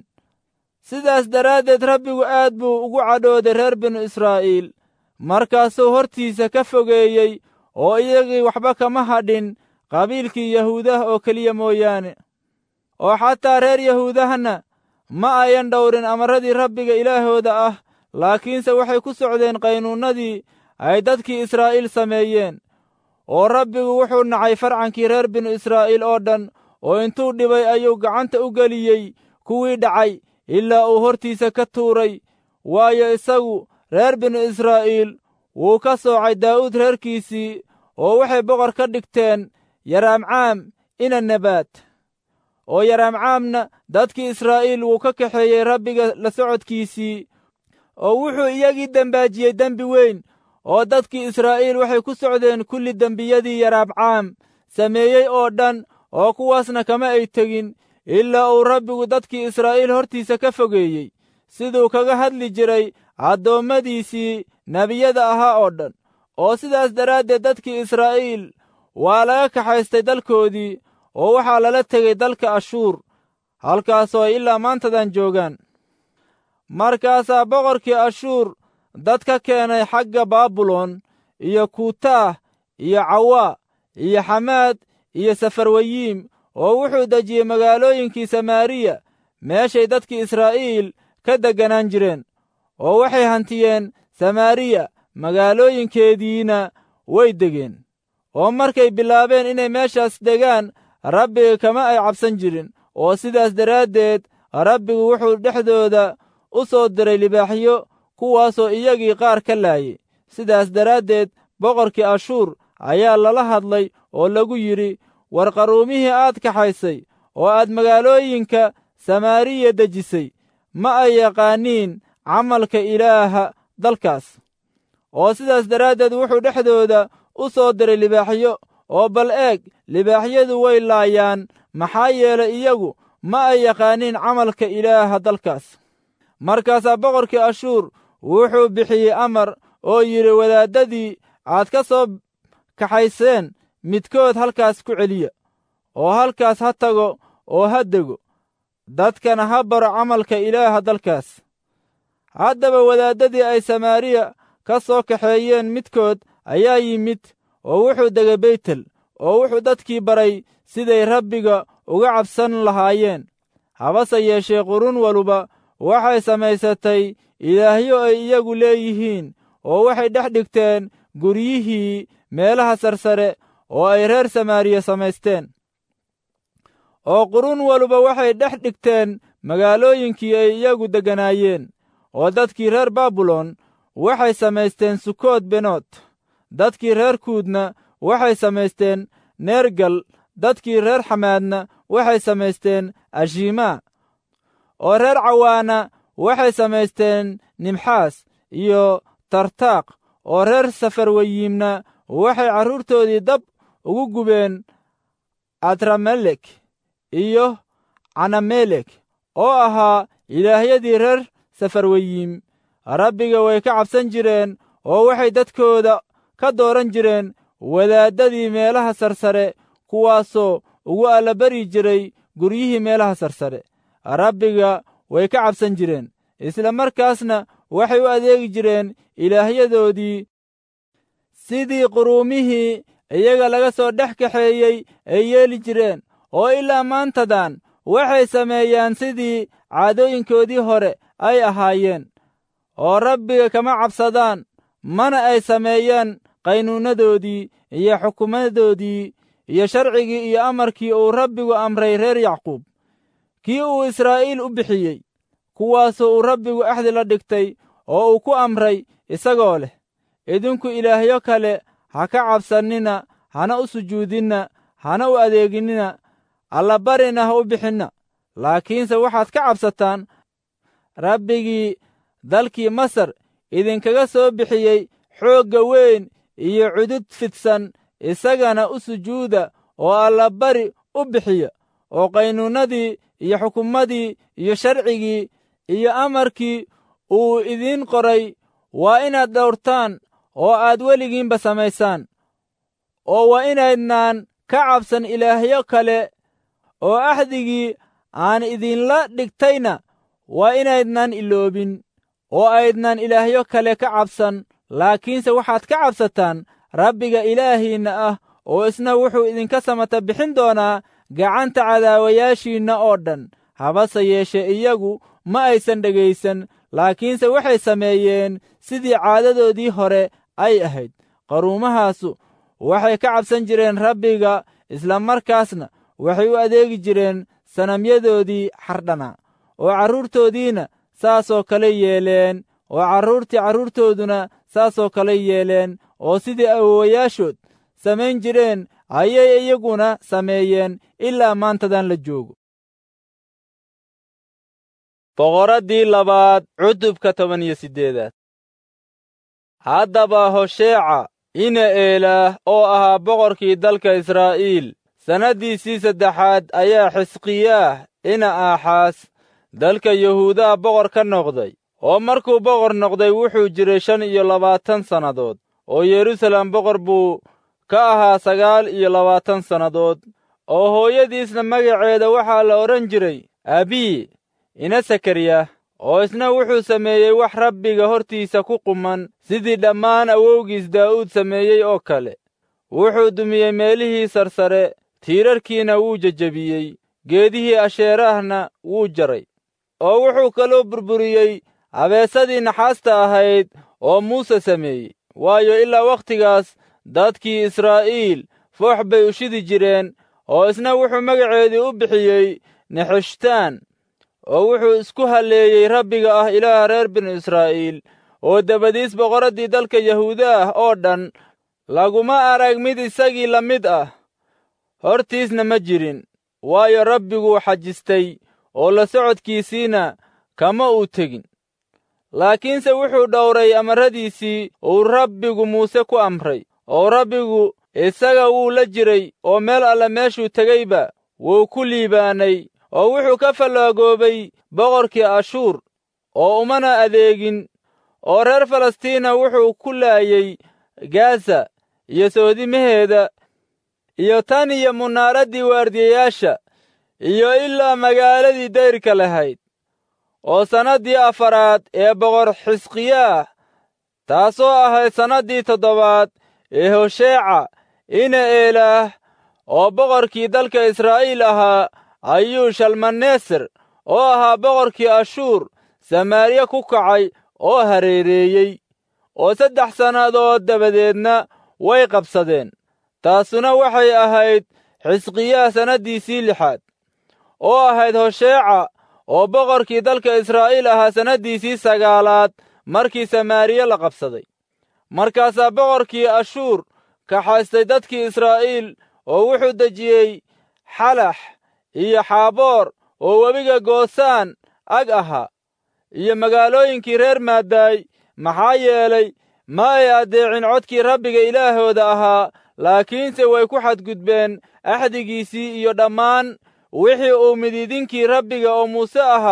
sidaas daraaddeed rabbigu aad buu ugu cadhooday reer binu israa'iil markaasuu hortiisa ka fogeeyey oo iyagii waxba kama hadhin qabiilkii yahuudah oo keliya mooyaane oo xataa reer yahuudahna ma ayan dhowrin amarradii rabbiga ilaahooda ah laakiinse waxay ku socdeen qaynuunnadii ay dadkii israa'iil sameeyeen oo rabbigu wuxuu nacay farcankii reer binu israa'iil oo dhan oo intuu dhibay ayuu gacanta u geliyey kuwii dhacay ilaa uu hortiisa ka tuuray waayo isagu reer binu israa'iil wuu ka soocay daa'uud reerkiisii oo waxay boqor ka dhigteen yaraamcaam ina nebaad oo yaraamcaamna dadkii israa'iil wuu ka kaxeeyey rabbiga la socodkiisii oo wuxuu iyagii dembaajiyey dembi weyn oo dadkii israa'iil waxay ku socdeen kulli dembiyadii yaraabcaam sameeyey oo dhan oo kuwaasna kama ay tegin ilaa uu rabbigu dadkii israa'iil hortiisa ka fogeeyey siduu kaga hadli jiray addoommadiisii nebiyada ahaa oo dhan oo sidaas daraaddeed dadkii israa'iil waa laga kaxaystay dalkoodii oo waxaa lala tegey dalka ashuur halkaasoo ay ilaa maantadan joogaan markaasaa boqorkii ashuur dad ka keenay xagga baabilon iyo kuutaah iyo cawaa iyo xamaad iyo safarwayiim oo wuxuu dejiyey magaalooyinkii samaariya meeshay dadkii israa'iil ka degganaan jireen oo waxay hantiyeen samaariya magaalooyinkeediina way degeen oo markay bilaabeen inay meeshaas degaan rabbiga kama ay cabsan jirin oo sidaas daraaddeed rabbigu wuxuu dhexdooda u soo diray libaaxyo kuwaasoo iyagii qaar ka laayay sidaas daraaddeed boqorkii ashuur ayaa lala hadlay oo lagu yidhi war qaruumihii aad kaxaysay oo aad magaalooyinka samaariya dejisay ma ay yaqaaniin camalka ilaaha dalkaas oo sidaas daraaddeed wuxuu dhexdooda u soo diray libaaxyo oo bal eeg libaaxyadu way laayaan maxaa yeelay iyagu ma ay yaqaaniin camalka ilaaha dalkaas markaasaa boqorkii ashuur wuxuu bixiyey amar oo yidhi wadaaddadii aad ka soo kaxayseen midkood halkaas ku celiya oo halkaas ha tago oo ha dego dadkana ha baro camalka ilaaha dalkaas haddaba wadaaddadii ay samaariya ka soo kaxeeyeen midkood ayaa yimid oo wuxuu degay beytel oo wuxuu dadkii baray siday rabbiga uga cabsan lahaayeen habase yeeshee qurun waluba waxay samaysatay ilaahyo ay iyagu leeyihiin oo waxay dhex dhigteen guryihii meelaha sarsare oo ay reer samaariya samaysteen oo qurun waluba waxay dhex dhigteen magaalooyinkii ay iyagu degganaayeen oo dadkii reer baabilon waxay samaysteen sukood benood dadkii reer kuudna waxay samaysteen neergal dadkii reer xamaadna waxay samaysteen ashimaa oo reer cawaana waxay samaysteen nimxaas iyo tartaaq oo reer safarwayiimna waxay carruurtoodii dab ugu gubeen adramelek iyo canamelek oo ahaa ilaahyadii reer safarweyiim rabbiga way ka cabsan jireen oo waxay dadkooda ka dooran jireen wadaaddadii meelaha sarsare kuwaasoo ugu allabari jiray guryihii meelaha sarsare rabbiga way ka cabsan jireen isla markaasna waxay u adeegi jireen ilaahyadoodii sidii quruumihii iyaga laga soo dhex kaxeeyey ay yeeli jireen oo ilaa maantadan waxay sameeyaan sidii caadooyinkoodii hore ay ahaayeen oo rabbiga kama cabsadaan mana ay sameeyaan qaynuunadoodii iyo xukumadoodii iyo sharcigii iyo amarkii uu rabbigu amray reer yacquub kii uu israa'iil u bixiyey kuwaasoo uu rabbigu axdi la dhigtay oo uu ku amray isagoo leh idinku ilaahyo kale ha ka cabsannina hana u sujuudinna hana u adeeginnina allabarina ha u bixinna laakiinse waxaad ka cabsataan rabbigii dalkii masar idinkaga soo bixiyey xoogga weyn iyo cudud fidsan isagana u sujuuda oo allabari u bixiya oo qaynuunnadii iyo xukumadii iyo sharcigii iyo amarkii uu idiin qoray waa inaad dhowrtaan oo aad weligiinba samaysaan oo waa inaydnaan ka cabsan ilaahyo kale oo axdigii aan idinla dhigtayna waa inaydnaan iloobin oo aydnaan ilaahyo kale ka cabsan laakiinse waxaad ka cabsataan rabbiga ilaahiinna ah oo isna wuxuu idinka samata bixin doonaa gacanta cadaawayaashiinna oo dhan habase yeeshe iyagu ma aysan dhegaysan laakiinse waxay sameeyeen sidii caadadoodii hore ay ahayd qaruumahaasu waxay ka cabsan jireen rabbiga isla markaasna waxay u adeegi jireen sanamyadoodii xardhana oo carruurtoodiina saasoo kale yeeleen oo carruurtii carruurtooduna saasoo kale yeeleen oo sidii awowayaashood samayn jireen ayay iyaguna sameeyeen ilaa maantadan la joogo boqoraddii labaad cutubka toban iyo siddeedaad haddaba hosheeca ina eelaah oo ahaa boqorkii dalka israa'iil sannaddiisii saddexaad ayaa xisqiyaah ina aaxaas dalka yahuudaha boqor ka noqday oo markuu boqor noqday wuxuu jiray shan iyo labaatan sannadood oo yeruusaalem boqor buu ka ahaa sagaal iyo labaatan sannadood oo hooyadiisna magaceeda waxaa la odhan jiray abii ina sakariya oo isna wuxuu sameeyey wax rabbiga hortiisa ku quman sidii dhammaan awowgiis daa'uud sameeyey oo kale wuxuu dumiyey meelihii sarsare tiirarkiina wuu jejebiyey geedihii asheerahna wuu jaray oo wuxuu kaloo burburiyey abeesadii naxaasta ahayd oo muuse sameeyey waayo ilaa wakhtigaas dadkii israa'iil foox bay u shidi jireen oo isna wuxuu magaceedii u bixiyey nexeshtaan oo wuxuu isku halleeyey rabbiga ah ilaaha reer binu israa'iil oo dabadiis boqoraddii dalka yahuuda ah oo dhan laguma arag mid isagii la mid ah hortiisna ma jirin waayo rabbiguu xajistay oo la socodkiisiina kama uu tegin laakiinse wuxuu dhowray amarradiisii uu rabbigu muuse ku amray oo rabbigu isaga wuu la jiray oo meel alle meeshuu tegeyba wuu ku liibaanay oo wuxuu ka fallaagoobay boqorkii ashuur oo umana adeegin oo reer falastiina wuxuu ku laayey gaasa iyo soodimaheeda iyo tan iyo munaaraddii waardiyayaasha iyo ilaa magaaladii dayrka lahayd oo sannaddii afaraad ee boqor xisqiyaah taasoo ahayd sannaddii toddobaad ee hosheeca ina eelaah oo boqorkii dalka israa'iil ahaa ayuu shalmaneser oo ahaa boqorkii ashuur samaariya ku kacay oo hareereeyey oo saddex sannadood dabadeedna way qabsadeen taasuna waxay ahayd xisqiyaah sannaddiisii lixaad oo ahayd hosheeca oo boqorkii dalka israa'iil ahaa sannaddiisii sagaalaad markii samaariya la qabsaday markaasaa boqorkii ashuur kaxaystay dadkii israa'iil oo wuxuu dejiyey xalax iyo xaaboor oo webiga goosaan ag ahaa iyo magaalooyinkii reer maadaay maxaa yeelay ma ay addeecin codkii rabbiga ilaahooda ahaa laakiinse way ku xadgudbeen axdigiisii iyo dhammaan wixii uu midiidinkii rabbiga oo muuse ahaa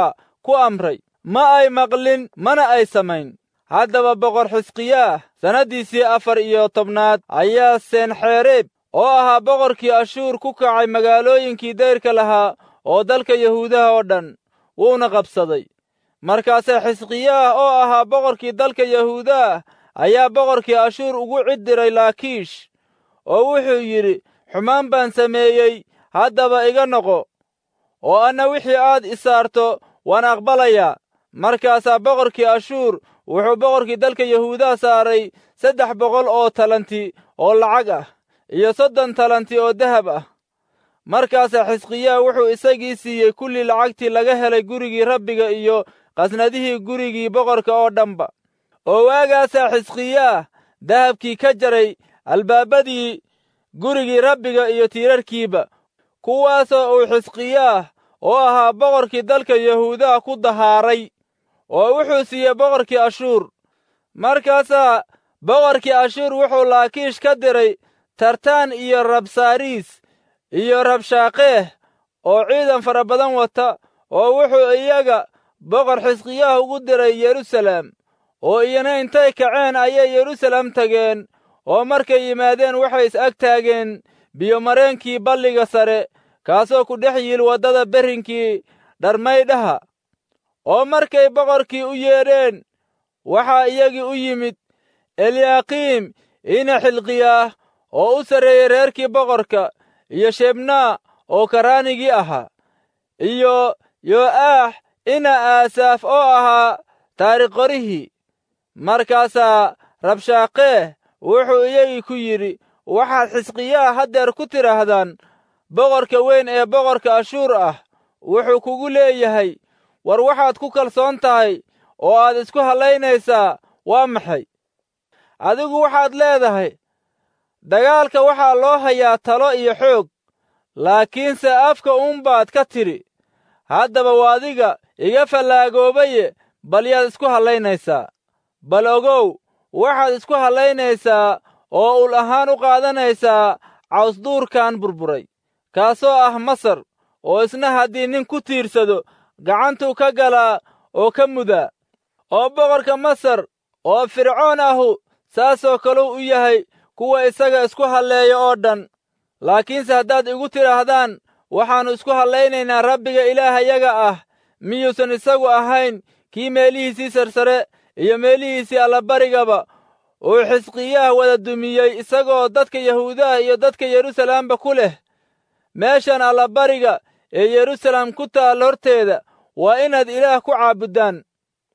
ku amray ma ay maqlin mana ay samayn haddaba boqor xisqiyaah sannaddiisii afar iyo tobnaad ayaa senxereeb oo ahaa boqorkii ashuur ku kacay magaalooyinkii dayrka lahaa oo dalka yahuudaha oo dhan wuuna qabsaday markaase xisqiyaah oo ahaa boqorkii dalka yahuudaah ayaa boqorkii ashuur ugu cid diray laakiish oo wuxuu yidhi xumaan baan sameeyey haddaba iga noqo oo anna wixii aad isaarto waan aqbalayaa markaasaa boqorkii ashuur wuxuu boqorkii dalka yahuudaha saaray saddex boqol oo talanti oo lacag ah iyo soddon talanti oo dahab ah markaasaa xisqiyaah wuxuu isagii siiyey kullii lacagtii laga helay gurigii rabbiga iyo qasnadihii gurigii boqorka oo dhanba oo waagaasaa xisqiyaah dahabkii ka jaray albaabadii gurigii rabbiga iyo tiirarkiiba kuwaasoo uu xisqiyaah oo ahaa boqorkii dalka yahuudaha ku dahaaray oo wuxuu siiyey boqorkii ashuur markaasaa boqorkii ashuur wuxuu laakiish ka diray tartaan iyo rabsaariis iyo rabshaaqeeh oo ciidan fara badan wata oo wuxuu iyaga boqor xisqiyaah ugu diray yeruusaleem oo iyana intay kaceen ayay yeruusaleem tageen oo markay yimaadeen waxay is ag taageen biyomareenkii balliga sare kaasoo ku dhex yiil waddada berrinkii dharmaydhaha oo markay boqorkii u yeedheen waxaa iyagii u yimid eliyaaqiim ina xilqiyaah oo u sarreeyey reerkii boqorka iyo shebnaa oo karaanigii ahaa iyo yo'aax ina aasaaf oo ahaa taarikhqorihii markaasaa rabshaaqeeh wuxuu iyagii ku yidhi waxaad xisqiyaha haddeer ku tidhaahdaan boqorka weyn ee boqorka ashuur ah wuxuu kugu leeyahay war waxaad ku kalsoon tahay oo aad isku hallaynaysaa waa maxay adigu waxaad leedahay dagaalka waxaa loo hayaa talo iyo xoog laakiinse afka uunbaad ka tidhi haddaba waadiga iga fallaagoobaye bal yaad isku hallaynaysaa bal ogow waxaad isku hallaynaysaa oo ul ahaan u qaadanaysaa cawsduurkan burburay kaasoo ah masar oo isna haddii nin ku tiirsado gacantuu ka galaa oo ka mudaa oo boqorka masar oo fircoon ahu saasoo kaluu u yahay kuwa isaga isku halleeya oo dhan laakiinse haddaad igu tidhaahdaan waxaannu isku hallaynaynaa rabbiga ilaahayaga ah miyuusan isagu ahayn kii meelihiisii sarsare iyo meelihiisii allabarigaba uu xisqiyaah wada dumiyey isagoo dadka yahuudaha iyo dadka yeruusalaamba ku leh meeshan allabariga ee yeruusaleem ku taal horteeda waa inaad ilaah ku caabuddaan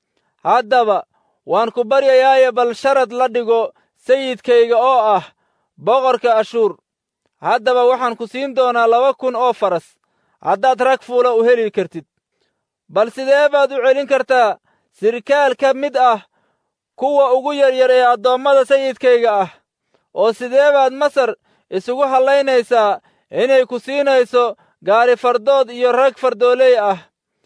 haddaba waan ku baryayaaye bal sharad la dhigo sayidkayga oo ah boqorka ashuur haddaba waxaan ku siin doonaa laba kun oo faras haddaad rag fuula u heli kartid bal sidee baad u celin kartaa sirkaal ka mid ah kuwa ugu yaryar ee addoommada sayidkayga ah oo sidee baad masar isugu hallaynaysaa inay ku siinayso gaari fardood iyo rag fardooley ah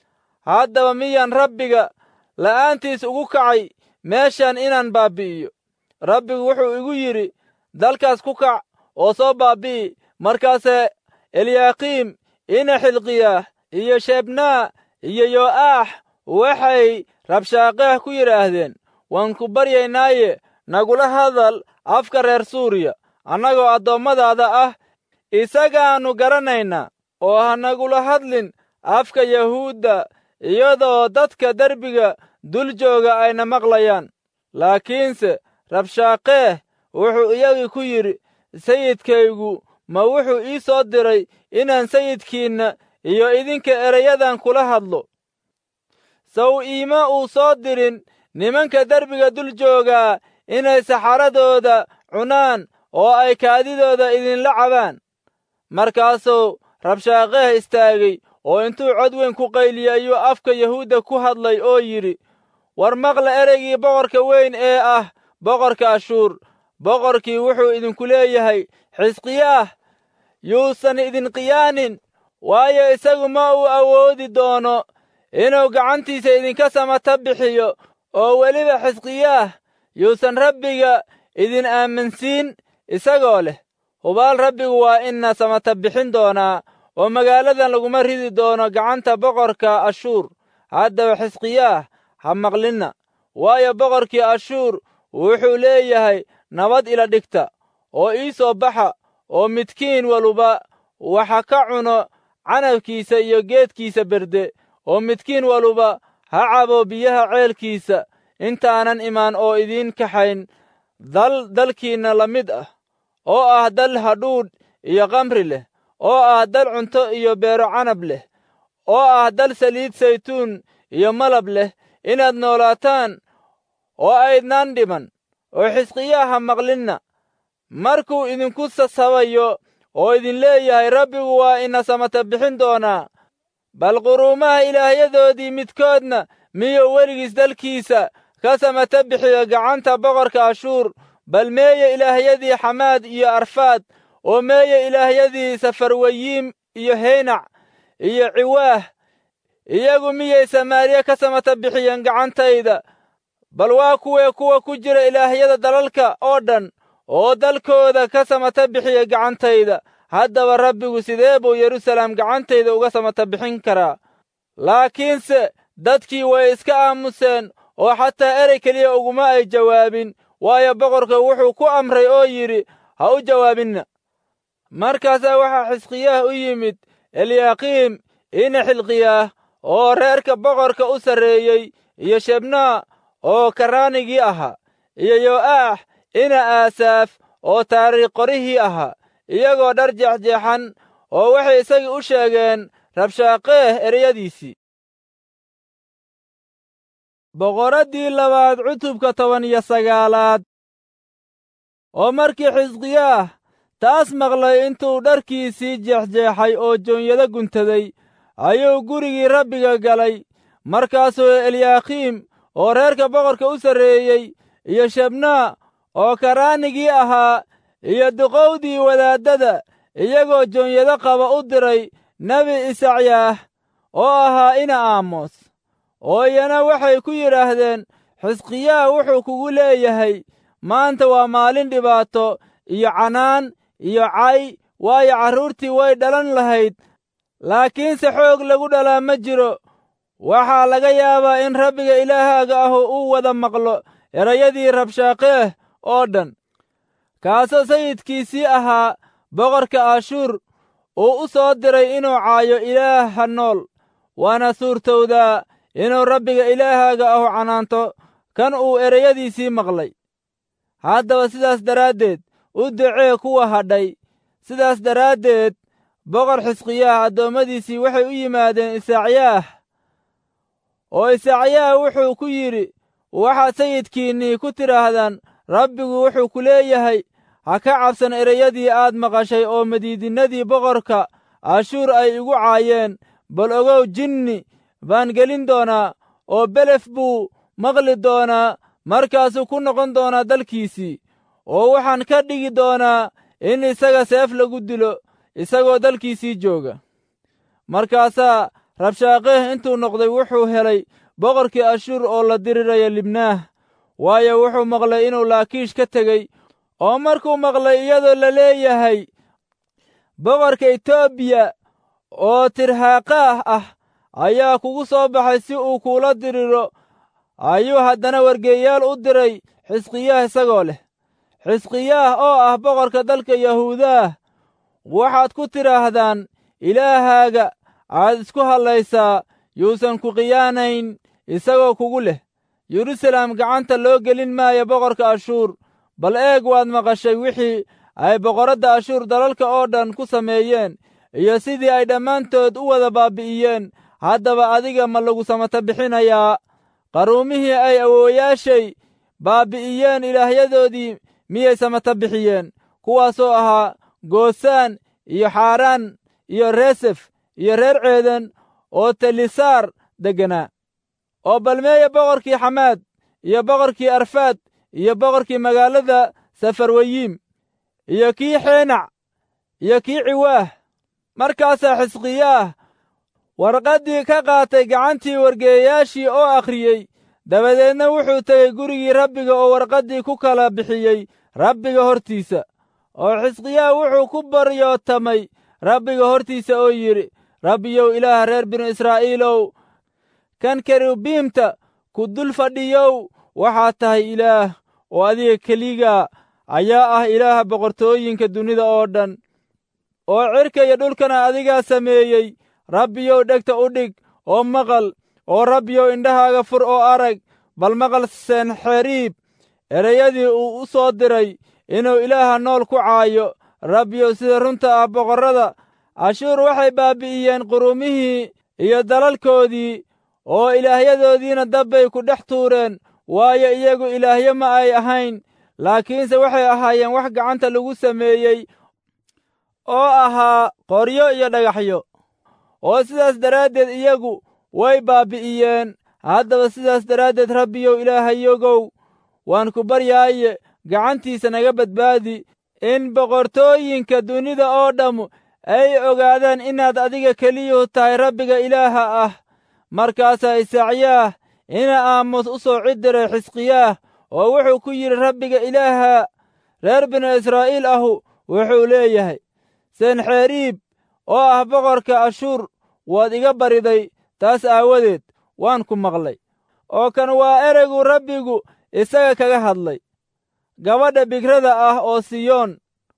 haddaba miyaan rabbiga la'aantiis ugu kacay meeshan inaan baabbi'iyo rabbigu wuxuu igu yidhi dalkaas ku kac oo soo baabbi'i markaase eliyaaqiim ina xilqiyaah iyo shebnaa iyo yo'aax waxay rabshaaqeeh ku yidhaahdeen waan ku baryaynaaye nagula hadal afka reer suuriya annagoo addoommadaada ah isagaannu garanaynaa oo ha nagula hadlin afka yahuudda iyadoo dadka derbiga dul jooga ayna maqlayaan laakiinse rabshaaqeeh wuxuu iyagii ku yidhi sayidkaygu ma wuxuu ii soo diray inaan sayidkiinna iyo idinka erayadan kula hadlo saw iima uu soo dirin nimanka derbiga dul joogaa inay saxaradooda cunaan oo ay kaadidooda idinla cabaan markaasuu rabshaaqeeh istaagay oo intuu cod weyn ku qayliyey ayuu afka yahuudda ku hadlay oo yidhi war maqla ereygii boqorka weyn ee ah boqorka ashuur boqorkii wuxuu idinku leeyahay xisqiyaah yuusan idin qiyaanin waayo isagu ma uu awoodi doono inuu gacantiisa idinka samata bixiyo oo weliba xisqiyaah yuusan rabbiga idin aaminsiin isagoo leh hubaal rabbigu waa ina samata bixin doonaa oo magaaladan laguma ridi doono gacanta boqorka ashuur haddaba xisqiyaah ha maqlinna waayo boqorkii ashuur wuxuu leeyahay nabad ila dhigta oo ii soo baxa oo midkiin waluba waxa ka cuno canabkiisa iyo geedkiisa berde oo midkiin waluba ha cabo biyaha ceelkiisa intaanan imaan oo idiin kaxayn dal dalkiinna la mid ah oo ah dal hadhuudh iyo kamri leh oo ah dal cunto iyo beero canab leh oo ah dal saliid saytuun iyo malab leh inaad noolaataan oo aydnaan dhiman oo xisqiyaaha maqlinna markuu idinku sasabayo oo idin leeyahay rabbigu waa ina samata bixin doonaa bal quruumaha ilaahyadoodii midkoodna miyuu weligiis dalkiisa ka samata bixiyo gacanta boqorka ashuur bal meeye ilaahyadii xamaad iyo arfaad oo meeye ilaahyadii safarwayiim iyo heynac iyo ciwaah iyagu miyay samaariya ka samata bixiyeen gacantayda bal waa kuwee kuwa ku jira ilaahyada dalalka oo dhan oo dalkooda ka samata bixiya gacantayda haddaba rabbigu sidee buu yeruusaleem gacantayda uga samata bixin karaa laakiinse dadkii way iska aamuseen oo xataa erey keliya uguma ay jawaabin waayo boqorka wuxuu ku amray oo yidhi ha u jawaabinna markaasaa waxaa xisqiyaah u yimid eliyaaqiim ina xilqiyaah oo reerka boqorka u sarreeyey iyo shebnaa oo karaanigii ahaa iyo yo'aax ina aasaaf oo taariikh qorihii ahaa iyagoo dhar jeexjeexan oo waxay isagii u sheegeen rabshaaqeeh ereyadiisii boqoraddii labaad cutubka toban iyo sagaalaad oo markii xisqiyaah taas maqlay intuu dharkiisii jeexjeexay oo joonyado guntaday ayuu gurigii rabbiga galay markaasuu eliyaakiim oo reerka boqorka u sarreeyey iyo shebnaa oo karaanigii ahaa iyo duqowdii wadaaddada iyagoo joonyado qaba u diray nebi isacyaah oo ahaa ina aamos oo iyana waxay ku yidhaahdeen xisqiyaah wuxuu kugu leeyahay maanta waa maalin dhibaato iyo canaan iyo cay waayo carruurtii way dhalan lahayd laakiinse xoog lagu dhalaa ma jiro waxaa laga yaabaa in rabbiga ilaahaaga ahu uu wada maqlo erayadii rabshaaqeeh oo dhan kaasoo sayidkiisii ahaa boqorka ashuur uu u soo diray inuu caayo ilaaha nool waana suurtowdaa inuu rabbiga ilaahaaga ahu canaanto kan uu ereyadiisii maqlay haddaba sidaas daraaddeed u ducee kuwa hadhay sidaas daraaddeed boqor xisqiyaah addoommadiisii waxay u yimaadeen isacyaah oo isacyaah wuxuu ku yidhi waxaad sayidkiinnii ku tidhaahdaan rabbigu wuxuu ku leeyahay ha ka cabsan ereyadii aad maqashay oo madiidinnadii boqorka ashuur ay igu caayeen bal ogow jinni baan gelin doonaa oo belef buu maqli doonaa markaasuu ku noqon doonaa dalkiisii oo waxaan ka dhigi doonaa in isaga seef lagu dilo isagoo dalkiisii jooga markaasaa rabshaaqeeh intuu noqday wuxuu helay boqorkii ashuur oo la diriraya libnaah waayo wuxuu maqlay inuu laakiish ka tegey oo markuu maqlay iyadoo la leeyahay boqorka etoobiya oo tirhaaqaah ah ayaa kugu soo baxay si uu kuula diriro ayuu haddana wargeeyaal u diray xisqiyaah isagoo leh xisqiyaah oo ah boqorka dalka yahuudaah waxaad ku tidhaahdaan ilaahaaga aad isku hadlaysaa yuusan ku khiyaanayn isagoo kugu leh yeruusaleem gacanta loo gelin maayo boqorka ashuur bal eeg waad maqashay wixii ay boqoradda ashuur dalalka oo dhan ku sameeyeen iyo sidii ay dhammaantood u wada baabbi'iyeen haddaba adiga ma lagu samata bixinayaa qaruumihii ay awoowayaashay baabbi'iyeen ilaahyadoodii miyay samata bixiyeen kuwaasoo ahaa goosaan iyo xaaraan iyo reesef iyo reer ceeden oo telisaar degganaa oo balmeeya boqorkii xamaad iyo boqorkii arfaad iyo boqorkii magaalada safarwayiim iyo kii xeenac iyo kii ciwaah markaasaa xisqiyaah warqaddii ka qaatay gacantii wargeeyayaashii oo akhriyey dabadeedna wuxuu tegey gurigii rabbiga oo warqaddii ku kala bixiyey rabbiga hortiisa oo xisqiyaah wuxuu ku baryootamay rabbiga hortiisa oo yidhi rabbiyow ilaah reer binu israa'iilow kan kerubiimta ku dul fadhiyow waxaad tahay ilaah oo adiga keliga ayaa ah ilaaha boqortooyinka dunida oo dhan oo cirka iyo dhulkana adigaa sameeyey rabbiyow dhegta u dhig oo maqal oo rabbiyow indhahaaga fur oo arag bal maqal senxeriib ereyadii uu u soo diray inuu ilaaha nool ku caayo rabbiyow sida runta ah boqorrada ashuur waxay baabbi'iyeen qurumihii iyo dalalkoodii oo ilaahyadoodiina dabbay ku dhex tuureen waayo iyagu ilaahyo ma ay ahayn laakiinse waxay ahaayeen wax gacanta lagu sameeyey oo ahaa qoryo iyo dhagaxyo oo sidaas daraaddeed iyagu way baabbi'iyeen haddaba sidaas daraaddeed rabbiyow ilaahayogow waan ku baryaaye gacantiisa naga badbaadi in boqortooyinka dunida oo dhammu ay ogaadaan inaad adiga keliyuhu tahay rabbiga ilaaha ah markaasaa isaaciyaah ina aamus u soo cidiray xisqiyaah oo wuxuu ku yidhi rabbiga ilaaha reer binu israa'iil ahu wuxuu leeyahay senxeriib oo ah boqorka ashuur waad iga bariday taas aawadeed waan ku maqlay oo kan waa ereygu rabbigu isaga kaga hadlay gabadha bigrada ah oo siyoon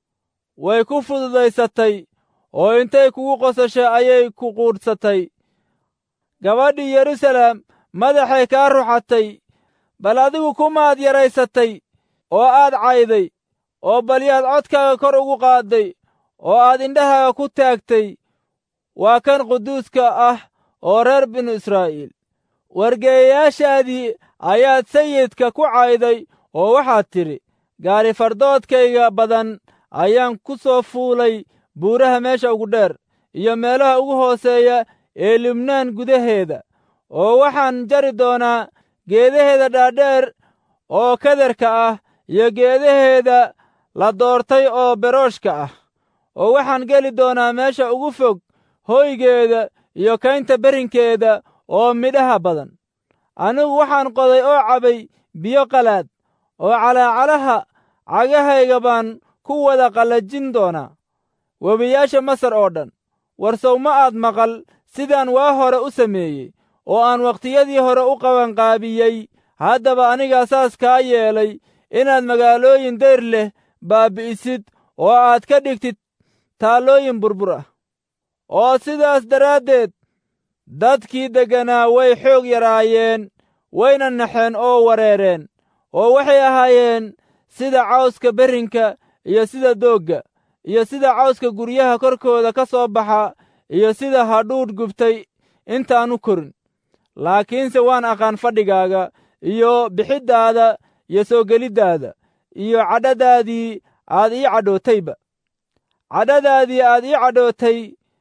way ku fududaysatay oo intay kugu qosashay ayay ku quudhsatay gabadhii yeruusaalem madaxay kaa ruxatay bal adigu kumaad yaraysatay oo aad cayday oo balyaad codkaaga kor ugu qaadday oo aad indhahaaga ku taagtay waa kan quduuska ah oo reer binu israa'iil wargeeyayaashaadii ayaad sayidka ku cayday oo waxaad tidhi gaari fardoodkayga badan ayaan ku soo fuulay buuraha meesha ugu dheer iyo meelaha ugu hooseeya ee libnaan gudaheeda oo waxaan jari doonaa geedaheeda dhaadheer oo kadarka ah iyo geedaheeda la doortay oo berooshka ah oo waxaan geli doonaa meesha ugu fog hoygeeda iyo kaynta berrinkeeda oo midhaha badan anigu waxaan qoday oo cabay biyo qalaad oo calaacalaha cagahayga baan ku wada qallajin doonaa webiyaasha masar oo dhan warsow ma aad maqal sidaan waa hore u sameeyey oo aan wakhtiyadii hore u qabanqaabiyey haddaba anigaa saas kaa yeelay inaad magaalooyin dayr leh baabbi'isid oo aad ka dhigtid taallooyin burbur ah oo sidaas daraaddeed dadkii degganaa way xoog yaraayeen wayna naxeen oo wareereen oo waxay ahaayeen sida cawska berrinka iyo sida doogga iyo sida cawska guryaha korkooda ka soo baxa iyo sida hadhuudh gubtay intaanu korin laakiinse waan aqaan fadhigaaga iyo bixiddaada iyo soo geliddaada iyo cadhadaadii aad ii cadhootayba cadhadaadii aad ii cadhootay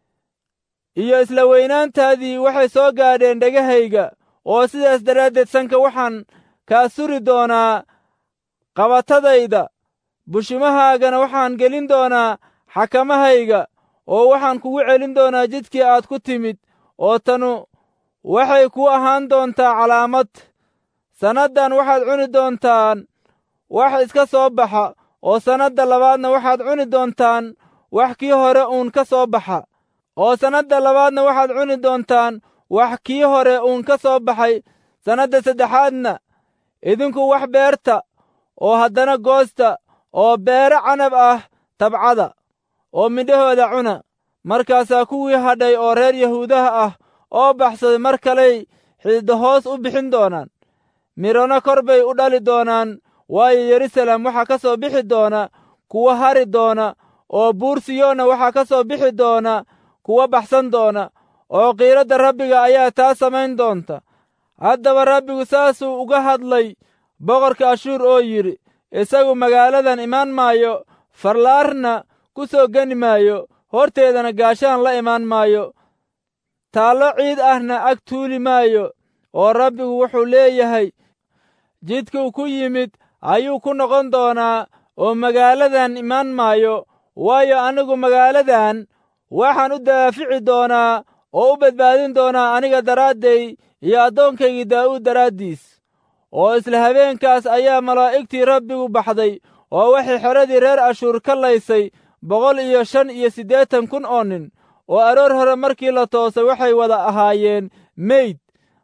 iyo isla weynaantaadii waxay soo gaadheen dhegahayga oo sidaas daraaddeed sanka waxaan kaa suri doonaa qabatadayda bushimahaagana waxaan gelin doonaa xakamahayga oo waxaan kugu celin doonaa jidkii aad ku timid oo tanu waxay ku ahaan doontaa calaamad sannaddan waxaad cuni doontaan wax iska soo baxa oo sannadda labaadna waxaad cuni doontaan wax kii hore uun ka soo baxa oo sannadda labaadna waxaad cuni doontaan wax kii hore uun ka soo baxay sannadda saddexaadna idinku wax beerta oo haddana goosta oo beere canab ah tabcada oo midhahooda cuna markaasaa kuwii hadhay oo reer yahuudaha ah oo baxsaday mar kaley xididda hoos u bixin doonaan midhona kor bay u dhali doonaan waayo yeruusaalem waxaa ka soo bixi doona kuwa hari doona oo buur siyoonna waxaa ka soo bixi doona kuwa baxsan doona oo qiiradda rabbiga ayaa taa samayn doonta haddaba rabbigu saasuu uga hadlay boqorka ashuur oo yidhi isagu magaaladan imaan maayo farlaarna ku soo geni maayo horteedana gaashaan la imaan maayo taallo ciid ahna ag tuuli maayo oo rabbigu wuxuu leeyahay jidkuu ku yimid ayuu ku noqon doonaa oo magaaladan imaan maayo waayo anigu magaaladan waxaan u daafici doonaa oo u badbaadin doonaa aniga daraadday iyo addoonkaygii daa'uud daraaddiis oo isla habeenkaas ayaa malaa'igtii rabbigu baxday oo waxay xeradii reer ashuur ka laysay boqol iyo shan iyo siddeetan kun oo nin oo aroor hore markii la toosay waxay wada ahaayeen meyd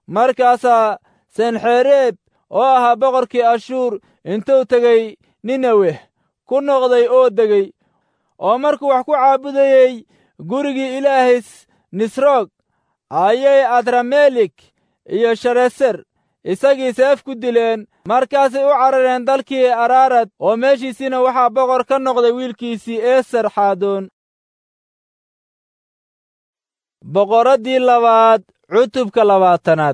markaasaa senxereeb oo ahaa boqorkii ashuur intuu tegey ninaweh ku noqday oo degey oo markuu wax ku caabudayey gurigii ilaahis nisroog ayay adramelik iyo shareser isagii seef ku dileen markaasay u carareen dalkii araarad oo meeshiisiina waxaa boqor ka noqday wiilkiisii eeser xaadoon boqoraddii labaad cutubka labaatanaad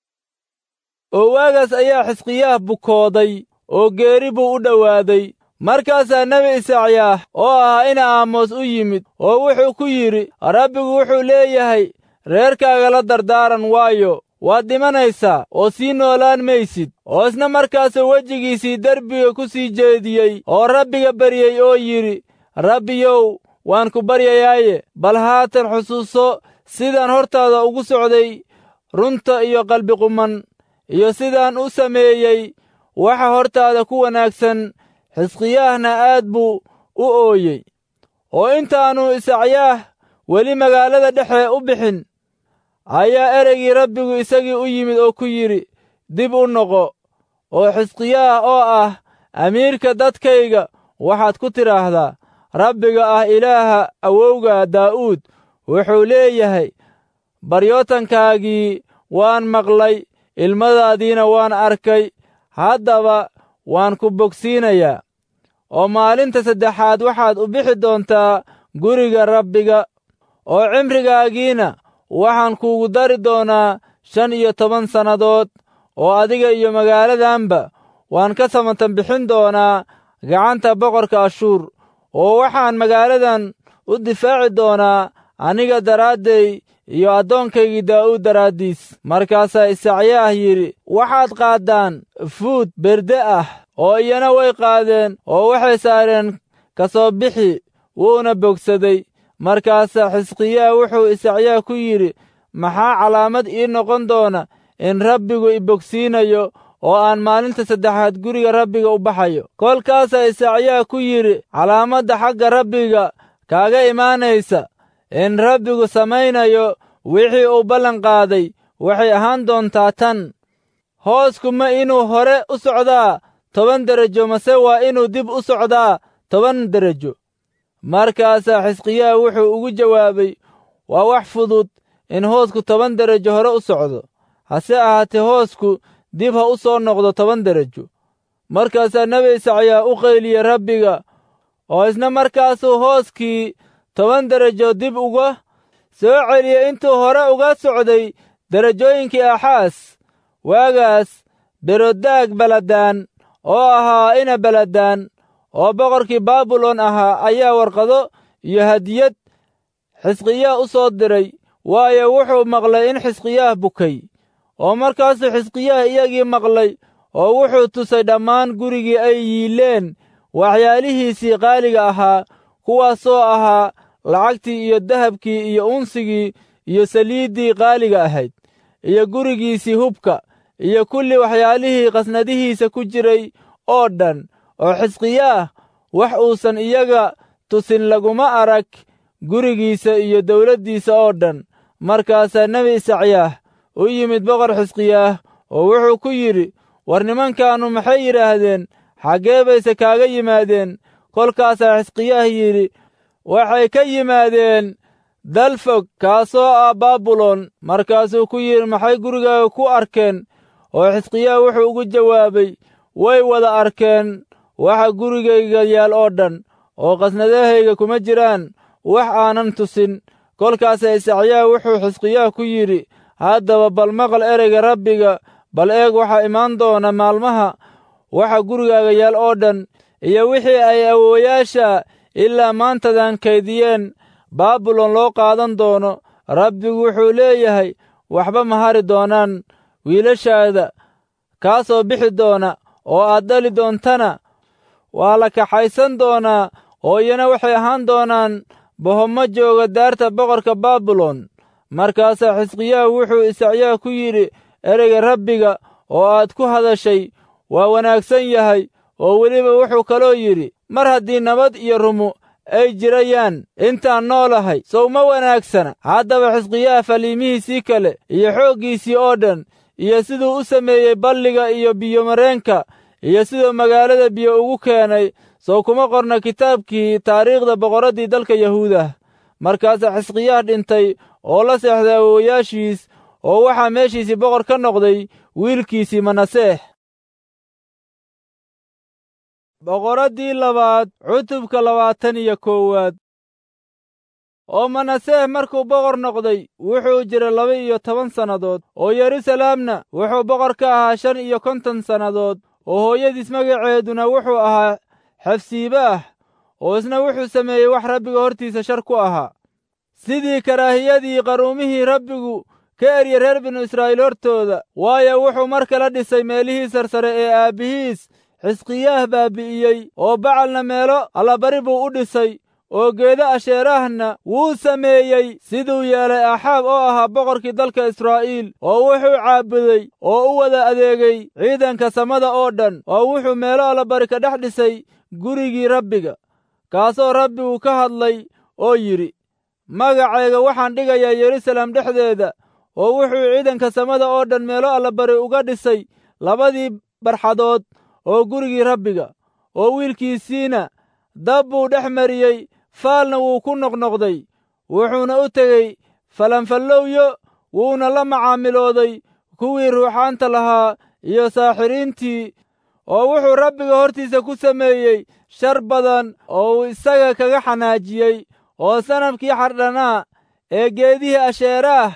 oo waagaas ayaa xisqiyaah bukooday oo geeri buu u dhowaaday markaasaa nebi isacyaah oo ahaa ina aamoos u yimid oo wuxuu ku yidhi rabbigu wuxuu leeyahay reerkaaga la dardaaran waayo waad dhimanaysaa oo sii noolaan maysid oo isna markaasuu wejigiisii derbiga ku sii jeediyey oo rabbiga baryey oo yidhi rabbiyow waan ku baryayaaye bal haatan xusuuso sidaan hortaada ugu socday runta iyo qalbiquman iyo sidaan u sameeyey waxa hortaada ku wanaagsan xisqiyaahna aad buu u ooyey oo intaannu isacyaah weli magaalada dhexe u bixin ayaa ereygii rabbigu isagii u yimid oo ku yidhi dib u noqo oo xisqiyaah oo ah amiirka dadkayga waxaad ku tidhaahdaa rabbiga ah ilaaha awowga daa'uud wuxuu leeyahay baryootankaagii waan maqlay ilmadaadiina waan arkay haddaba waan ku bogsiinayaa oo maalinta saddexaad waxaad u bixi doontaa guriga rabbiga oo cimrigaagiina waxaan kuugu dari doonaa shan iyo toban sannadood oo adiga iyo magaaladanba waan ka samatan bixin doonaa gacanta boqorka ashuur oo waxaan magaaladan u difaaci doonaa aniga daraadday iyo addoonkaygii daa'uud daraaddiis markaasaa isacyaah yidhi waxaad qaaddaan fuud berde ah oo iyana way qaadeen oo waxay saareen ka soo bixi wuuna bogsaday markaasaa xisqiyaah wuxuu isacyaah ku yidhi maxaa calaamad ii noqon doona in rabbigu i bogsiinayo oo aan maalinta saddexaad guriga rabbiga u baxayo kolkaasaa isacyaah ku yidhi calaamadda xagga rabbiga kaaga imaanaysa in rabbigu samaynayo wixii uu ballan qaaday waxay ahaan doontaa tan hoosku ma inuu hore u socdaa toban derajo mase waa inuu dib u socdaa toban derajo markaasaa xisqiyaah wuxuu ugu jawaabay waa wax fudud in hoosku toban derajo hore u socdo hase ahaatee hoosku dib ha u soo noqdo toban derajo markaasaa nebi isacyaa u qayliyey rabbiga oo isna markaasuu hooskii toban derajo dib uga soo celiyey intuu hore uga socday derajooyinkii axaas waagaas berodaag baladaan oo ahaa ina baladaan oo boqorkii baabilon ahaa ayaa warqado iyo hadiyad xisqiyaah u soo diray waayo wuxuu maqlay in xisqiyaah bukay oo markaasuu xisqiyaah iyagii maqlay oo wuxuu tusay dhammaan gurigii ay yiileen waxyaalihiisii qaaliga ahaa kuwaasoo ahaa lacagtii iyo dahabkii iyo unsigii iyo saliiddii qaaliga ahayd iyo gurigiisii hubka iyo kulli waxyaalihii qasnadihiisa ku jiray oo dhan oo xisqiyaah wax uusan iyaga tusin laguma arag gurigiisa iyo dawladdiisa oo dhan markaasaa nebi isacyaah u yimid boqor xisqiyaah oo wuxuu ku yidhi war nimankaannu maxay yidhaahdeen xaggee bayse kaaga yimaadeen kolkaasaa xisqiyaah yidhi waxay ka yimaadeen dalfog kaasoo ah baabilon markaasuu ku yidhi maxay gurigaaga ku arkeen oo xisqiyaah wuxuu ugu jawaabay way wada arkeen waxa gurigayga yaal oo dhan oo qasnadahayga kuma jiraan wax aanan tusin kolkaasaa isacyaah wuxuu xisqiyaah ku yidhi haddaba bal maqal ereyga rabbiga bal eeg waxaa imaan doona maalmaha waxa gurigaaga yaal oo dhan iyo wixii ay awoowayaasha ilaa maantadan kaydiyeen baabilon loo qaadan doono rabbigu wuxuu leeyahay waxba ma hari doonaan wiilashaada kaa soo bixi doona oo aad dhali doontana waa la kaxaysan doonaa oo iyana waxay ahaan doonaan bohommo jooga daarta boqorka baabilon markaasaa xisqiyaah wuxuu isacyaah ku yidhi ereyga rabbiga oo aad ku hadashay waa wanaagsan yahay oo weliba wuxuu kaloo yidhi mar haddii nabad iyo rumo ay jirayaan intaan noolahay sow ma wanaagsana haddaba xisqiyaah faliimihiisii kale iyo xooggiisii oo dhan iyo siduu u sameeyey balliga iyo biyomareenka iyo siduu magaalada biyo ugu keenay sow kuma qorna kitaabkii taariikhda boqorraddii dalka yahuudah markaasaa xisqiyaah dhintay oo la seexday awowayaashiis oo waxaa meeshiisii boqor ka noqday wiilkiisii manaseex boqoraddii labaad cutubka labaatan iyo koowaad oo manaseex markuu boqor noqday wuxuu jiray laba iyo toban sannadood oo yeruusalaamna wuxuu boqor ka ahaa shan iyo konton sannadood oo hooyadiis magaceeduna wuxuu ahaa xafsiibaah oo isna wuxuu sameeyey wax rabbiga hortiisa shar ku ahaa sidii karaahiyadii qaruumihii rabbigu ka erye reer binu israa'iil hortooda waayo wuxuu mar kala dhisay meelihii sarsare ee aabbihiis xisqiyaah baabi'iyey oo bacalna meelo allabari buu u dhisay oo geedo asheeraahna wuu sameeyey siduu yeelay axaab oo ahaa boqorkii dalka israa'iil oo wuxuu caabuday oo u wada adeegay ciidanka samada oo dhan oo wuxuu meelo allabari ka dhex dhisay gurigii rabbiga kaasoo rabbigu ka hadlay oo yidhi magacayga waxaan dhigayaa yeruusaalem dhexdeeda oo wuxuu ciidanka samada oo dhan meelo allabari uga dhisay labadii barxadood oo gurigii rabbiga oo wiilkiisiina dab buu dhex mariyey faalna wuu ku noqnoqday wuxuuna u tegey falanfallowyo wuuna la macaamilooday kuwii ruuxaanta lahaa iyo saaxiriintii oo wuxuu rabbiga hortiisa ku sameeyey shar badan oo uu isaga kaga xanaajiyey oo sanabkii xardhanaa ee geedihii asheeraah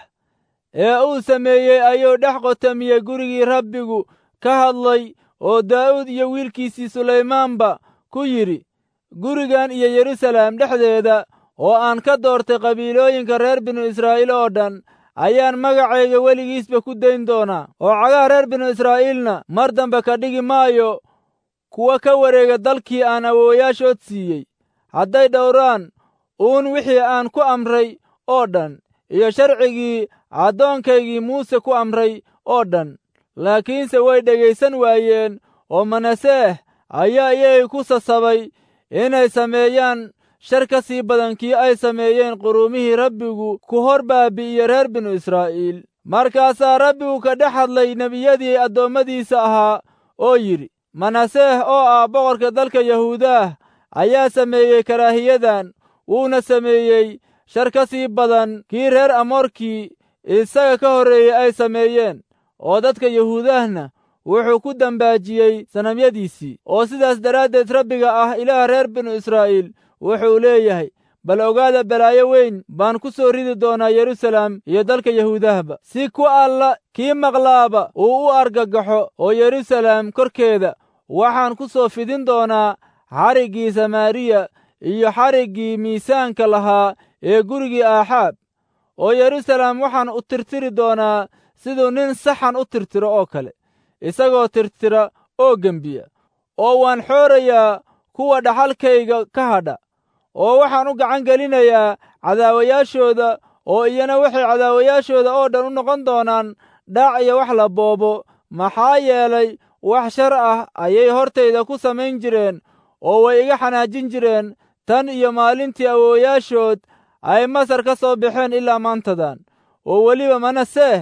ee uu sameeyey ayuu dhex qotamiyey gurigii rabbigu ka hadlay oo daa'uud iyo wiilkiisii sulaymaanba ku yidhi gurigan iyo yeruusaalem dhexdeeda oo aan ka doortay qabiilooyinka reer binu israa'iil oo dhan ayaan magacayga weligiisba ku dayn doonaa oo cagaha reer binu israa'iilna mar dambe ka dhigi maayo kuwa ka wareega dalkii aan awoowayaashood siiyey hadday dhowraan uun wixii aan ku amray oo dhan iyo sharcigii addoonkaygii muuse ku amray oo dhan laakiinse way dhegaysan waayeen oo manaseeh ayaa iyagay ku sasabay inay sameeyaan shar ka sii badan kii ay sameeyeen quruumihii rabbigu ku hor baabi'iye reer binu israa'iil markaasaa rabbigu ka dhex hadlay nebiyadii addoommadiisa ahaa oo yidhi manaseeh oo ah boqorka dalka yahuudaah ayaa sameeyey karaahiyadan wuuna sameeyey shar ka sii badan kii reer amoorkii isaga ka horreeyey ay sameeyeen oo dadka yahuudahna wuxuu ku dambaajiyey sanamyadiisii oo sidaas daraaddeed rabbiga ah ilaah reer binu israa'iil wuxuu leeyahay bal ogaada balaayo weyn baan ku soo ridi doonaa yeruusaalem iyo dalka yahuudahba si ku alla kii maqlaaba uu u argagaxo oo yeruusaalem korkeeda waxaan ku soo fidin doonaa xariggii samaariya iyo xariggii miisaanka lahaa ee gurigii aaxaab oo yeruusaalem waxaan u tirtiri doonaa siduu nin saxan u tirtiro oo kale isagoo tirtira oo gembiya oo waan xoorayaa kuwa dhaxalkayga ka hadha oo waxaan u gacan gelinayaa cadaawayaashooda oo iyana waxay cadaawayaashooda oo dhan u noqon doonaan dhaac iyo wax la boobo maxaa yeelay wax shar ah ayay hortayda ku samayn jireen oo way iga xanaajin jireen tan iyo maalintii awoowayaashood ay masar ka soo baxeen ilaa maantadan oo weliba manaseeh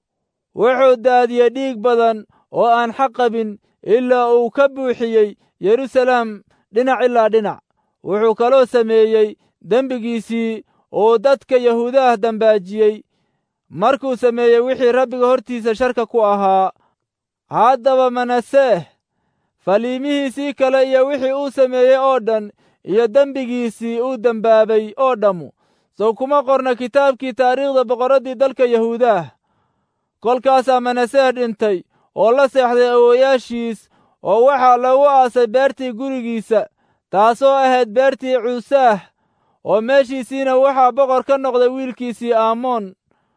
wuxuu daadiyey dhiig badan oo aan xaq qabin ilaa uu ka buuxiyey yeruusaalem dhinac ilaa dhinac wuxuu kaloo sameeyey dembigiisii uu dadka yahuudaah dambaajiyey markuu sameeyey wixii rabbiga hortiisa sharka ku ahaa haddaba manaseeh faliimihiisii kale iyo wixii uu sameeyey oo dhan iyo dembigiisii uu dembaabay oo dhammu sow kuma qorna kitaabkii taariikhda boqorraddii dalka yahuudaah kolkaasaa manaseeh dhintay oo la seexday awoowayaashiis oo waxaa lagu aasay beertii gurigiisa taasoo ahayd beertii cuusaah oo meeshiisiina waxaa boqor ka noqday wiilkiisii aamoon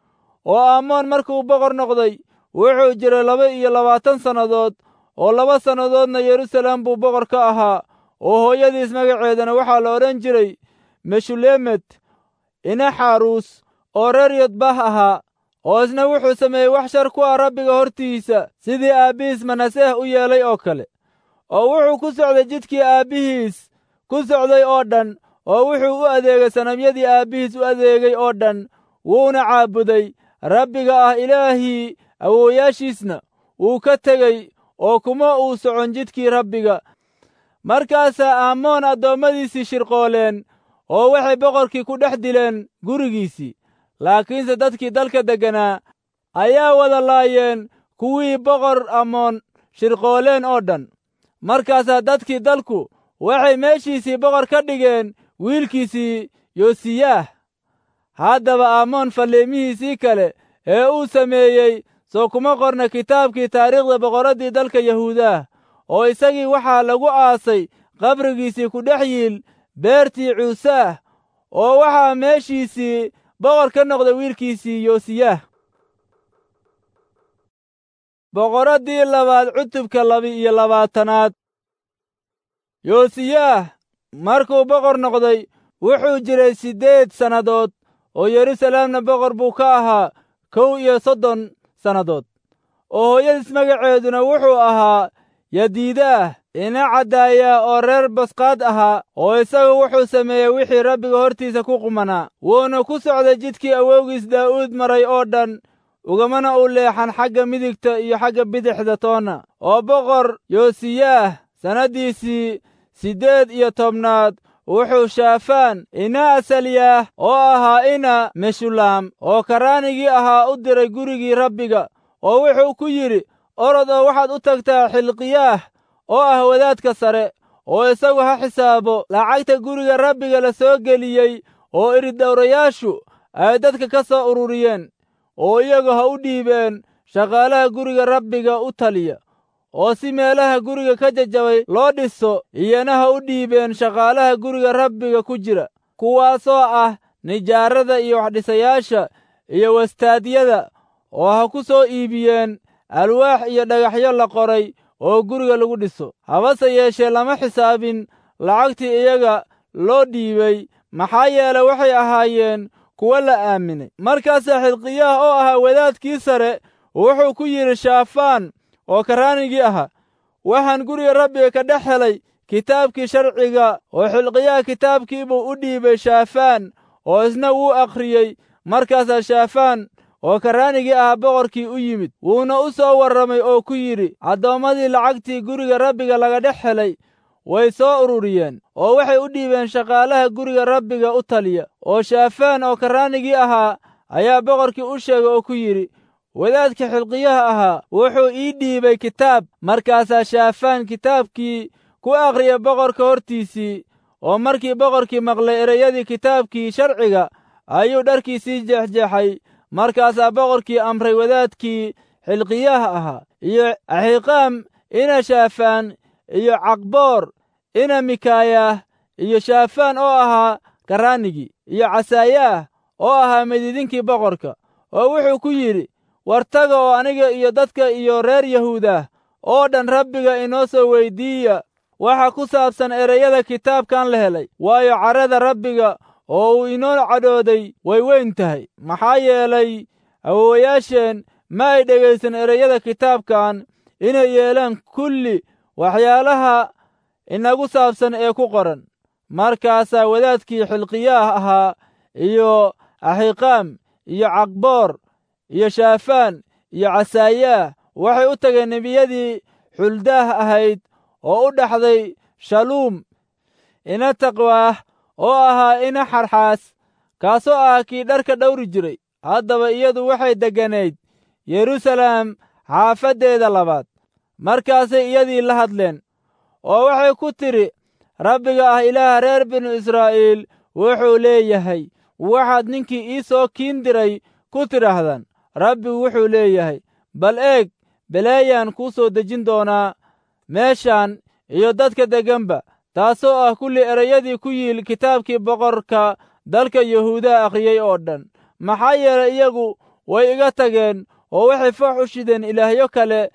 oo aamoon markuu boqor noqday wuxuu jiray laba iyo labaatan sannadood oo laba sannadoodna yeruusaalem buu boqor ka ahaa oo hooyadiis magaceedana waxaa la odhan jiray meshulemet inaxaruus oo reer yodbah ahaa oo isna wuxuu sameeyey wax shar ku ah rabbiga hortiisa sidii aabbihiis manaseeh u yeelay oo kale oo wuxuu ku socday jidkii aabbihiis ku socday oo dhan oo wuxuu u adeegay sanamyadii aabbihiis u adeegay oo dhan wuuna caabuday rabbiga ah ilaahii awoowayaashiisna wuu ka tegey oo kuma uu socon jidkii rabbiga markaasaa aamoon addoommadiisii shirqooleen oo waxay boqorkii ku dhex dileen gurigiisii laakiinse dadkii dalka degganaa ayaa wada laayeen kuwii boqor amoon shirqooleen oo dhan markaasaa dadkii dalku waxay meeshiisii boqor ka dhigeen wiilkiisii yosiyaah haddaba aamoon falliimihiisii kale ee uu sameeyey soo kuma qorna kitaabkii taariikhda boqorraddii dalka yahuudaah oo isagii waxaa lagu aasay qabrigiisii ku dhex yiil beertii cuusaah oo waxaa meeshiisii boqor ka noqday wiilkiisii yosiyaah boqorraddii labaad cutubka laba-iyo labaatanaad yosiyaah markuu boqor noqday wuxuu jiray siddeed sannadood oo yeruusalaamna boqor buu ka ahaa kow iyo soddon sannadood oo hooyadiis magaceeduna wuxuu ahaa yadiidaah ina caddaaya oo reer basqaad ahaa oo isagu wuxuu sameeyey wixii rabbiga hortiisa ku qumanaa wuuna ku socday jidkii awowgiis daa'uud maray oo dhan ugamana u leexan xagga midigta iyo xagga bidixda toonna oo boqor yosiyaah sannaddiisii siddeed iyo tobnaad wuxuu shaafaan ina asalyaah oo ahaa ina meshulaam oo karaanigii ahaa u diray gurigii rabbiga oo wuxuu ku yidhi orod oo waxaad u tagtaa xilqiyaah oo ah wadaadka sare oo isagu ha xisaabo lacagta guriga rabbiga la soo geliyey oo iridhowrayaashu ay dadka ka soo ururiyeen oo iyagu ha u dhiibeen shaqaalaha guriga rabbiga u taliya oo si meelaha guriga ka jajabay loo dhiso iyana ha u dhiibeen shaqaalaha guriga rabbiga ku jira kuwaasoo ah nijaarada iyo waxdhisayaasha iyo wastaadyada oo ha ku soo iibiyeen alwaax iyo dhagaxyo la qoray oo guriga lagu dhiso habase yeeshee lama xisaabin lacagtii iyaga loo dhiibay maxaa yeele waxay ahaayeen kuwo la aaminay markaasaa xilqiyaah oo ahaa wadaadkii sare wuxuu ku yidhi shaafaan oo karaanigii ahaa waxaan guriga rabbiga ka dhex helay kitaabkii sharciga oo xilqiyaha kitaabkiibuu u dhiibay shaafaan oo isna wuu akhriyey markaasaa shaafaan oo karaanigii ahaa boqorkii u yimid wuuna u soo warramay oo ku yidhi addoommadii lacagtii guriga rabbiga laga dhex helay way soo ururiyeen oo waxay u dhiibeen shaqaalaha guriga rabbiga u taliya oo shaafaan oo karaanigii ahaa ayaa boqorkii u sheegay oo ku yidhi wadaadka xilqiyaha ahaa wuxuu ii dhiibay kitaab markaasaa shaafaan kitaabkii ku akhriyay boqorka hortiisii oo markii boqorkii maqlay ereyadii kitaabkii sharciga ayuu dharkiisii jeexjeexay markaasaa boqorkii amray wadaadkii xilqiyaha ahaa iyo axiiqaam ina shaafaan iyo caqboor ina mikaayah iyo shaafaan oo ahaa karaanigii iyo casaayaah oo ahaa mididinkii boqorka oo wuxuu ku yidhi war taga oo aniga iyo dadka iyo reer yahuudah oo dhan rabbiga inoo soo weyddiiya waxa ku saabsan ereyada kitaabkan la helay waayo carrada rabbiga oo uu inoo cadhooday way weyn tahay maxaa yeelay awowayaasheen ma ay dhegaysan ereyada kitaabkan inay yeelaan kulli waxyaalaha inagu saabsan ee ku qoran markaasaa wadaadkii xilqiyaah ahaa iyo axiiqaam iyo caqboor iyo shaafaan iyo casaayaah waxay u tageen nebiyadii xuldaah ahayd oo u dhaxday shaluum ina taqwaah oo ahaa ina xarxaas kaasoo ah kii dharka dhawri jiray haddaba iyadu waxay degganayd yeruusalaam xaafaddeeda labaad markaasay iyadii la hadleen oo waxay ku tidhi rabbiga ah ilaaha reer binu israa'iil wuxuu leeyahay waxaad ninkii ii soo kiin diray ku tidhaahdaan rabbigu wuxuu leeyahay bal eeg beleeyaan kuu soo dejin doonaa meeshaan iyo dadka degganba taasoo ah kulli ereyadii ku yiil kitaabkii boqorka dalka yahuudaha akhriyey oo dhan maxaa yeelay iyagu way iga tageen oo waxay foox u shideen ilaahyo kale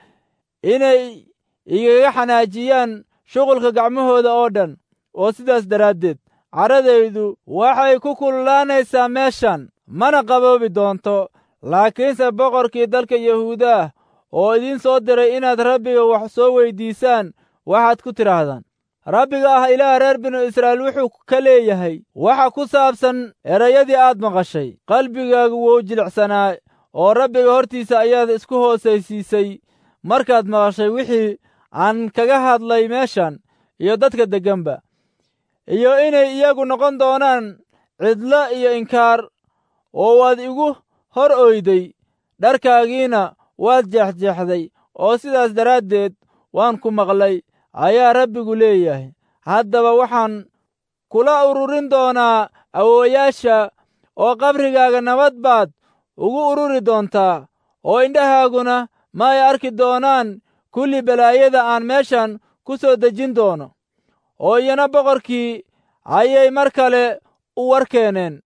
inay igaga xanaajiyaan shuqulka gacmahooda oo dhan oo sidaas daraaddeed carradaydu waxay ku kululaanaysaa meeshan mana qaboobi doonto laakiinse boqorkii dalka yahuudaah oo idiin soo diray inaad rabbiga wax soo weyddiisaan waxaad ku tidhaahdaan rabbiga ah ilaah reer binu israa'iil wuxuu ka leeyahay waxa ku saabsan erayadii aad maqashay qalbigaagu wuu jilicsanaa oo rabbiga hortiisa ayaad isku hoosaysiisay markaad maqashay wixii aan kaga hadlay meeshan iyo dadka degganba iyo inay iyagu noqon doonaan cidlo iyo inkaar oo waad igu hor oyday dharkaagiina waad jeexjeexday oo sidaas daraaddeed waan ku maqlay ayaa rabbigu leeyahay haddaba waxaan kula ururin doonaa awoowayaasha oo qabrigaaga nabad baad ugu ururi doontaa oo indhahaaguna ma ay arki doonaan kulli balaayada aan meeshan ku soo dejin doono oo iyana boqorkii ayay mar kale u war keeneen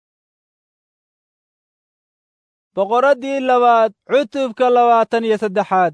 boqoraddii labaad cutubka labaatan iyo saddexaad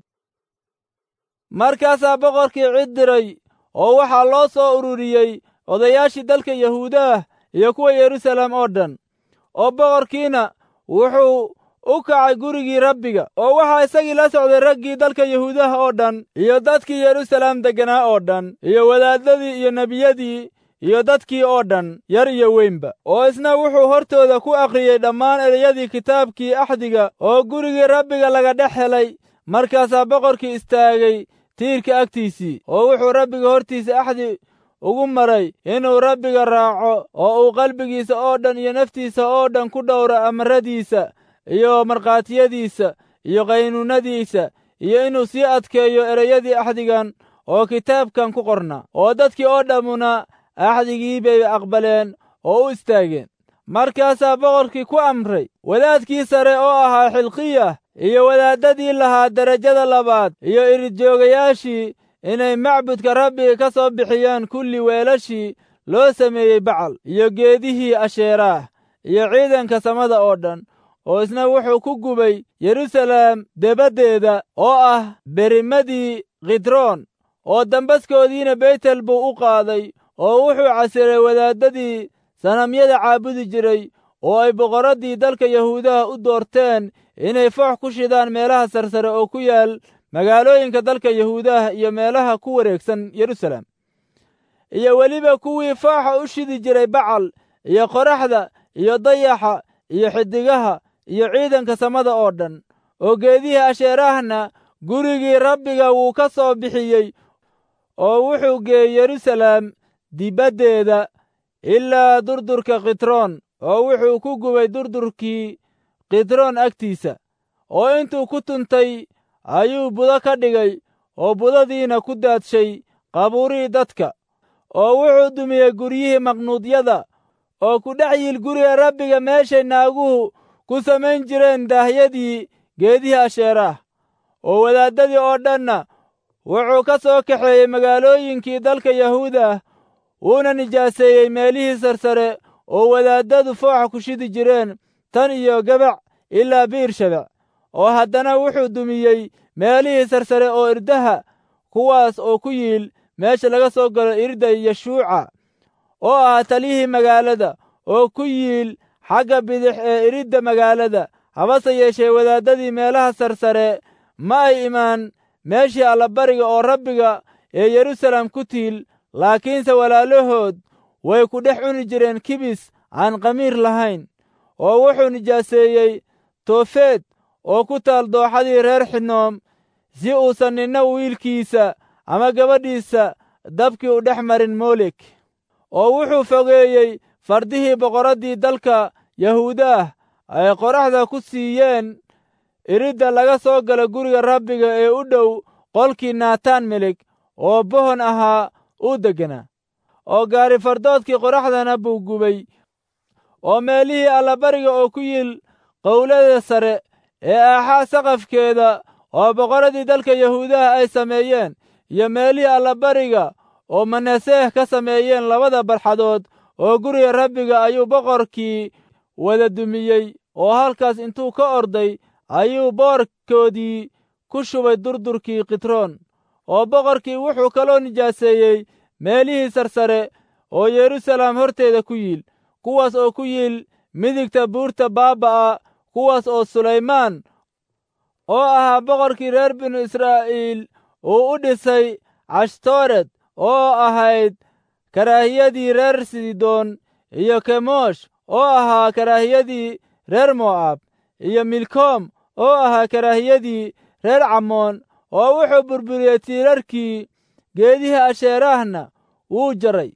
markaasaa boqorkii cid diray oo waxaa loo soo ururiyey odayaashii dalka yahuudaah iyo kuwa yeruusaalem oo dhan oo boqorkiina wuxuu u kacay gurigii rabbiga oo waxaa isagii la socday raggii dalka yahuudaha oo dhan iyo dadkii yeruusaalem degganaa oo dhan iyo wadaaddadii iyo nebiyadii iyo dadkii oo dhan yar iyo weynba oo isna wuxuu hortooda ku akhriyey dhammaan ereyadii kitaabkii axdiga oo gurigii rabbiga laga dhex helay markaasaa boqorkii istaagay tiirka agtiisii oo wuxuu rabbiga hortiisa axdi ugu maray inuu rabbiga raaco oo uu qalbigiisa oo dhan iyo naftiisa oo dhan ku dhowro amaradiisa iyo markhaatiyadiisa iyo qaynuunadiisa iyo inuu sii adkeeyo ereyadii axdigan oo kitaabkan ku qornaa oo dadkii oo dhammuna axdigii bay aqbaleen oo u istaageen markaasaa boqorkii ku amray wadaadkii sare oo ahaa xilqiyah iyo wadaaddadii lahaa derajada labaad iyo iridjoogayaashii inay macbudka rabbiga ka soo bixiyaan kulli weelashii loo sameeyey bacal iyo geedihii asheeraah iyo ciidanka samada oo dhan oo isna wuxuu ku gubay yeruusaalem debaddeeda oo ah berimadii khidroon oo dambaskoodiina beytel buu u qaaday oo wuxuu casiray wadaaddadii sanamyada caabudi jiray oo ay boqorraddii dalka yahuudaha u doorteen inay foox ku shidaan meelaha sarsare oo ku yaal magaalooyinka dalka yahuudaha iyo meelaha ku wareegsan yeruusaalem iyo weliba kuwii fooxa u shidi jiray bacal iyo qoraxda iyo dayaxa iyo xidigaha iyo ciidanka samada oo dhan oo geedihii asheeraahna gurigii rabbiga wuu ka soo bixiyey oo wuxuu geeyey yeruusaalem dibaddeeda ilaa durdurka khitroon oo wuxuu ku gubay durdurkii khitroon agtiisa oo intuu ku tuntay ayuu budo ka dhigay oo budadiina ku daadshay qabuurihii dadka oo wuxuu dumiyey guryihii maqnuudyada oo ku dhex yiil guriga rabbiga meeshay naaguhu ku samayn jireen daahyadii geedihii asheeraah oo wadaaddadii oo dhanna wuxuu ka soo kaxeeyey magaalooyinkii dalka yahuudah wuuna nijaaseeyey meelihii sarsare oo wadaaddadu fooxa ku shidi jireen tan iyo gabac ilaa biirshabec oo haddana wuxuu dumiyey meelihii sarsare oo irdaha kuwaas oo ku yiil meesha laga soo galo irda yeshuuca oo ah taliyihii magaalada oo ku yiil xagga bidix ee iridda magaalada habase yeeshee wadaaddadii meelaha sarsare ma ay imaan meeshii allabariga oo rabbiga ee yeruusaalem ku tiil laakiinse walaalahood way ku dhex cuni jireen kibis aan qamiir lahayn oo wuxuu nijaaseeyey toofeed oo ku taal dooxadii reer xidnoom si uusan ninna wiilkiisa ama gabadhiisa dabkii u dhex marin moolek oo wuxuu fogeeyey fardihii boqorraddii dalka yahuudaah ay qoraxda ku siiyeen iridda laga soo gala guriga rabbiga ee u dhow qolkii naataan melig oo bohon ahaa uu degganaa oo gaari fardoodkii qoraxdana buu gubay oo meelihii allabariga oo ku yiil qowlada sare ee aaxaa saqafkeeda oo boqorradii dalka yahuudaha ay sameeyeen iyo meelihii allabariga oo manaseeh ka sameeyeen labada barxadood oo guriga rabbiga ayuu boqorkii wada dumiyey oo halkaas intuu ka orday ayuu boorkoodii ku shubay durdurkii khitroon oo boqorkii wuxuu kaloo nijaaseeyey meelihii sarsare oo yeruusaalem horteeda ku yiil kuwaas oo ku yiil midigta buurta baaba'a kuwaas oo sulaymaan oo ahaa boqorkii reer binu israa'iil uu u dhisay cashtoored oo ahayd karaahiyadii reer sidoon iyo kemosh oo ahaa karaahiyadii reer mo'aab iyo milkoom oo ahaa karaahiyadii reer camoon oo wuxuu burburiyey tiirarkii geedihii asheeraahna wuu jaray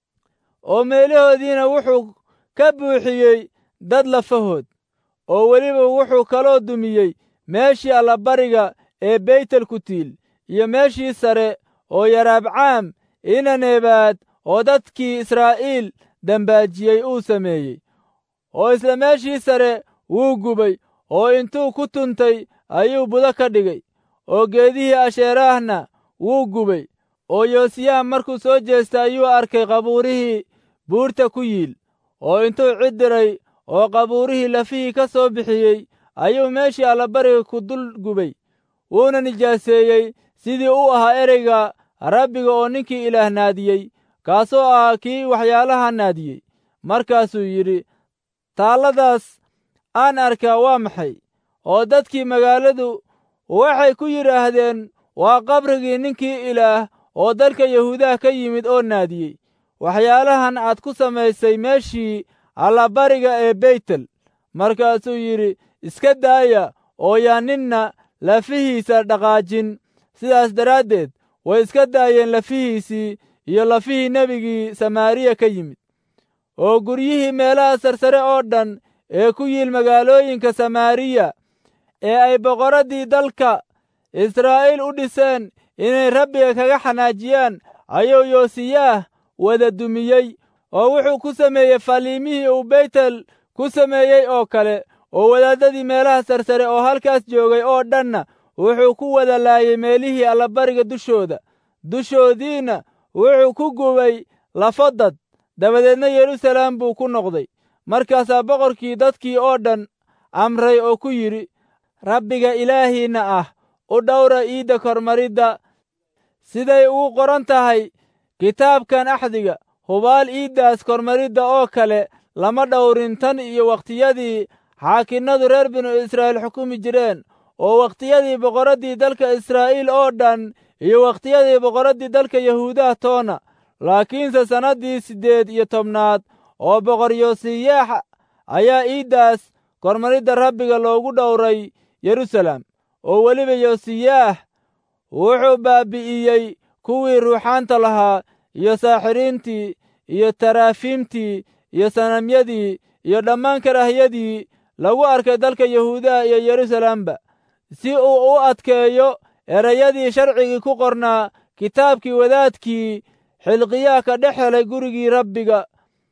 oo meelahoodiina wuxuu ka buuxiyey dad lafahood oo weliba wuxuu kaloo dumiyey meeshii allabariga ee beytel ku tiil iyo meeshii sare oo yaraabcaam inaneebaad oo dadkii israa'iil dambaajiyey uu sameeyey oo isla meeshii sare wuu gubay oo intuu ku tuntay ayuu budo ka dhigay oo geedihii asheeraahna wuu gubay oo yoosiyaha markuu soo jeestay ayuu arkay qabuurihii buurta ku yiil oo intuu cid diray oo qabuurihii lafihii ka soo bixiyey ayuu meeshii allabariga ku dul gubay wuuna nijaaseeyey sidii u ahaa ereyga rabbiga oo ninkii ilaah naadiyey kaasoo ahaa kii waxyaalaha naadiyey markaasuu yidhi taalladaas aan arkaa waa maxay oo dadkii magaaladu waxay ku yidhaahdeen waa qabrigii ninkii ilaah oo dalka yahuudaha ka yimid oo naadiyey waxyaalahan aad ku samaysay meeshii allabariga ee beytel markaasuu yidhi iska daaya oo yaa ninna lafihiisa dhaqaajin sidaas daraaddeed way iska daayeen lafihiisii iyo lafihii nebigii samaariya ka yimid oo guryihii meelaha sarsare oo dhan ee ku yiil magaalooyinka samaariya ee ay boqorraddii dalka israa'iil u dhiseen inay rabbiga kaga xanaajiyaan ayuu yoosiyaah wada dumiyey oo wuxuu ku sameeyey faliimihii uu beytel ku sameeyey oo kale oo wadaaddadii meelaha sarsare oo halkaas joogay oo dhanna wuxuu ku wada laayay meelihii allabariga dushooda dushoodiinna wuxuu ku gubay lafo dad dabadeedna yeruusalaam buu ku noqday markaasaa boqorkii dadkii oo dhan amray oo ku yidhi rabbiga ilaahiinna ah u dhowra iidda kormaridda siday ugu qoran tahay kitaabkan axdiga hubaal iiddaas kormaridda oo kale lama dhowrin tan iyo wakhtiyadii xaakinnadu reer binu israa'iil xukumi jireen oo wakhtiyadii boqorraddii dalka israa'iil oo dhan iyo wakhtiyadii boqorraddii dalka yahuudaha toona laakiinse sannaddii siddeed iyo tobnaad oo boqor yoosiyaax ayaa iiddaas kormaridda rabbiga loogu dhowray yeruusalaam oo weliba yoosiyaah wuxuu baabi'iyey kuwii ruuxaanta lahaa iyo saaxiriintii iyo taraafiimtii iyo sanamyadii iyo dhammaan karaahiyadii lagu arkay dalka yahuudaha iyo yeruusalaamba si uu u adkeeyo erayadii sharcigii ku qornaa kitaabkii wadaadkii xilqiyaha ka dhex helay gurigii rabbiga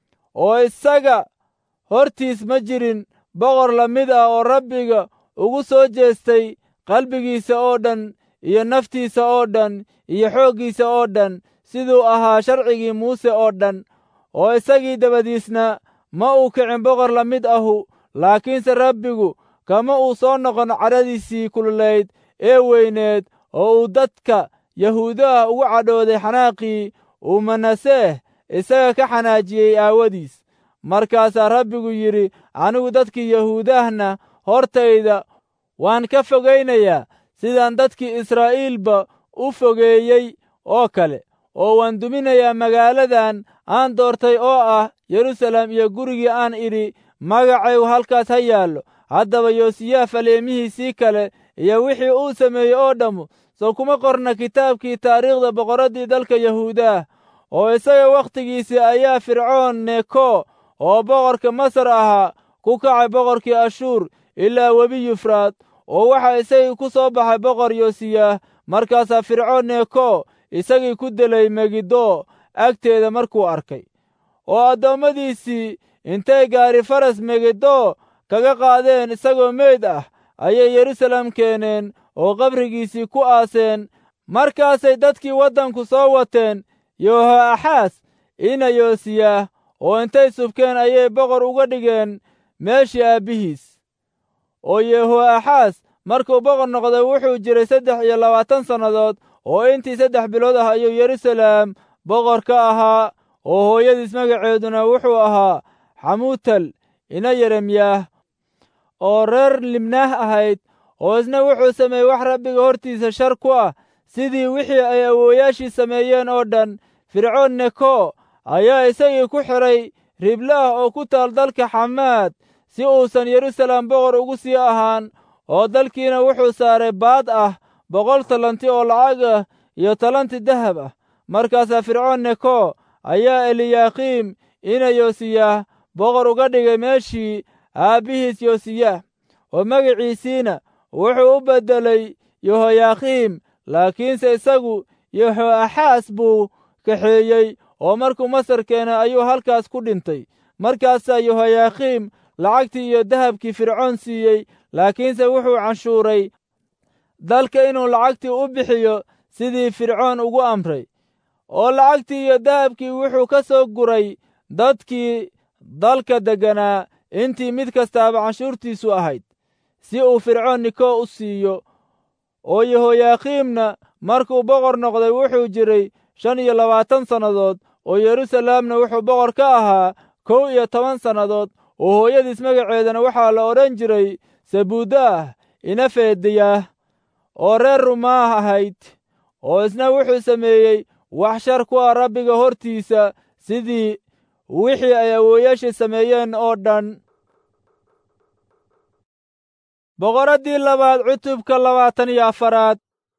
oo isaga hortiis ma jirin boqor la mid ah oo rabbiga ugu soo jeestay qalbigiisa oo dhan iyo naftiisa oo dhan iyo xooggiisa oo dhan siduu ahaa sharcigii muuse oo dhan oo isagii dabadiisna ma uu kicin boqor la mid ahu laakiinse rabbigu kama uu soo noqon cadhadiisii kululayd ee weyneed oo uu dadka yahuudaha ugu cadhooday xanaaqii uu manaseeh isaga ka xanaajiyey aawadiis markaasaa rabbigu yidhi anigu dadkii yahuudahna hortayda waan ka fogaynayaa sidaan dadkii israa'iilba u fogeeyey oo kale oo waan duminayaa magaaladan aan doortay oo ah yeruusaalem iyo gurigii aan idhi magacaygu halkaas ha yaallo haddaba yoosiyaha faleemihiisii kale iyo wixii uu sameeyey oo dhammu soo kuma qorna kitaabkii taariikhda boqorraddii dalka yahuudaah oo isaga wakhtigiisii ayaa fircoon neko oo boqorka masar ahaa ku kacay boqorkii ashuur ilaa webi yufraad oo waxaa isagii ku soo baxay boqor yoosiyaah markaasaa fircoon neko isagii ku delay megiddo agteeda markuu arkay oo addoommadiisii intay gaari faras megiddo kaga qaadeen isagoo meyd ah ayay yeruusaalem keeneen oo qabrigiisii ku aaseen markaasay dadkii waddanku soo wateen yohoaxaas ina yoosiyaah oo intay subkeen ayay boqor uga dhigeen meeshii aabbihiis oo yehoaxaas markuu boqor noqday wuxuu jiray saddex iyo labaatan sannadood oo intii saddex bilood ah ayuu yeruusaalem boqor ka ahaa oo hooyadiis magaceeduna wuxuu ahaa xamuutal ina yeremyaah oo reer libnaah ahayd oo isna wuxuu sameeyey wax rabbiga hortiisa shar ku ah sidii wixii ay awooyaashii sameeyeen oo dhan fircoon neko ayaa isagii ku xidhay riblaah oo ku taal dalka xamaad si uusan yeruusaalem boqor ugu sii ahaan oo dalkiina wuxuu saaray baad ah boqol talanti oo lacag ah iyo talanti dahab ah markaasaa fircoon neko ayaa eliyaakiim ina yoosiyaah boqor uga dhigay meeshii aabbihiis yoosiyaah oo magiciisiina wuxuu u beddelay yehoyaakiim laakiinse isagu yehoaxaas buu kaxeeyey oo markuu masar keenay ayuu halkaas ku dhintay markaasaa yehoyaakiim lacagtii iyo dahabkii fircoon siiyey laakiinse wuxuu canshuuray dalka inuu lacagtii u bixiyo sidii fircoon ugu amray oo lacagtii iyo dahabkii wuxuu ka soo guray dadkii dalka degganaa intii mid kastaaba canshuurtiisu ahayd si uu fircoon niko u siiyo oo yehoyaakiimna markuu boqor noqday wuxuu jiray shan iyo labaatan sannadood oo yeruusalaamna wuxuu boqor ka ahaa kow iyo toban sannadood oo hooyadiis magaceedana waxaa la odhan jiray sabuudaah ina feediyaah oo reer rumaah ahayd oo isna wuxuu sameeyey wax shar ku ah rabbiga hortiisa sidii wixii ay awooyaashii sameeyeen oo dhan boqoraddii labaad cutubka labaatan iyo afaraad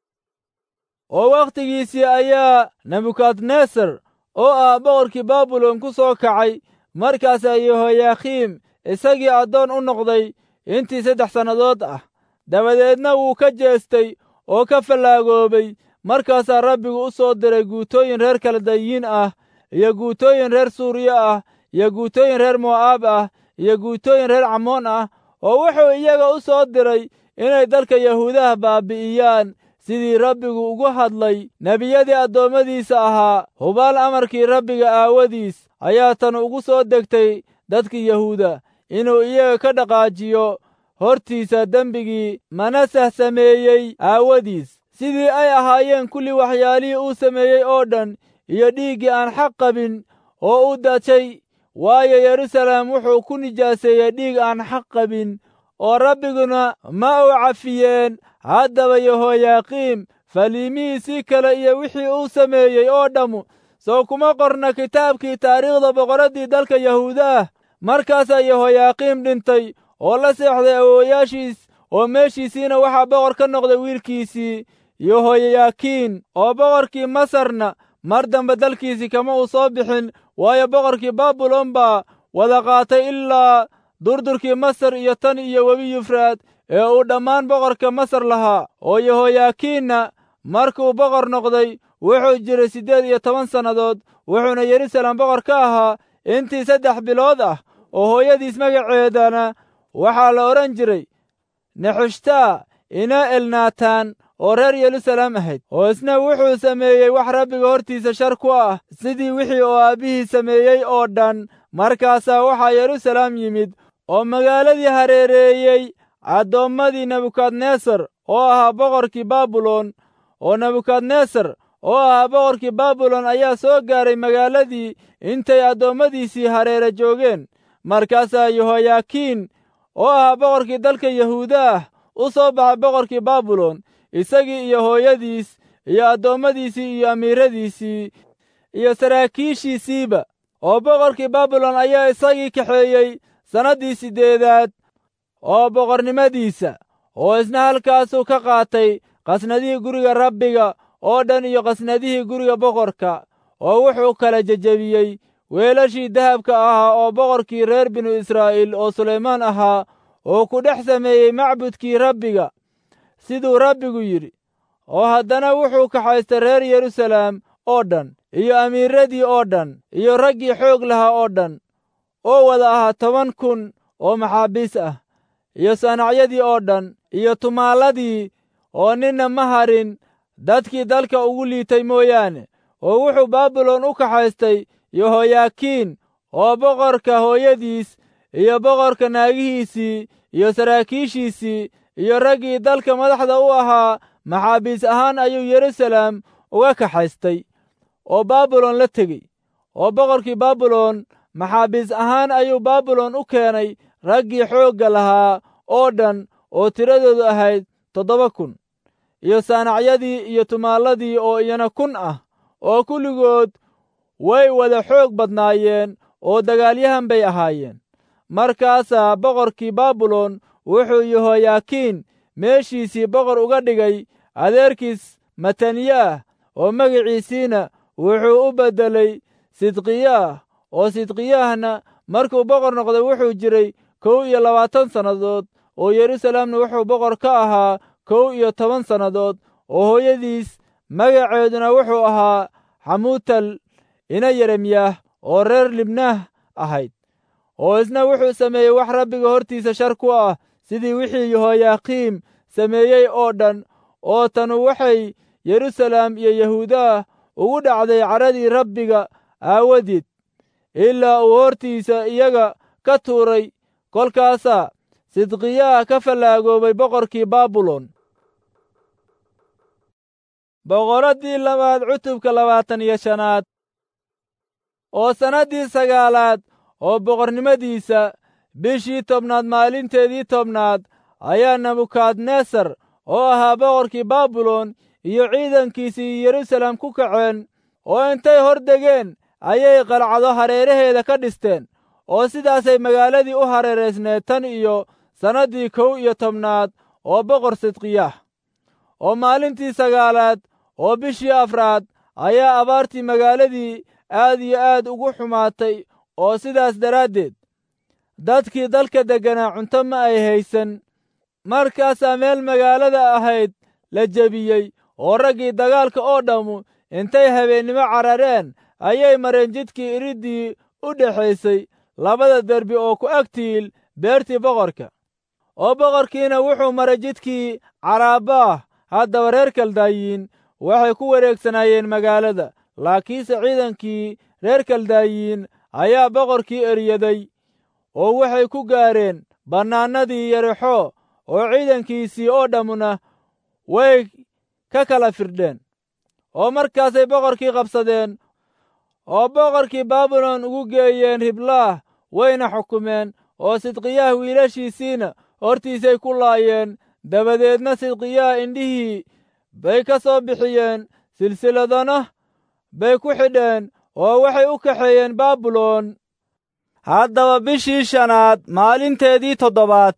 oo wakhtigiisii ayaa nebukadnesar oo ah boqorkii baabilon ku soo kacay markaasaa yehoyaakiim isagii addoon u noqday intii saddex sannadood ah dabadeedna wuu ka jeestay oo ka fallaagoobay markaasaa rabbigu u soo diray guutooyin reer kaldayiin ah iyo guutooyin reer suuriya ah iyo guutooyin reer mo'aab ah iyo guutooyin reer camoon ah oo wuxuu iyaga u soo diray inay dalka yahuudaha baabi'iyaan sidii rabbigu ugu hadlay nebiyadii addoommadiisa ahaa hubaal amarkii rabbiga aawadiis ayaa tan ugu soo degtay dadkii yahuuda inuu iyaga ka dhaqaajiyo hortiisa dembigii manasah sameeyey aawadiis sidii ay ahaayeen kulli waxyaalihii uu sameeyey oo dhan iyo dhiiggii aan xaq qabin oo u dadshay waayo yeruusaalem wuxuu ku nijaaseeyey dhiig aan xaq qabin oo rabbiguna ma u cafiyeen haddaba yehoyaakiim faliimihiisii kale iyo wixii uu sameeyey oo dhammu soo kuma qorna kitaabkii taariikhda boqoraddii dalka yahuuda ah markaasaa yehoyaakiim dhintay oo la seexday awooyaashiis oo meeshiisiina waxaa boqor ka noqday wiilkiisii yehoyaakiin oo boqorkii masarna mar dambe dalkiisii kama uu soo bixin waayo boqorkii baabilon baa wada qaatay ilaa durdurkii masar iyo tan iyo webi yufraad ee uu dhammaan boqorka masar lahaa oo yehoyaakiinna markuu boqor noqday wuxuu jiray siddeed iyo toban sannadood wuxuuna yeruusaalem boqor ka ahaa intii saddex bilood ah oo hooyadiis magaceedana waxaa la odhan jiray nexushtaa ina elnaataan oo reer yeruusaalem ahayd oo isna wuxuu sameeyey wax rabbiga hortiisa shar ku ah sidii wixii oo aabbihii sameeyey oo dhan markaasaa waxaa yeruusaalem yimid oo magaaladii hareereeyey addoommadii nebukadnesar oo ahaa boqorkii baabilon oo nebukadnesar oo ahaa boqorkii baabilon ayaa soo gaaray magaaladii intay addoommadiisii hareere joogeen markaasaa yehoyaakiin oo ahaa boqorkii dalka yahuuda ah u soo baxay boqorkii baabilon isagii iyo hooyadiis iyo addoommadiisii iyo amiiradiisii iyo saraakiishiisiiba oo boqorkii baabilon ayaa isagii kaxeeyey sannaddii siddeedaad oo boqornimadiisa oo isna halkaasuu ka qaatay qasnadihii guriga rabbiga oo dhan iyo qasnadihii guriga boqorka oo wuxuu kala jejebiyey weelashii dahabka ahaa oo boqorkii reer binu israa'iil oo sulaymaan ahaa oo ku dhex sameeyey macbudkii rabbiga siduu rabbigu yidhi oo haddana wuxuu kaxaystay reer yeruusaalem oo dhan iyo amiiradii oo dhan iyo raggii xoog lahaa oo dhan oo wada ahaa toban kun oo maxaabiis ah iyo saanacyadii oo dhan iyo tumaaladii oo ninna ma harin dadkii dalka ugu liitay mooyaane oo wuxuu baabilon u kaxaystay yehoyaakiin oo boqorka hooyadiis iyo boqorka naagihiisii iyo saraakiishiisii iyo raggii dalka madaxda u ahaa maxaabiis ahaan ayuu yeruusaalem uga kaxaystay oo baabilon la tegey oo boqorkii baabilon maxaabiis ahaan ayuu baabilon u keenay raggii xoogga lahaa oo dhan oo tiradoodu ahayd toddoba kun iyo saanacyadii iyo tumaaladii oo iyana kun ah oo kulligood way wada xoog badnaayeen oo dagaalyahan bay ahaayeen markaasaa boqorkii baabilon wuxuu yehoyaakiin meeshiisii boqor uga dhigay adeerkiis mataniyaah oo magiciisiina wuxuu u beddelay sidqiyaah oo sidqiyaahna markuu boqor noqday wuxuu jiray kow iyo labaatan sannadood oo yerusalemna wuxuu boqor ka ahaa kow iyo toban sannadood oo hooyadiis magaceeduna wuxuu ahaa xamuutal ina yeremyaah oo reer libnaah ahayd oo isna wuxuu sameeyey wax rabbiga hortiisa shar ku ah sidii wixii yehoyaakiim sameeyey oo dhan oo tanu waxay yerusalem iyo yahuudaah ugu dhacday cadhadii rabbiga aawadeed ilaa uu hortiisa iyaga ka tuuray kolkaasaa sidqiyaah ka fallaagoobay boqorkii baabilon boqoraddii labaad cutubka labaatan iyo shanaad oo sannaddii sagaalaad oo boqornimadiisa bishii tobnaad maalinteedii tobnaad ayaa nebukadnesar oo ahaa boqorkii baabilon iyo ciidankiisii yerusalem ku kaceen oo intay hor degeen ayay qalcado hareeraheeda ka dhisteen oo sidaasay magaaladii u hareeraysneed tan iyo sannaddii kow iyo tobnaad oo boqor sidqiyaah oo maalintii sagaalaad oo bishii afraad ayaa abaartii magaaladii aad iyo aad ugu xumaatay oo sidaas daraaddeed dadkii dalka degganaa cunto ma ay haysan markaasaa meel magaalada ahayd la jebiyey oo raggii dagaalka oo dhammu intay habeennimo carareen ayay mareen jidkii iriddii u dhexaysay labada derbi oo ku agtiil beertii boqorka oo boqorkiina wuxuu maray jidkii caraabaah haddaba reer kaldaayiin waxay ku wareegsanaayeen magaalada laakiinse ciidankii reer kaldaayiin ayaa boqorkii eryaday oo waxay ku gaareen bannaanadii yarexo oo ciidankiisii oo dhammuna way ka kala firdheen oo markaasay boqorkii qabsadeen oo boqorkii baabilon ugu geeyeen riblaah wayna xukumeen oo sidqiyaah wiilashiisiina hortiisay ku laayeen dabadeedna sidqiyaah indhihii bay ka soo bixiyeen silsiladana bay ku xidheen oo waxay u kaxeeyeen baabilon haddaba bishii shanaad maalinteedii toddobaad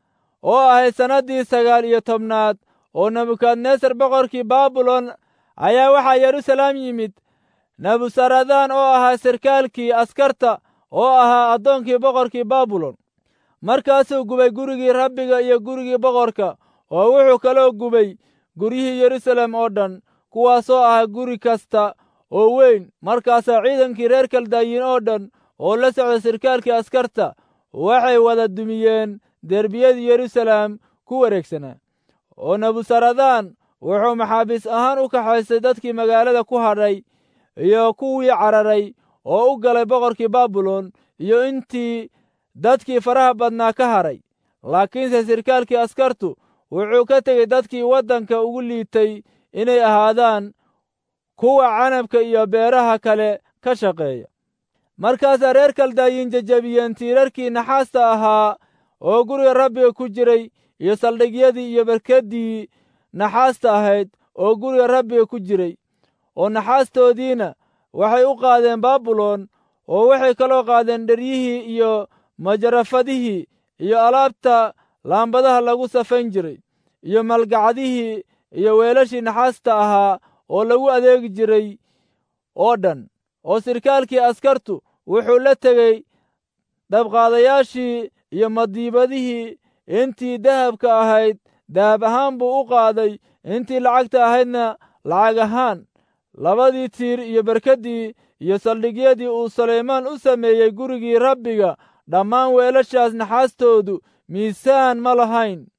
oo ahayd sannaddii sagaal iyo tobnaad oo nebukadnesar boqorkii baabilon ayaa waxaa yerusalem yimid nebusaradaan oo ahaa sarkaalkii askarta oo ahaa addoonkii boqorkii baabilon markaasuu gubay gurigii rabbiga iyo gurigii boqorka oo wuxuu kaloo gubay guryihii yerusalem oo dhan kuwaasoo ahaa guri kasta oo weyn markaasaa ciidankii reer kaldaayiin oo dhan oo la socda sarkaalkii askarta waxay wada dumiyeen derbiyadii yerusalem ku wareegsanaa oo nebusaradaan wuxuu maxaabiis ahaan u kaxaystay dadkii magaalada ku hadhay iyo kuwii cararay oo u galay boqorkii baabilon iyo intii dadkii faraha badnaa ka hadhay laakiinse sarkaalkii askartu wuxuu ka tegey dadkii waddanka ugu liitay inay ahaadaan kuwa canabka iyo beeraha kale ka shaqeeya markaasaa reer kaldaayiin jejebiyeen tiirarkii naxaasta ahaa oo guriga rabbiga ku jiray iyo saldhigyadii iyo barkaddii naxaasta ahayd oo guriga rabbiga ku jiray oo naxaastoodiina waxay u qaadeen baabilon oo waxay kaloo qaadeen dheryihii iyo majarafadihii iyo alaabta laambadaha lagu safayn jiray iyo malgacdihii iyo weelashii naxaasta ahaa oo lagu adeegi jiray oo dhan oo sirkaalkii askartu wuxuu la tegey dabqaadayaashii iyo madiibadihii intii dahabka ahayd dahab ahaan buu u qaaday intii lacagta ahaydna lacag ahaan labadii tiir iyo barkaddii iyo saldhigyadii uu sulaymaan u sameeyey gurigii rabbiga dhammaan weelashaas naxaastoodu miisaan ma lahayn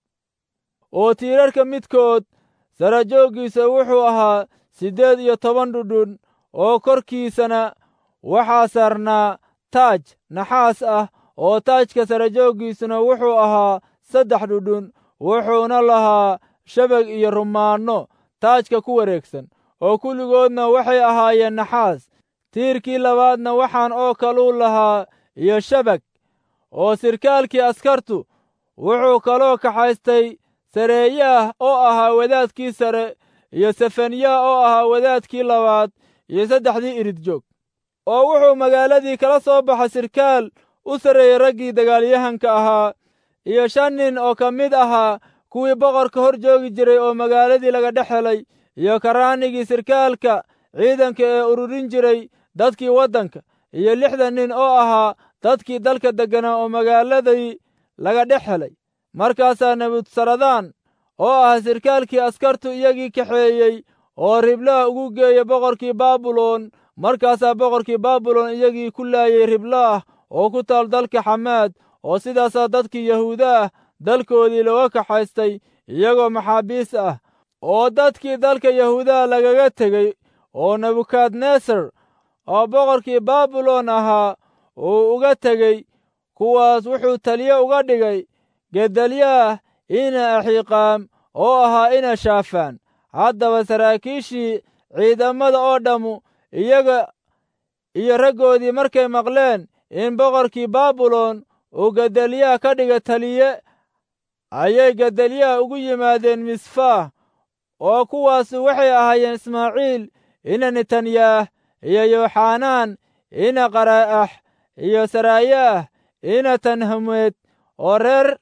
oo tiirarka midkood sarajooggiisa wuxuu ahaa siddeed iyo toban dhudhun oo korkiisana waxaa saarnaa taaj naxaas ah oo taajka sarajooggiisuna wuxuu ahaa saddex dhudhun wuxuuna lahaa shabag iyo rumaanno taajka ku wareegsan oo kulligoodna waxay ahaayeen naxaas tiirkii labaadna waxaan oo kaluu lahaa iyo shabag oo sirkaalkii askartu wuxuu kaloo kaxaystay sareeyaah oo ahaa wadaadkii sare iyo sefaniyaah oo ahaa wadaadkii labaad iyo saddexdii irid joog oo wuxuu magaaladii kala soo baxay sirkaal u sarreeyey raggii dagaalyahanka ahaa iyo shan nin oo ka mid ahaa kuwii boqorka hor joogi jiray oo magaaladii laga dhex helay iyo karaanigii sirkaalka ciidanka ee ururin jiray dadkii waddanka iyo lixdan nin oo ahaa dadkii dalka degganaa oo magaaladii laga dhex helay markaasaa nebutsaradaan oo ah sirkaalkii askartu iyagii kaxeeyey oo riblaah ugu geeyey boqorkii baabilon markaasaa boqorkii baabilon iyagii ku laayey riblaah oo ku taal dalka xamaad oo sidaasaa dadkii yahuuda ah dalkoodii looga kaxaystay iyagoo maxaabiis ah oo dadkii dalka yahuudaha lagaga tegey oo nebukadnesar oo boqorkii baabilon ahaa uu uga tegey kuwaas wuxuu taliye uga dhigay gedalyaah ina axiiqaam oo ahaa ina shaafaan haddaba saraakiishii ciidamada oo dhammu iyaga iyo raggoodii markay maqleen in boqorkii baabilon uu gedalyaah ka dhiga taliye ayay gedalyaah ugu yimaadeen misfaah oo kuwaasu waxay ahaayeen ismaaciil ina netanyaah iyo yooxanaan ina qaraa'ax iyo saraayaah ina tanhameed oo reer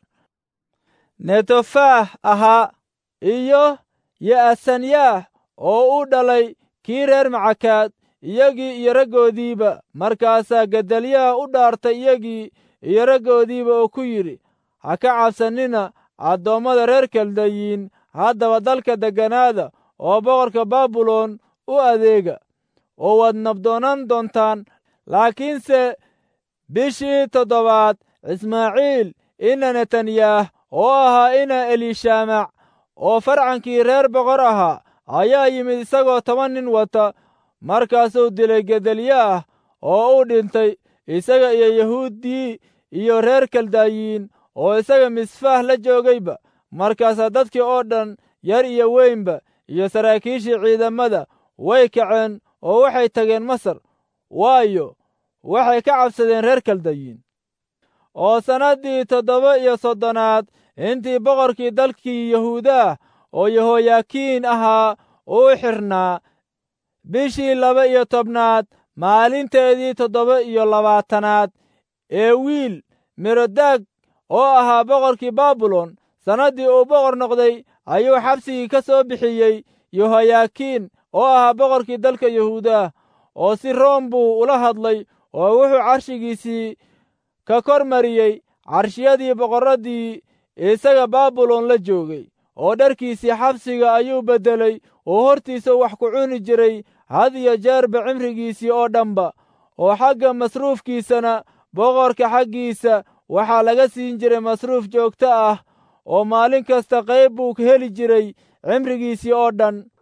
netofaah ahaa iyo ya'asanyaah oo u dhalay kii reer macakaad iyagii iyo raggoodiiba markaasaa gedalyaah u dhaartay iyagii iyo raggoodiiba oo ku yidhi ha ka cabsannina addoommada reer kaldayiin haddaba dalka degganaada oo boqorka baabilon u adeega oo waad nabdoonaan doontaan laakiinse bishii toddobaad ismaaciil ina netanyaah oo ahaa ina eliishamac oo farcankii reer boqor ahaa ayaa yimid isagoo toban nin wata markaasuu dilay gedalyaah oo u dhintay isaga iyo yahuuddii iyo reer kaldayiin oo isaga misfaah la joogayba markaasaa dadkii oo dhan yar iyo weynba iyo saraakiishii ciidamada way kaceen oo waxay tageen masar waayo waxay ka cabsadeen reer kaldayiin oo sannaddii toddoba iyo soddonaad intii boqorkii dalkii yahuudaah oo yehoyakiin ahaa uu xirnaa bishii laba iyo tobnaad maalinteedii toddoba iyo labaatanaad ee wiil merodaag oo ahaa boqorkii baabilon sannaddii uu boqor noqday ayuu xabsigii ka soo bixiyey yehoyakiin oo ahaa boqorkii dalka yahuudaah oo si room buu ula hadlay oo wuxuu carshigiisii ka kor mariyey carshiyadii boqorraddii isaga baabilon la joogay oo dharkiisii xabsiga ayuu beddelay oo hortiisa wax ku cuni jiray had iyo jeerba cimrigiisii oo dhanba oo xagga masruufkiisana boqorka xaggiisa waxaa laga siin jiray masruuf joogto ah oo maalin kasta qayb buu heli jiray cimrigiisii oo dhan